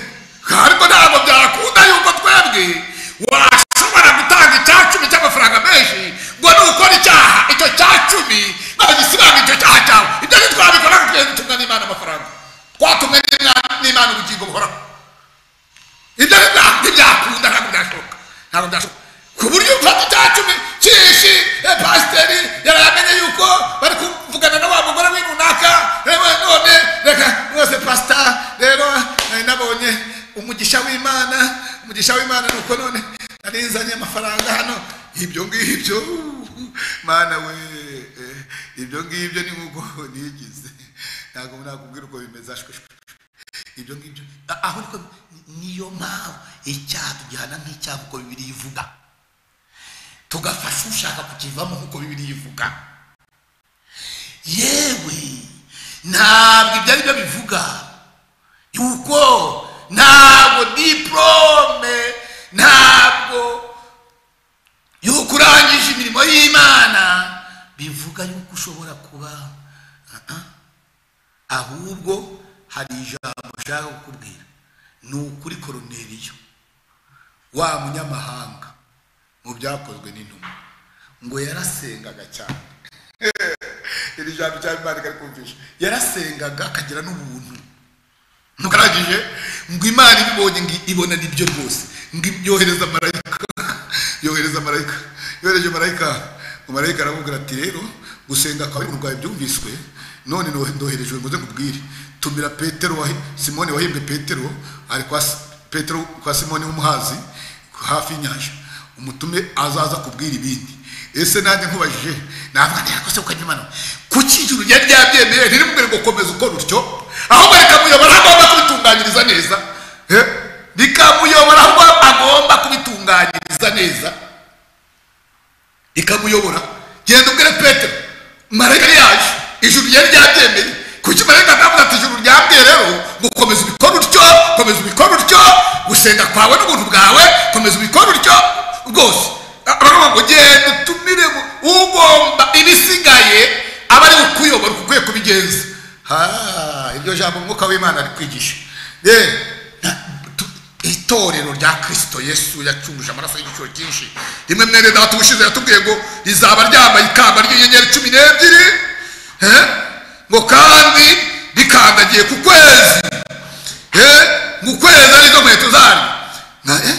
ariko ntabwo byakunda yuko twebwe washobora gutanga icya cumi cy'amafaranga menshi ngo nukora icyaha icyo cya cumi nagisibaga icyo cyaha cyawe ibyo ntitwabikora ngo tugende tumwe n'imana amafaranga twatumwe n'Imana- n'imana ubugingo buhoraho ibyo nibya- ntibyakunda ntabwo byashoboka ntabwo byashoboka ku buryo mfata icya cumi kishi eh, pasiteri yari yamenye yuko bari kuvugana na wa mugore we runaka rero none reka mwese pasita rero nari nabonye umugisha w'imana umugisha w'imana ni uko none narinzanye amafaranga hano ibyo ngibyo mana we eh, ibyo ngibyo ni nk'uko nigize ntabwo nakubwira uko bimeze ashweshwe ibyo ngibyo A- aho niko niyo mpamvu icyaha tugihana nk'icyaha uko bibiri ivuga tugafasha ushaka kukivamo nk'uko bibiri ivuga yewe ntabwo ibyo ari byo bivuga yuko ntabwo diporome ntabwo yuko urangije imirimo y'imana bivuga yuko ushobora kuba uh -uh. ahubwo hari ijambo nshaka kukubwira ni ukuri koroneriyo wa munyamahanga mu byakozwe n'intumwa ngo yarasengaga cyane iri jambo cyangwa imana ikari kumvisha yarasengaga akagira n'ubuntu ntukarangije ngo imana ibibonye ngo ibona nibyo rwose ngo yohereza marayika yohereza marayika yohereje marayika ngo marayika aramubwira ati rero gusenga kwawe urwaye byumviswe none nohe- ndoherejwe ngo uze nkubwire tumira petero wahi- simoni wahimbwe petero ari kwa Si- petero kwa simoni w'umuhazi hafi y'inyanja umutume azaza kubwira ibindi ese nanjye nkubajije navuga nti yakose ukajya imana kuki ijuru ryari ryabyemeye ntirimubwire ngo komeza ukora utyo ahubwo rikamuyobora aho agomba kubitunganyiriza neza Eh? rikamuyobora aho agomba kubitunganyiriza neza ikamuyobora genda ubwire petero marayika yaje ijuru ryari ryabyemeye kuki marayika akavuga ati ijuru ryabwiye rero ngo komeza ubikore utyo komeza ubikore utyo gusenga kwawe n'ubuntu bwawe komeza ubikore utyo bwose A- baravuga ngo genda utumire mu- ugomba ibisigaye aba ari ukuyobora uko ukwiye kubigenza Ha, iryo jambo umwuka w'imana ari kwigisha Eh, na- itorero rya kirisito yesu yacunguje amaraso y'igiciro cyinshi rimwe mwene data ubushize yatubwiye ngo rizaba ryambaye ikamba ry'inyenyeri cumi n'ebyiri eh? ngo kandi rikandagiye ku kwezi eh? ngo ukwezi arizo nkweto zaryo Na- eh?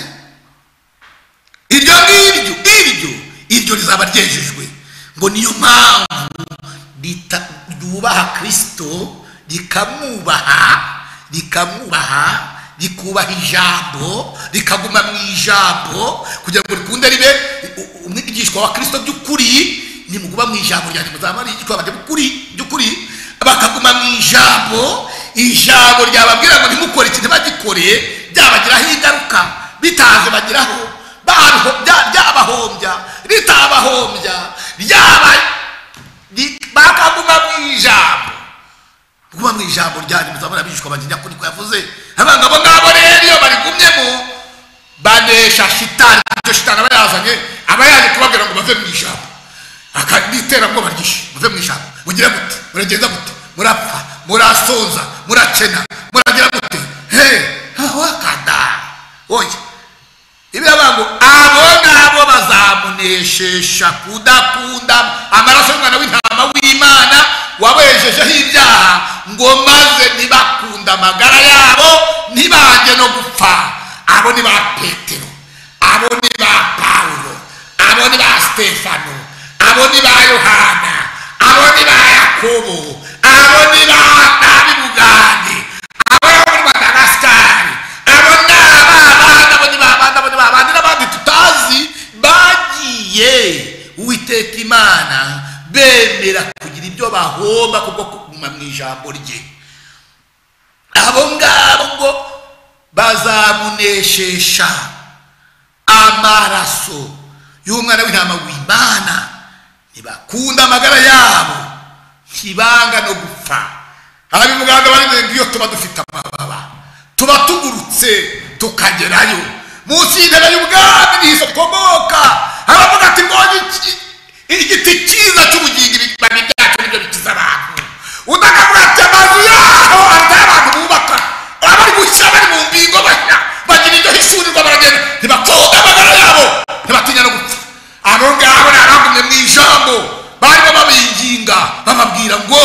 iryo ngiryo iryo iryo rizaba ryejejwe ngo niyo mpamvu rita- ryubaha kirisito rikamwubaha rikamwubaha rikubaha ijambo rikaguma mu ijambo kugira ngo rikunde ribe u- u- umwigishwa wa kirisito by'ukuri nimuguma mu ijambo ryanjye muzaba ari igitwa banjye by'ukuri by'ukuri bakaguma mu ijambo ijambo ryababwira ngo ntimukore ikintu bagikoreye byabagiraho ingaruka bitaze bageraho baho- bya- byabahombya ritabahombya ryaba ri- bakaguma mu ijambo kuba mu ijambo ryanyu muzabona abigishwa banjye nyakuri ko yavuze haba ngabo ngabo rero iyo barigumyemo banesha shitani icyo shitani aba yazanye aba yaje kubabwira ngo bave mu ijambo akariterabwoba ryinshi muve mu ijambo mugira gute muragenda gute murapfa murasonza murakena muragira gute he wakanda oya ibiraba ngo abo ngabo bazamuneshesha kudakunda amaraso y'umwana w'intama w'imana wabejejeho ibyaha ngo maze ntibakunda amagara yabo ntibajye no gupfa abo ni ba petero abo ni ba pawulo abo ni ba stefano abo ni ba yohana abo ni ba yakobo yakobo abo ni babibugande abo ni abo ni madagasitari abo ni abana abo ni babandi abo ni babandi n'abandi tutazi bagiye uwiteka imana bemera kugira ibyo bahomba kubwo kuguma mu ijambo rye abo ngabo ngo bazamuneshesha amaraso y'umwana w'intama w'imana ntibakunda amagara yabo ntibanga no gupfa ababimuganga bari ngo iyo tuba dufite amababa tuba tugurutse tukagerayo munsi y'intebe y'ubwami nizo dukomoka haravuga ati mbonye iki- igiti cyiza cy'ubugingo ibibabi byacu nibyo bikiza abantu udakavuga ati amazu yaho atari abantu bubaka abari gukira bari mu mbingo bajya bagira ibyo hishurirwa baragenda ntibatoga amagara yabo ntibatinya no gupfa abo ngabo ni abagumye mu ijambo barimo babinginga bababwira ngo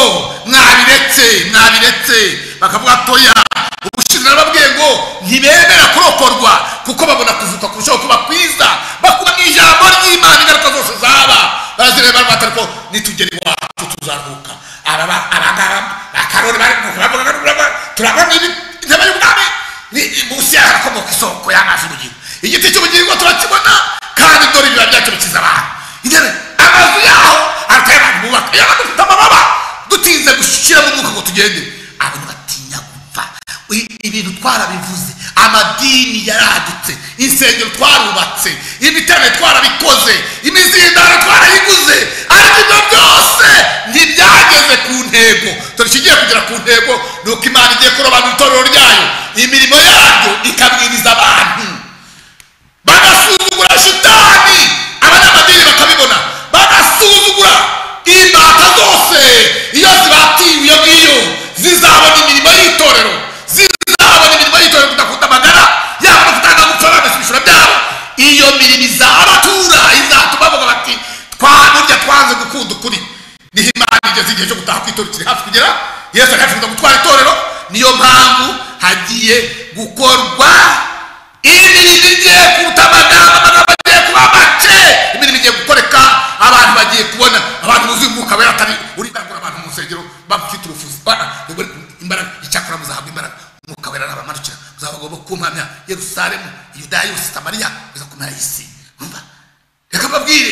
mwabiretse mwabiretse bakavuga toya ubushize nababwiye ngo ntibemera kurokorwa kuko babona kuvuka kurushaho kuba kwiza bakuba mu ijambo ry'imana ingaruka zose zaba bazireba barimo batari ko nitugera iwacu tuzaruhuka aba ba- aba ngaba akarori bari kubavuga turabona ibi- intebe y'ubwami ni- ni- munsi yaho harakomoka isoko y'amazi y'ubugingo igiti cy'ubugingo turakibona kandi dore ibiba byacu bikiza abantu intebe amazu yaho arateye abantu bubaka iyo abantu dufite amababa dutinze gushyiramo umwuka ngo tugende abantu batinya gupfa I- ibintu twarabivuze amadini yaradutse insengero twarubatse imitane twarabikoze imizindaro twarayiguze ariko ibyo byose ntibyageze ku ntego dore ikigiye kugera ku ntego ni uko imana igiye kurobanura itorero ryayo imirimo yaryo ikabwiriza abantu bagasuzugura shitani abanyamadini bakabibona bagasuzugura imbata zose iyo zibatiwe iyo ngiyo zizabona imirimo y'itorero zizabona imirimo y'itorero kudakunda amagara yaba no kutanga gupfa bagasubishura byabo iyo mirimo izabatura izatuma bavuga bati twaburya twanze gukunda ukuri niho imana igeze igihe cyo gutaha ku itorero kiri hafi kugera yesu ari hafi kuza gutwara itorero niyo mpamvu hagiye gukorwa imirimo igiye kuruta amagambo amagambo agiye kuba make imirimo igiye gukoreka abantu bagiye kubona abantu buzuye umwuka wera atari urindagura abantu mu nsengero bafite urufuzi Ba- nibwo imbaraga icyakora muzahabwa imbaraga umwuka wera nabamanukira muzaba bagomba kumpamya yerusalemu yudaya yose samariya biza kumara isi Urumva? reka mbabwire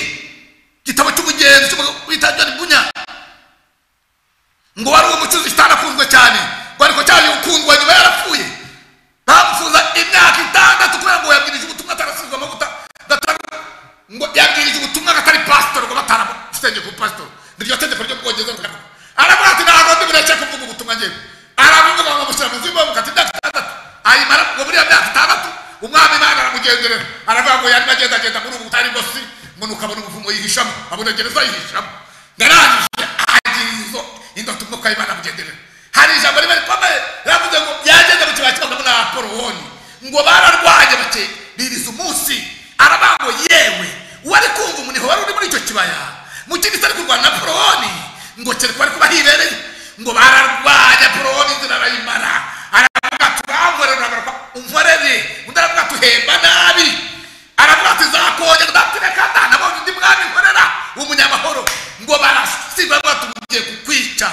igitabo cy'umugenzi wita john bunya ngo wari uwo mucuzi kitanakunzwe cyane ngo ariko cyane ukundwa nyuma yarapfuye bamufuza imyaka itandatu kubera ngo yabwirije ubutumwa atarasizwe amavuta gatanu ngo yabwirije ubutumwa atari pasitoro ngo bataramusengeye ku pasitoro niryo tegeko ryo bwongereza rukaraho aravuga ati ntabwo ndi bureke kuvuga ubutumwa njyewe arabivuga ngo amushyira mu zima bukati imyaka itandatu ayimara ngo buriya myaka itandatu umwami imana aramugenderera aravuga ngo yarimo agendagenda muri ubu butari bwo si ngo nukabona umuvumo yihishamo abona gereza yihishamo narangije agizo indoto umwuka w'imana amugenderera hari ijambo rimwe rikomeye yavuze ngo byagenda mu kibaya cy'abagabo n'abaporowoni ngo bararwanye bake biriza umunsi aravuga ngo yewe uwari kumva umuniho wari uri muri icyo kibaya mu kindi kitari kurwana na porowoni ngo kereka bari kuba hibereye ngo bararwanya porowoni inzira arayimara aravuga ati bankorera aravuga unkorere undi aravuga ati uhemba nabi aravuga ati zakongera ndatireka da nabonye undi mwami nkorera w'umunyamahoro ngo barasigwa aravuga ati ugiye kukwica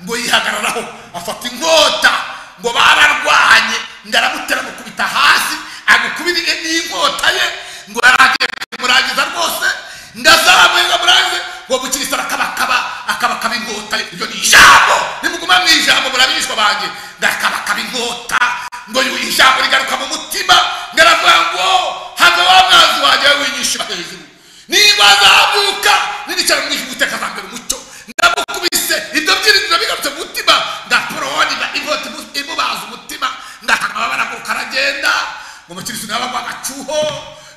ngo yihagararaho afata inkota ngo bararwanye ngo aramutera amukubita hasi agukubira n'inkota ye ngo yarangiye kumurangiza rwose ngo azamuye ngo amurangize ngo mukirisa arakabakaba akabakaba inkota ye iryo ni ijambo nimuguma mu ijambo murabishwa banjye ngo akabakaba inkota ngo yu- ijambo rigaruka mu mutima ngo aravuga ngo hava wa mwanzi wanjye we winyishima hejuru niba azamuka ninicara mu ijwi uteka azambera umucyo ndamukubise ibyo byiringiro bigarutse mu mutima ndaporoni inkota imu- imubaza umutima ndakana amabara ngo karagenda ngo mukirisi nawe agwa agacuho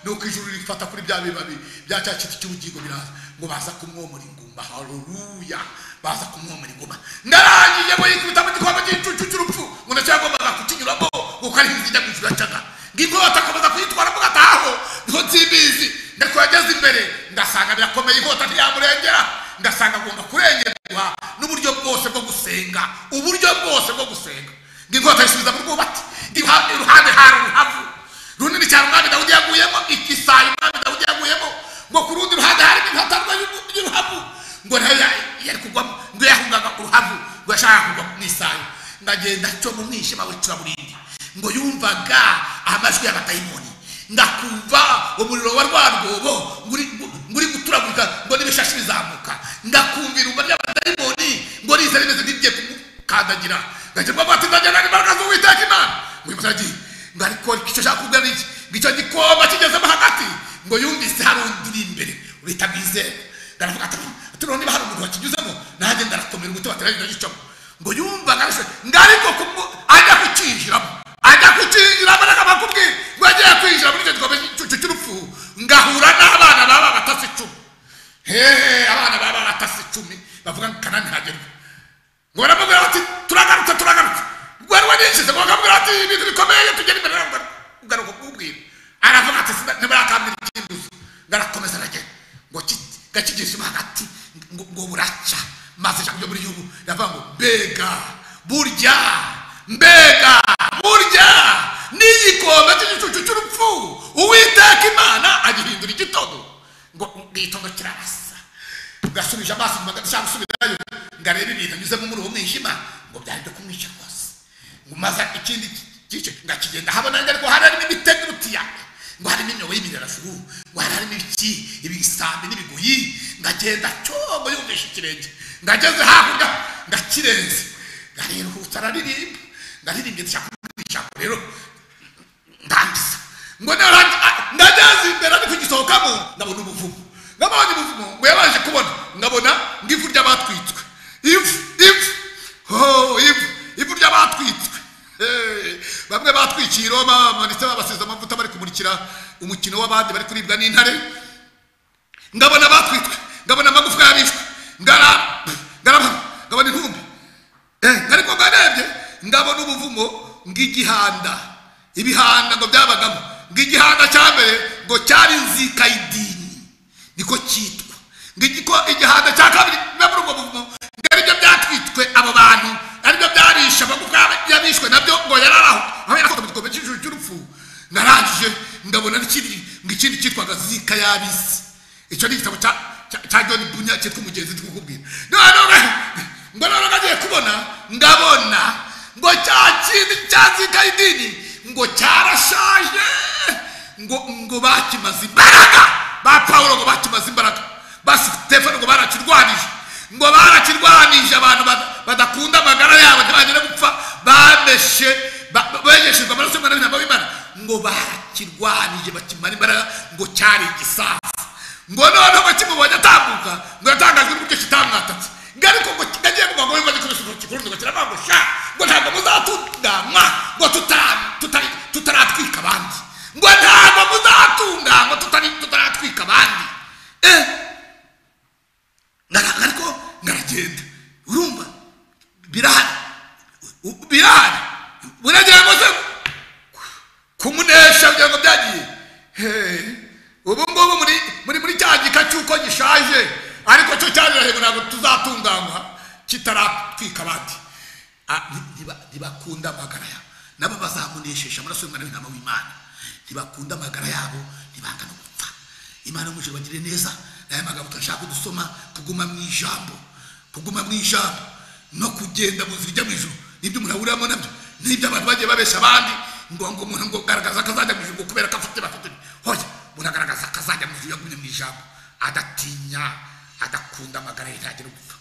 nuko ijuru rifata kuri bya bibabi bya cya kiti cy'ubugingo biraza ngo baza kumwomora ingumba haruruya baza kumwomora ingumba ndarangije ngo yikubita mu gikombe cy'icucu cy'urupfu ngo ndacyo yagombaga kukinyuramo kuko ari inzira ijya mu ijuru yacaga ngo inkota akomeza kuyitwara mugataho niho nsibizi ndetse yageze imbere ngasanga birakomeye inkota ntiyamurengera ngasanga agomba kurengerwa n'uburyo bwose bwo gusenga uburyo bwose bwo gusenga ngo inkota yisubiza mu rwubati Iruha- iruhande hari uruhavu runini cyane umwami dawudi yaguyemo ikisayi umwami dawudi yaguyemo ngo ku rundi ruhande harimo impatarwa y'uruhavu ngo nayo ya- yari kugwamo ngo yahungaga uruhavu ntahurwa mu isayo ndagenda cyo mu mwijima w'icuraburindi ngo yumvaga amajwi ya batayimoni ndakumva umuriro wa rwa rwobo nguri- nguri guturagurika ngo n'ibishashi bizamuka ndakumva irumba ry'abadayimoni ngo riza rimeze nk'igiye kumukandagira ngakirwa bati ndagenda n'imbaraga z'uwiteka imana ngo imusagi ngo ariko icyo nshaka kubwira ni iki ngo icyo gikoma kigezemo hagati ngo yumvise hari undi uri imbere uhita bwizera ndaravuga ati turiho niba hari umuntu wakinyuzemo nanjye ndarakomera umutima ati ndagenda gicamo ngo yumva ngarase ngariko kumu- ajya kucyinjiramo ajya kucyinjiramo n'akamakubwira ngo agiye kwinjira muri icyo gikombe cy'icyo cy'urupfu ngahura n'abana baba batasi icumi hehe abana baba batasi icumi bavuga ngo kanani hagerwa ngo baramubwira bati turagarutse turagarutse rwari wanishize ngo bakamubwira bati ibintu bikomeye tugera imbere yawe ugaruka kuwubwira aravuga ati "Sida- ntimurakambira ikinduzi ngarakomeza aragenda ngo ki- gakigishimo hagati ngo ngo buracya maze ijambo ryo muri yubu riravuga ngo mbega burya mbega burya n'igikombe cy'igicucu cy'urupfu uwiteka imana agihindura igitondo ngo igitondo kirarasa ngasubije amaso mu magana cyangwa gusubirayo ngareba ibintu nyuzemo muri uwo mwijima ngo byari byo kumwica rwose ngo maze ikindi gice ngakigenda habona ngo ariko hari harimo imitego iruta iyanjye ngo harimo imyobo y'imirarasuru ngo hari harimo ibiki ibisambi n'ibigoyi ngagenda cyobo yumvisha ikirenge ngageze hakurya ngakirenze ngareruhutsa araririmba ndaririmba ndashaka kuvuga ijambo rero ndangiza ngo narangi- a- ndageze imbere ariko igisohokamo ndabona umuvumo ngabonye umuvumo ngo yabanje kubona ngabona ng'ivu ry'abatwitswe ivu ivu ho ivu ivu ry'abatwitswe Eh, bamwe batwikiye i roma bamanitse babasize amavuta bari kumurikira umukino w'abandi bari kuribwa n'intare ngabona batwitswe ngabona amagufwa yarishwe ngara ngara ngabona intumbi Eh, ariko mwarebye ndabona ubuvumo ng'igihanda ibihanda ngo byabagamo ng'igihanda cya mbere ngo cyari nzika y'idini niko cyitwa ng'igiko igihanda cya kabiri biba muri ubwo buvumo ngo aribyo byatwitswe abo bantu aribyo byarisha amagufwa yabishwe nabyo ngo yararaho aho yakoze mu gikombe cy'ijuru cy'urupfu narangije ndabona n'ikindi ng'ikindi cyitwaga zika y'abisi icyo ni igitabo cya cya- cya john bunya cyitwa umugenzi tukubwira noneho ngo rero nagiye kubona ndabona ngo cya kindi cyazika idini ngo cyarashaje ngo ngo bakimaze imbaraga ba pawulo ngo bakimaze imbaraga ba sitefano ngo barakirwanije ngo barakirwanije abantu bada- badakunda amagara yabo ntibagire gupfa bameshe ba- ba- begeshejwe amaraso y'umwana w'intama w'imana ngo barakirwanije bakimara imbaraga ngo cyari igisasa ngo noneho bakimubonye atambuka ngo yatangajwe n'uburyo kitamwatatse ngo ariko ngo kidagiye kuvuga ngo bimaze kubisa urutoki ku rundi ngo kiravuga ngo sha ngo ntabwo muzatunganywa ngo tutara- tutari- tutaratwika abandi ngo ntabwo muzatunganywa tutari- tutaratwika abandi Eh, ngara- ariko ngaragenda urumva birahari U- birahari buragira ngo se kumunesha kugira ngo byagiye Hey, ubu ngubu muri muri muri cya gika cy'uko gishaje ariko cyo cyarahego ntabwo tuzatunganywa kitaratwika abandi Ah, nti- ntiba- ntibakunda amagara yabo nabo bazamunesheje amaraso y'umwana w'intama w'imana ntibakunda amagara yabo ntibanga no gupfa imana y'umujuru bagire neza n'aya magambo turashaka dusoma kuguma mu ijambo kuguma mu ijambo no kugenda mu nzira ijya mu ijuru n'ibyo umuntu ahuriramo nabyo n'ibyo abantu bagiye babesha abandi ngo ngo umuntu ngo garagaza ko azajya mu ijuru ngo kubera ko afite bafite hoya umuntu agaragaza ko azajya mu ijuru yagumye mu ijambo adatinya adakunda amagara ye ntagira gupfa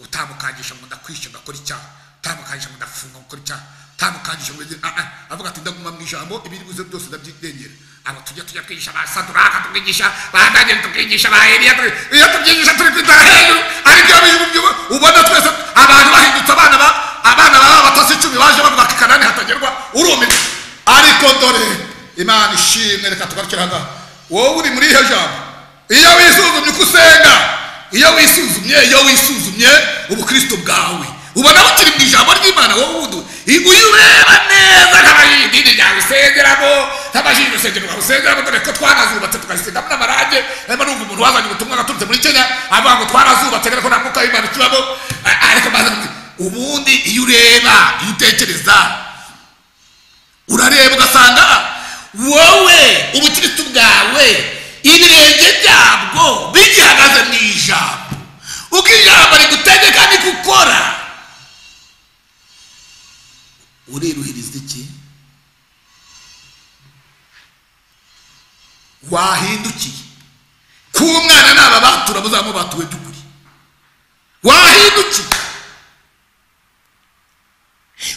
utamukangisha ngo ndakwishe ngakora icyaha utamukangisha ngo ndafunga gukora icyaha utamukangisha ngo ngire- ah, ah, avuga ati ndaguma mu ijambo ibiri buze byose ndabyirengera aba tujya tujya kwigisha ba saduraka tukigisha ba daniel tukigisha ba eliya tu- iyo tubyigisha turi kwitara hejuru ariko iyo bihugu by'ubu- ubona twese abantu bahindutse abana ba abana baba batasi icumi baje bavuga ati kanani hatagerwa urumirwa ariko dore imana ishimwe reka tugarukire aha ngaha wowe uri muri iyo jambo iyo wisuzumye uko usenga iyo wisuzumye iyo wisuzumye ubukristo bwawe ubona bukiri mu ijambo ry'imana wowe wudu iyo ureba neza nk'abayidini ryawe usengeramo nk'abajini urusengero rwawe usengeramo dore ko twarazubatse tukazisigamo n'amarange arimo numva umuntu wazanye ubutumwa gaturutse muri kenya avuga ngo twarazubatse ariko nta mwuka w'imana ukibamo a- ariko maze ubundi iyo ureba iyo utekereza urareba ugasanga wowe ubukirisitu bwawe ibirenge byabwo bigihagaze mu ijambo uko ijambo rigutegeka rikukora uriruhiriza iki wahindukiye ku mwana naba batura muzaba mubatuwe by'ukuri wahindukiye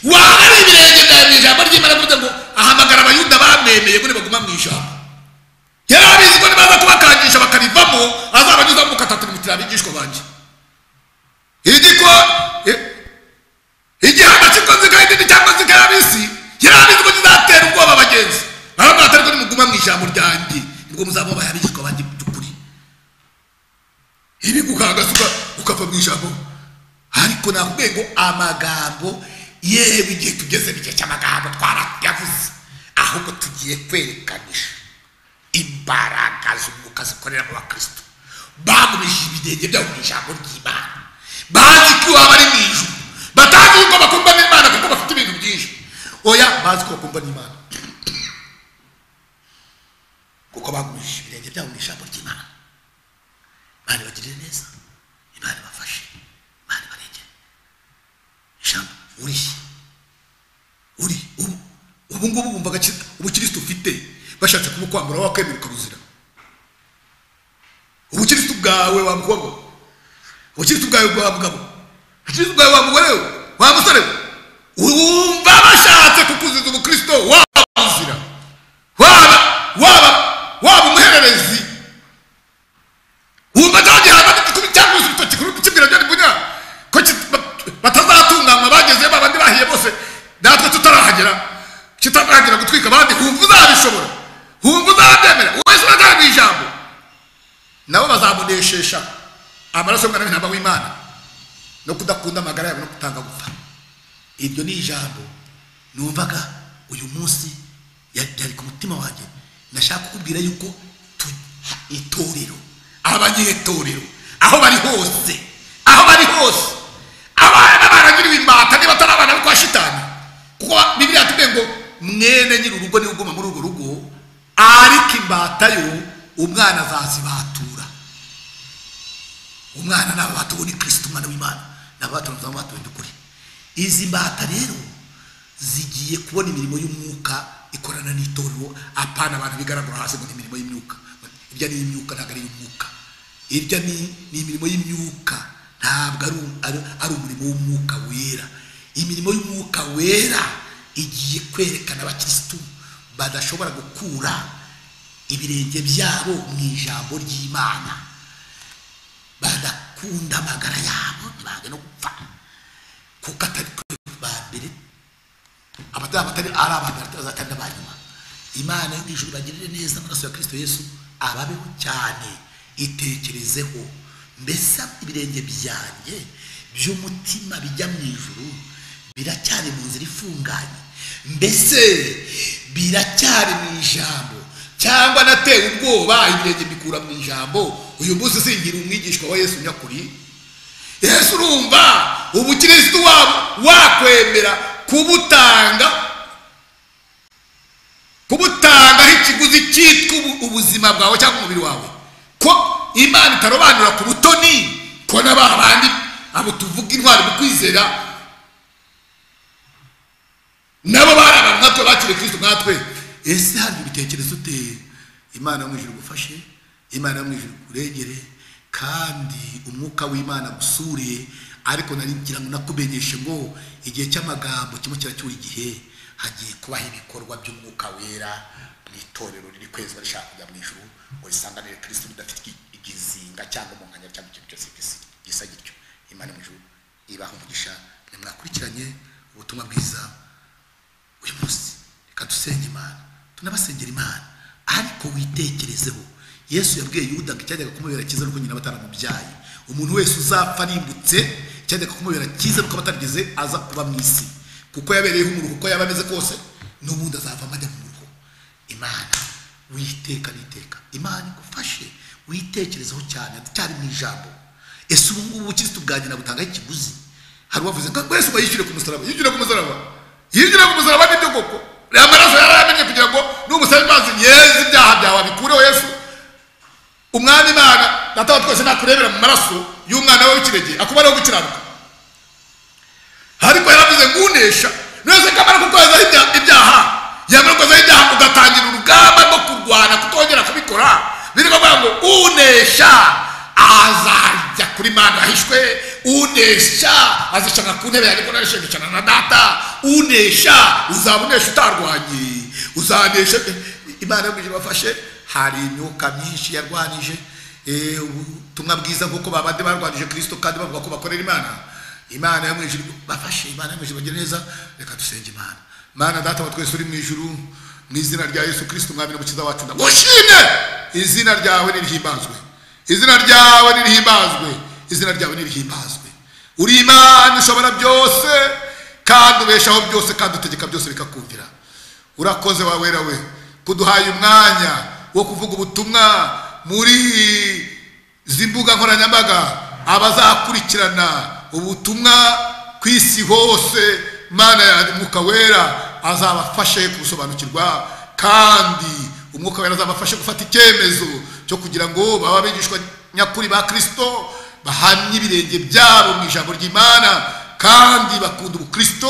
wahari ibirenge byawe mu ijambo ry'imana avuga ngo ahamagara abayuda bamwemeye ngo nibaguma mu ijambo yari abizi ko nibaza kubakangisha bakarivamo azabanyuzamo mukatatirimutira abigishwa banjye igiko igihano cy'inkozi kandi cyangwa zikayabisi yari abizi ko kizatera ubwoba bagenzi arabona atari ko nimuguma mu ijambo ryanjye nibwo muzamubaye abigishwa banjye by'ukuri ibi gukangasuka ukava mu ijambo ariko nakubwiye ngo amagambo yewe igihe tugeze mu gihe cy'amagambo twarayavuze ahubwo tugiye kwerekanisha imbaraga z'umwuka zikorera mu bakristo bagumije ibirenge byabo mu ijambo ry'imana bazi ko iwaba ari mu ijuru batazi ko bakumva n'imana kuko bafite ibintu byinshi oya bazi ko bakumva n'imana kuko bagumije ibirenge byabo mu ijambo ry'imana imana ibagirire neza imana ibafashe imana ibarengere ijambo urishye uri ubu ubu ngubu wumvaga ubukirisitu ufite bashatse kumukwambura wakwemera ukaruzira ubukirisitu bwawe wa mukobwa we, ubukirisitu bwawe wa mugabo ubukirisitu bwawe wa mugore we wa musore we wumva bashatse kukuziza ubukristo waba uzira waba waba waba umuhererezi wumva nta gihano n'igikubi cyangwa urutoki kuri kibwira byari kunyura ko ki- ba- batazatunganywa bageze babandi bahiye bose natwe tutarahagera kitatangira gutwika abandi humva uzabishobora humva uzabyemera wese uratanga ijambo nabo bazamuneshesha amaraso y'umwana w'intama w'imana no kudakunda amagara yabo no kutanga gupfa iryo ni ijambo numvaga uyu munsi ya- yari ku mutima wanjye nashaka kukubwira yuko tu- itorero abanyetorero aho bari hose aho bari hose abana baragiriwe imbata niba atari abana bo kwa shitani kuko bibiriya tuvuye ngo mwene nyiri urugo niwe uguma muri urwo rugo ariko imbata yo umwana azazibatura umwana ni ababatuwe ni kirisito umwana w'imana ni ababatuwe ni ababatuwe dukuri izi mbata rero zigiye kubona imirimo y'umwuka ikorana n'itorero apana abantu bigaragara hasi ngo ni imirimo y'imyuka irya ni iy'imyuka ntabwo ari iy'umwuka irya ni ni imirimo y'imyuka ntabwo ari um- ari- ari umurimo w'umwuka wera imirimo y'umwuka wera igiye kwerekana abakirisitu badashobora gukura ibirenge byabo mu ijambo ry'imana badakunda amagara yabo ntibange no gupfa kuko atari twe ba mbere abatari abatari ari abantu bazatanga ba nyuma imana yo mu ijuru bagirire neza amaraso ya kirisito yesu ababeho cyane itekerezeho mbese ibirenge byanjye by'umutima bijya mu ijuru biracyari mu nzira ifunganye mbese biracyari mu ijambo cyangwa natewe ubwoba ibirenge mbikura mu ijambo uyu munsi singira umwigishwa wa yesu nyakuri yesu urumva ubukirisitu wabo wakwemera kubutanga kubutangaho ikiguzi cyitwa ubu- ubuzima bwawe cyangwa umubiri wawe ko imana itarobanura ku butoni ko na ba bandi abo tuvuga intwari mu kwizera nabo bari abantu nkatwe bakiriye kirisito nkatwe ese hari ibitekerezo ute imana yo mu ijuru igufashe imana yo mu ijuru ikuregere kandi umwuka w'imana gusure ariko nari ngira ngo nakumenyeshe ngo igihe cy'amagambo kimwe kiracyura igihe hagiye kubaho ibikorwa by'umwuka wera mu itorero riri kwezwa rishaka kujya mu ijuru ngo risanganire kirisito ridafite igi- igizinga cyangwa umunkanya cyangwa ikintu cyose gisi- gisa gityo imana yo mu ijuru ibaha umugisha nimwakurikiranye ubutumwa bwiza uyu munsi reka dusenge imana tunabasengera imana ariko witekerezeho yesu yabwiye yuda ngo icyajyaga kumubera cyiza nuko nyina bataramubyaye umuntu wese uzapfa arimbutse icyajyaga kumubera cyiza nuko batarigeze aza kuba mu isi kuko yabereyeho umuruho uko yaba ameze kose n'ubundi azavamo ajya mu muruho imana witeka n'iteka imana igufashe witekerezeho cyane cyari mu ijambo ese ubu ngubu ubukirisitu bwa nyina butangaho ikiguzi hari uwavuze ngo yesu ngo yishyure ku musaraba yishyure ku musaraba yishyure ku musaraba nibyo koko reba amaraso yari yaramenye kugira ngo n'umusaraba imanzi yeze ibyaha byawe abikureho yesu umwami imana data wa twese nakurebera mu maraso y'umwana we w'ikirege akubareho gukiranuka ariko yaravuze ngo unesha rero kamara kukozaho ibya- ibyaha yamara kukozaho ibyaha ugatangira urugamba rwo kurwana kutongera kubikora biri kuvuga ngo unesha azajya kuri mana yahishwe unesha azishaka ku ntebe yanjye kuko ishingikana na data unesha uzaba unesha utarwanye uzanesha imana yo ibafashe hari imyuka myinshi yarwanije eh, ubutumwa bwiza nk'uko babandi barwanije kirisito kandi bavuga ko bakorera imana imana yo mu ijuru bafashe imana yo mu ijuru bagire neza reka dusenge imana mana data wa twese uri mu ijuru mu izina rya yesu kirisito umwami n'umukiza wacu ndagushime izina ryawe nirihimbazwe izina ryawe nirihimbazwe izina ryawe nirihimbazwe uri imana ishobora byose kandi ubeshaho byose kandi utegeka byose bikakumvira urakoze wa wera we kuduhaye umwanya wo kuvuga ubutumwa muri izi mbuga nkoranyambaga abazakurikirana ubutumwa ku isi hose mana ya mwuka wera azabafashe kubusobanukirwa kandi umwuka wera azabafashe gufata icyemezo cyo kugira ngo baba abigishwa nyakuri ba kirisito bahamye ibirenge byabo mu ijambo ry'imana kandi bakunda ubukristo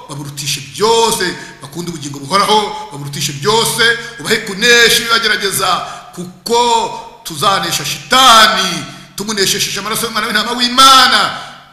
baburutishe byose bakunda ubugingo buhoraho baburutishe byose ubahe kunesha ibibagerageza kuko tuzanesha shitani tumunesheje amaraso y'umwana w'intama w'imana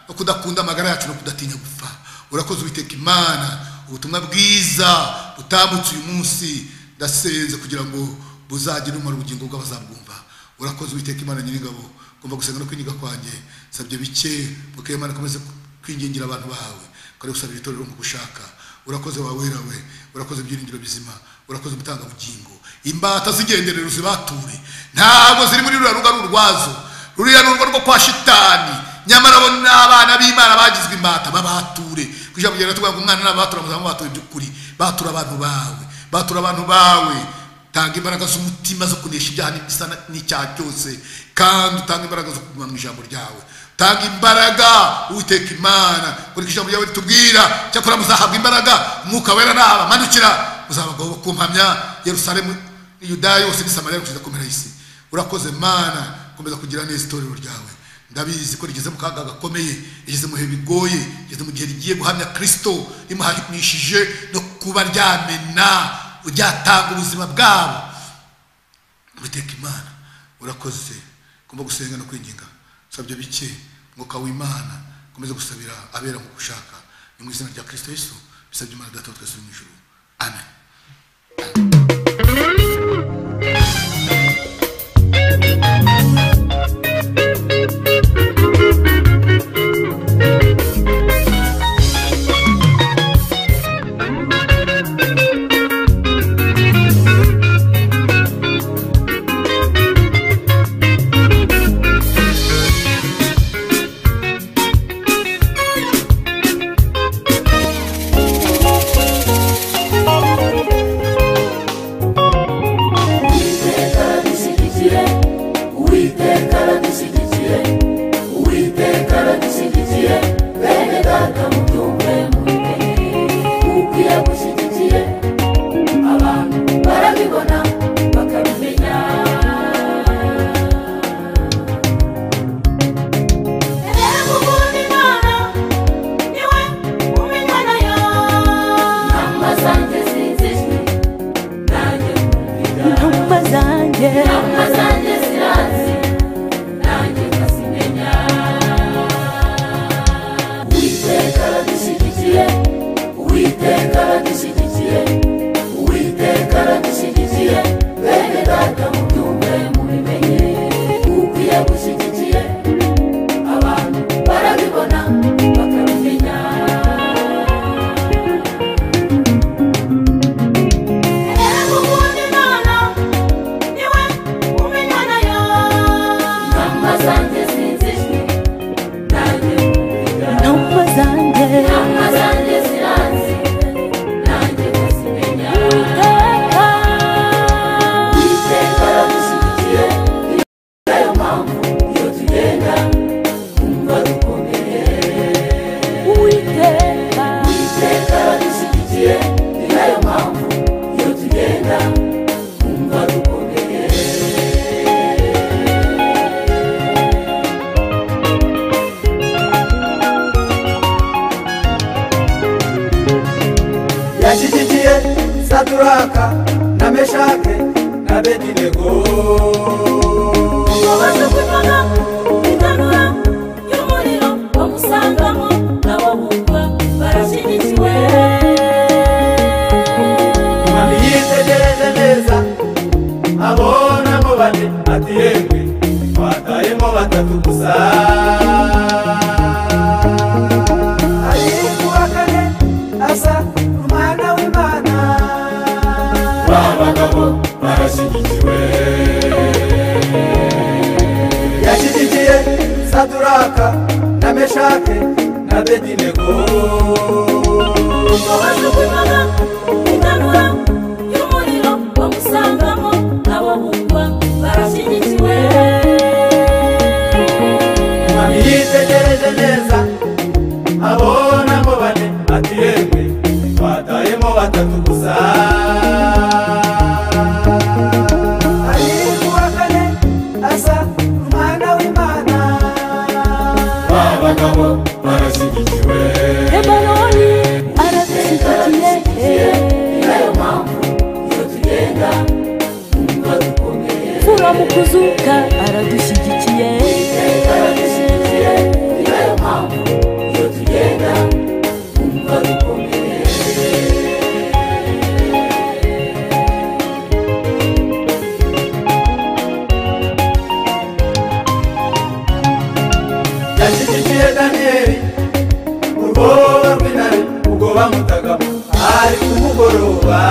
no kudakunda amagara yacu no kudatinya gupfa urakoze uwiteka imana ubutumwa bwiza butambutse uyu munsi ndasenze kugira ngo buzagire umara ubugingo bw'abazabwumva urakoze uwiteka imana nyiringabo ngomba gusenga no kwinyiga kwanjye nsabye bike muke imana akomeze kwingingira abantu bawe kare gusaba ibitorero mu gushaka urakoze wa wera we urakoze ibyiringiro bizima urakoze umutangabugingo imbata zigenderero zibature ntabwo ziri muri ruriya ruga rurwazo ruriya ni urugo rwo kwa shitani nyamara bo ni abana b'imana bagizwe imbata babature kujya kugenda tuvuga ngo umwana n'abatura muzaba mubatura iby'ukuri batura abantu bawe batura abantu bawe tanga imbaraga z'umutima zo kunesha ibyaha n'ibisa n'icyaha cyose kandi utanga imbaraga zo kuguma mu ijambo ryawe tanga imbaraga uwiteka imana kureka ijambo ryawe ritubwira cyakora muzahabwa imbaraga umwuka wera nabamanukira muzabagabo kumpamya yerusalemu yudaya yose ni samariya kugeza ku mpera y'isi urakoze mana komeza kugira neza itorero ryawe ndabizi ko rigeze mu kaga gakomeye rigeze mu bihe bigoye rigeze mu gihe rigiye guhamya kirisito rimuhanishije no kuba ryamena ryatanga ubuzima bwabo uwiteka imana urakoze ngomba gusenga no kwinginga nsabye bike mwuka w'imana komeza gusabira abera mu gushaka ni mu izina rya kirisito yesu bisabye imana data wa twese uri mu ijuru amen Uwiteka dushyigikire Uwiteka aradushyigikire Uwiteka aradushyigikire bene data mutumve mubimenya kuko iyo agushyigikire abantu barabibona bakabimenya inama zanjye zizijwe nanjye Intumwa zanjye inama zanjye zirazi nanjye nkazimenya uwiteka aradushyigikire uwiteka aradushyigikire uwiteka aradushyigikire bene data mubyumve mubimenye kuko iyo agushyigikiye abantu barabibona bakabimenya Imana abedinego ubaze kunywaga itanura y'umuriro bamusangamo nabo bumva barashyigikiwe mami yitegereze neza abonamo bane ati yemwe twatayemo batatu gusa ariko uwa kane asa umwana w'imana ba bagabo barashyigikiwe yashyigikiye saduraka na meshake na bedinego ubaze kunywaga itanura y'umuriro bamusangamo nabo bumva barashyigikiwe mami yitegereje neza abonamo bane ati yemwe twatayemo batatu gusa ariko uwa kane asa umwana w'imana ba bagabo barashyigikiwe lebanoni aradushyigikiye niyo mpamvu iyo tugenda twumva dukomeye fura mu kuzuka aradushyigikiye iteka radushyigikire niyo mpamvu iyo tugenda twumva dukomeye yashyigikiye daniyeli urwoba rw'intare ubwo bamutagamo ari ku mugoroba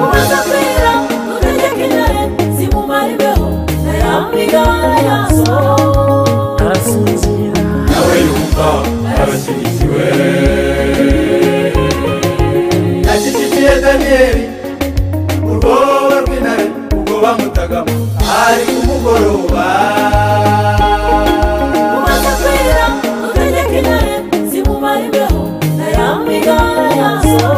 ubaze kwira utegeka intare zimumariweho ayamigabane yazo arasinzira nawe yumva arashyigikiwe yashyigikiye daniyeli urwoba rw'intare ubwo bamutagamo ari ku mugoroba umaze kwira utegeka intare zimumariweho ayamigabane yazo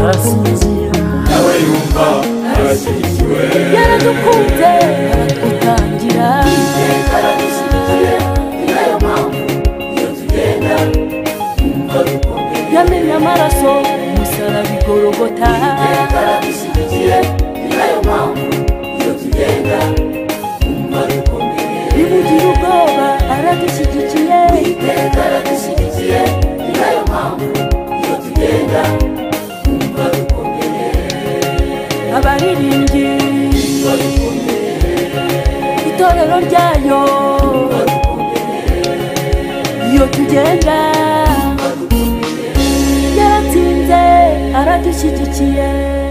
arasinzira nawe yumva arashyigikiwe yaradukunze aratwitangira iteka radushyigikire niyo mpamvu iyo tugenda twumva dukomeye yamennye amaraso umusaraba igorogota iteka radushyigikire niyo mpamvu iyo tugenda twumva dukomeye rimugira ubwoba aradushyigikiye iteka radushyigikire niyo mpamvu iyo tugenda twumva dukomeye abaririmbyi twumva dukomeye itorero ryayo twumva dukomeye iyo tugenda yaratsinze aradushyigikiye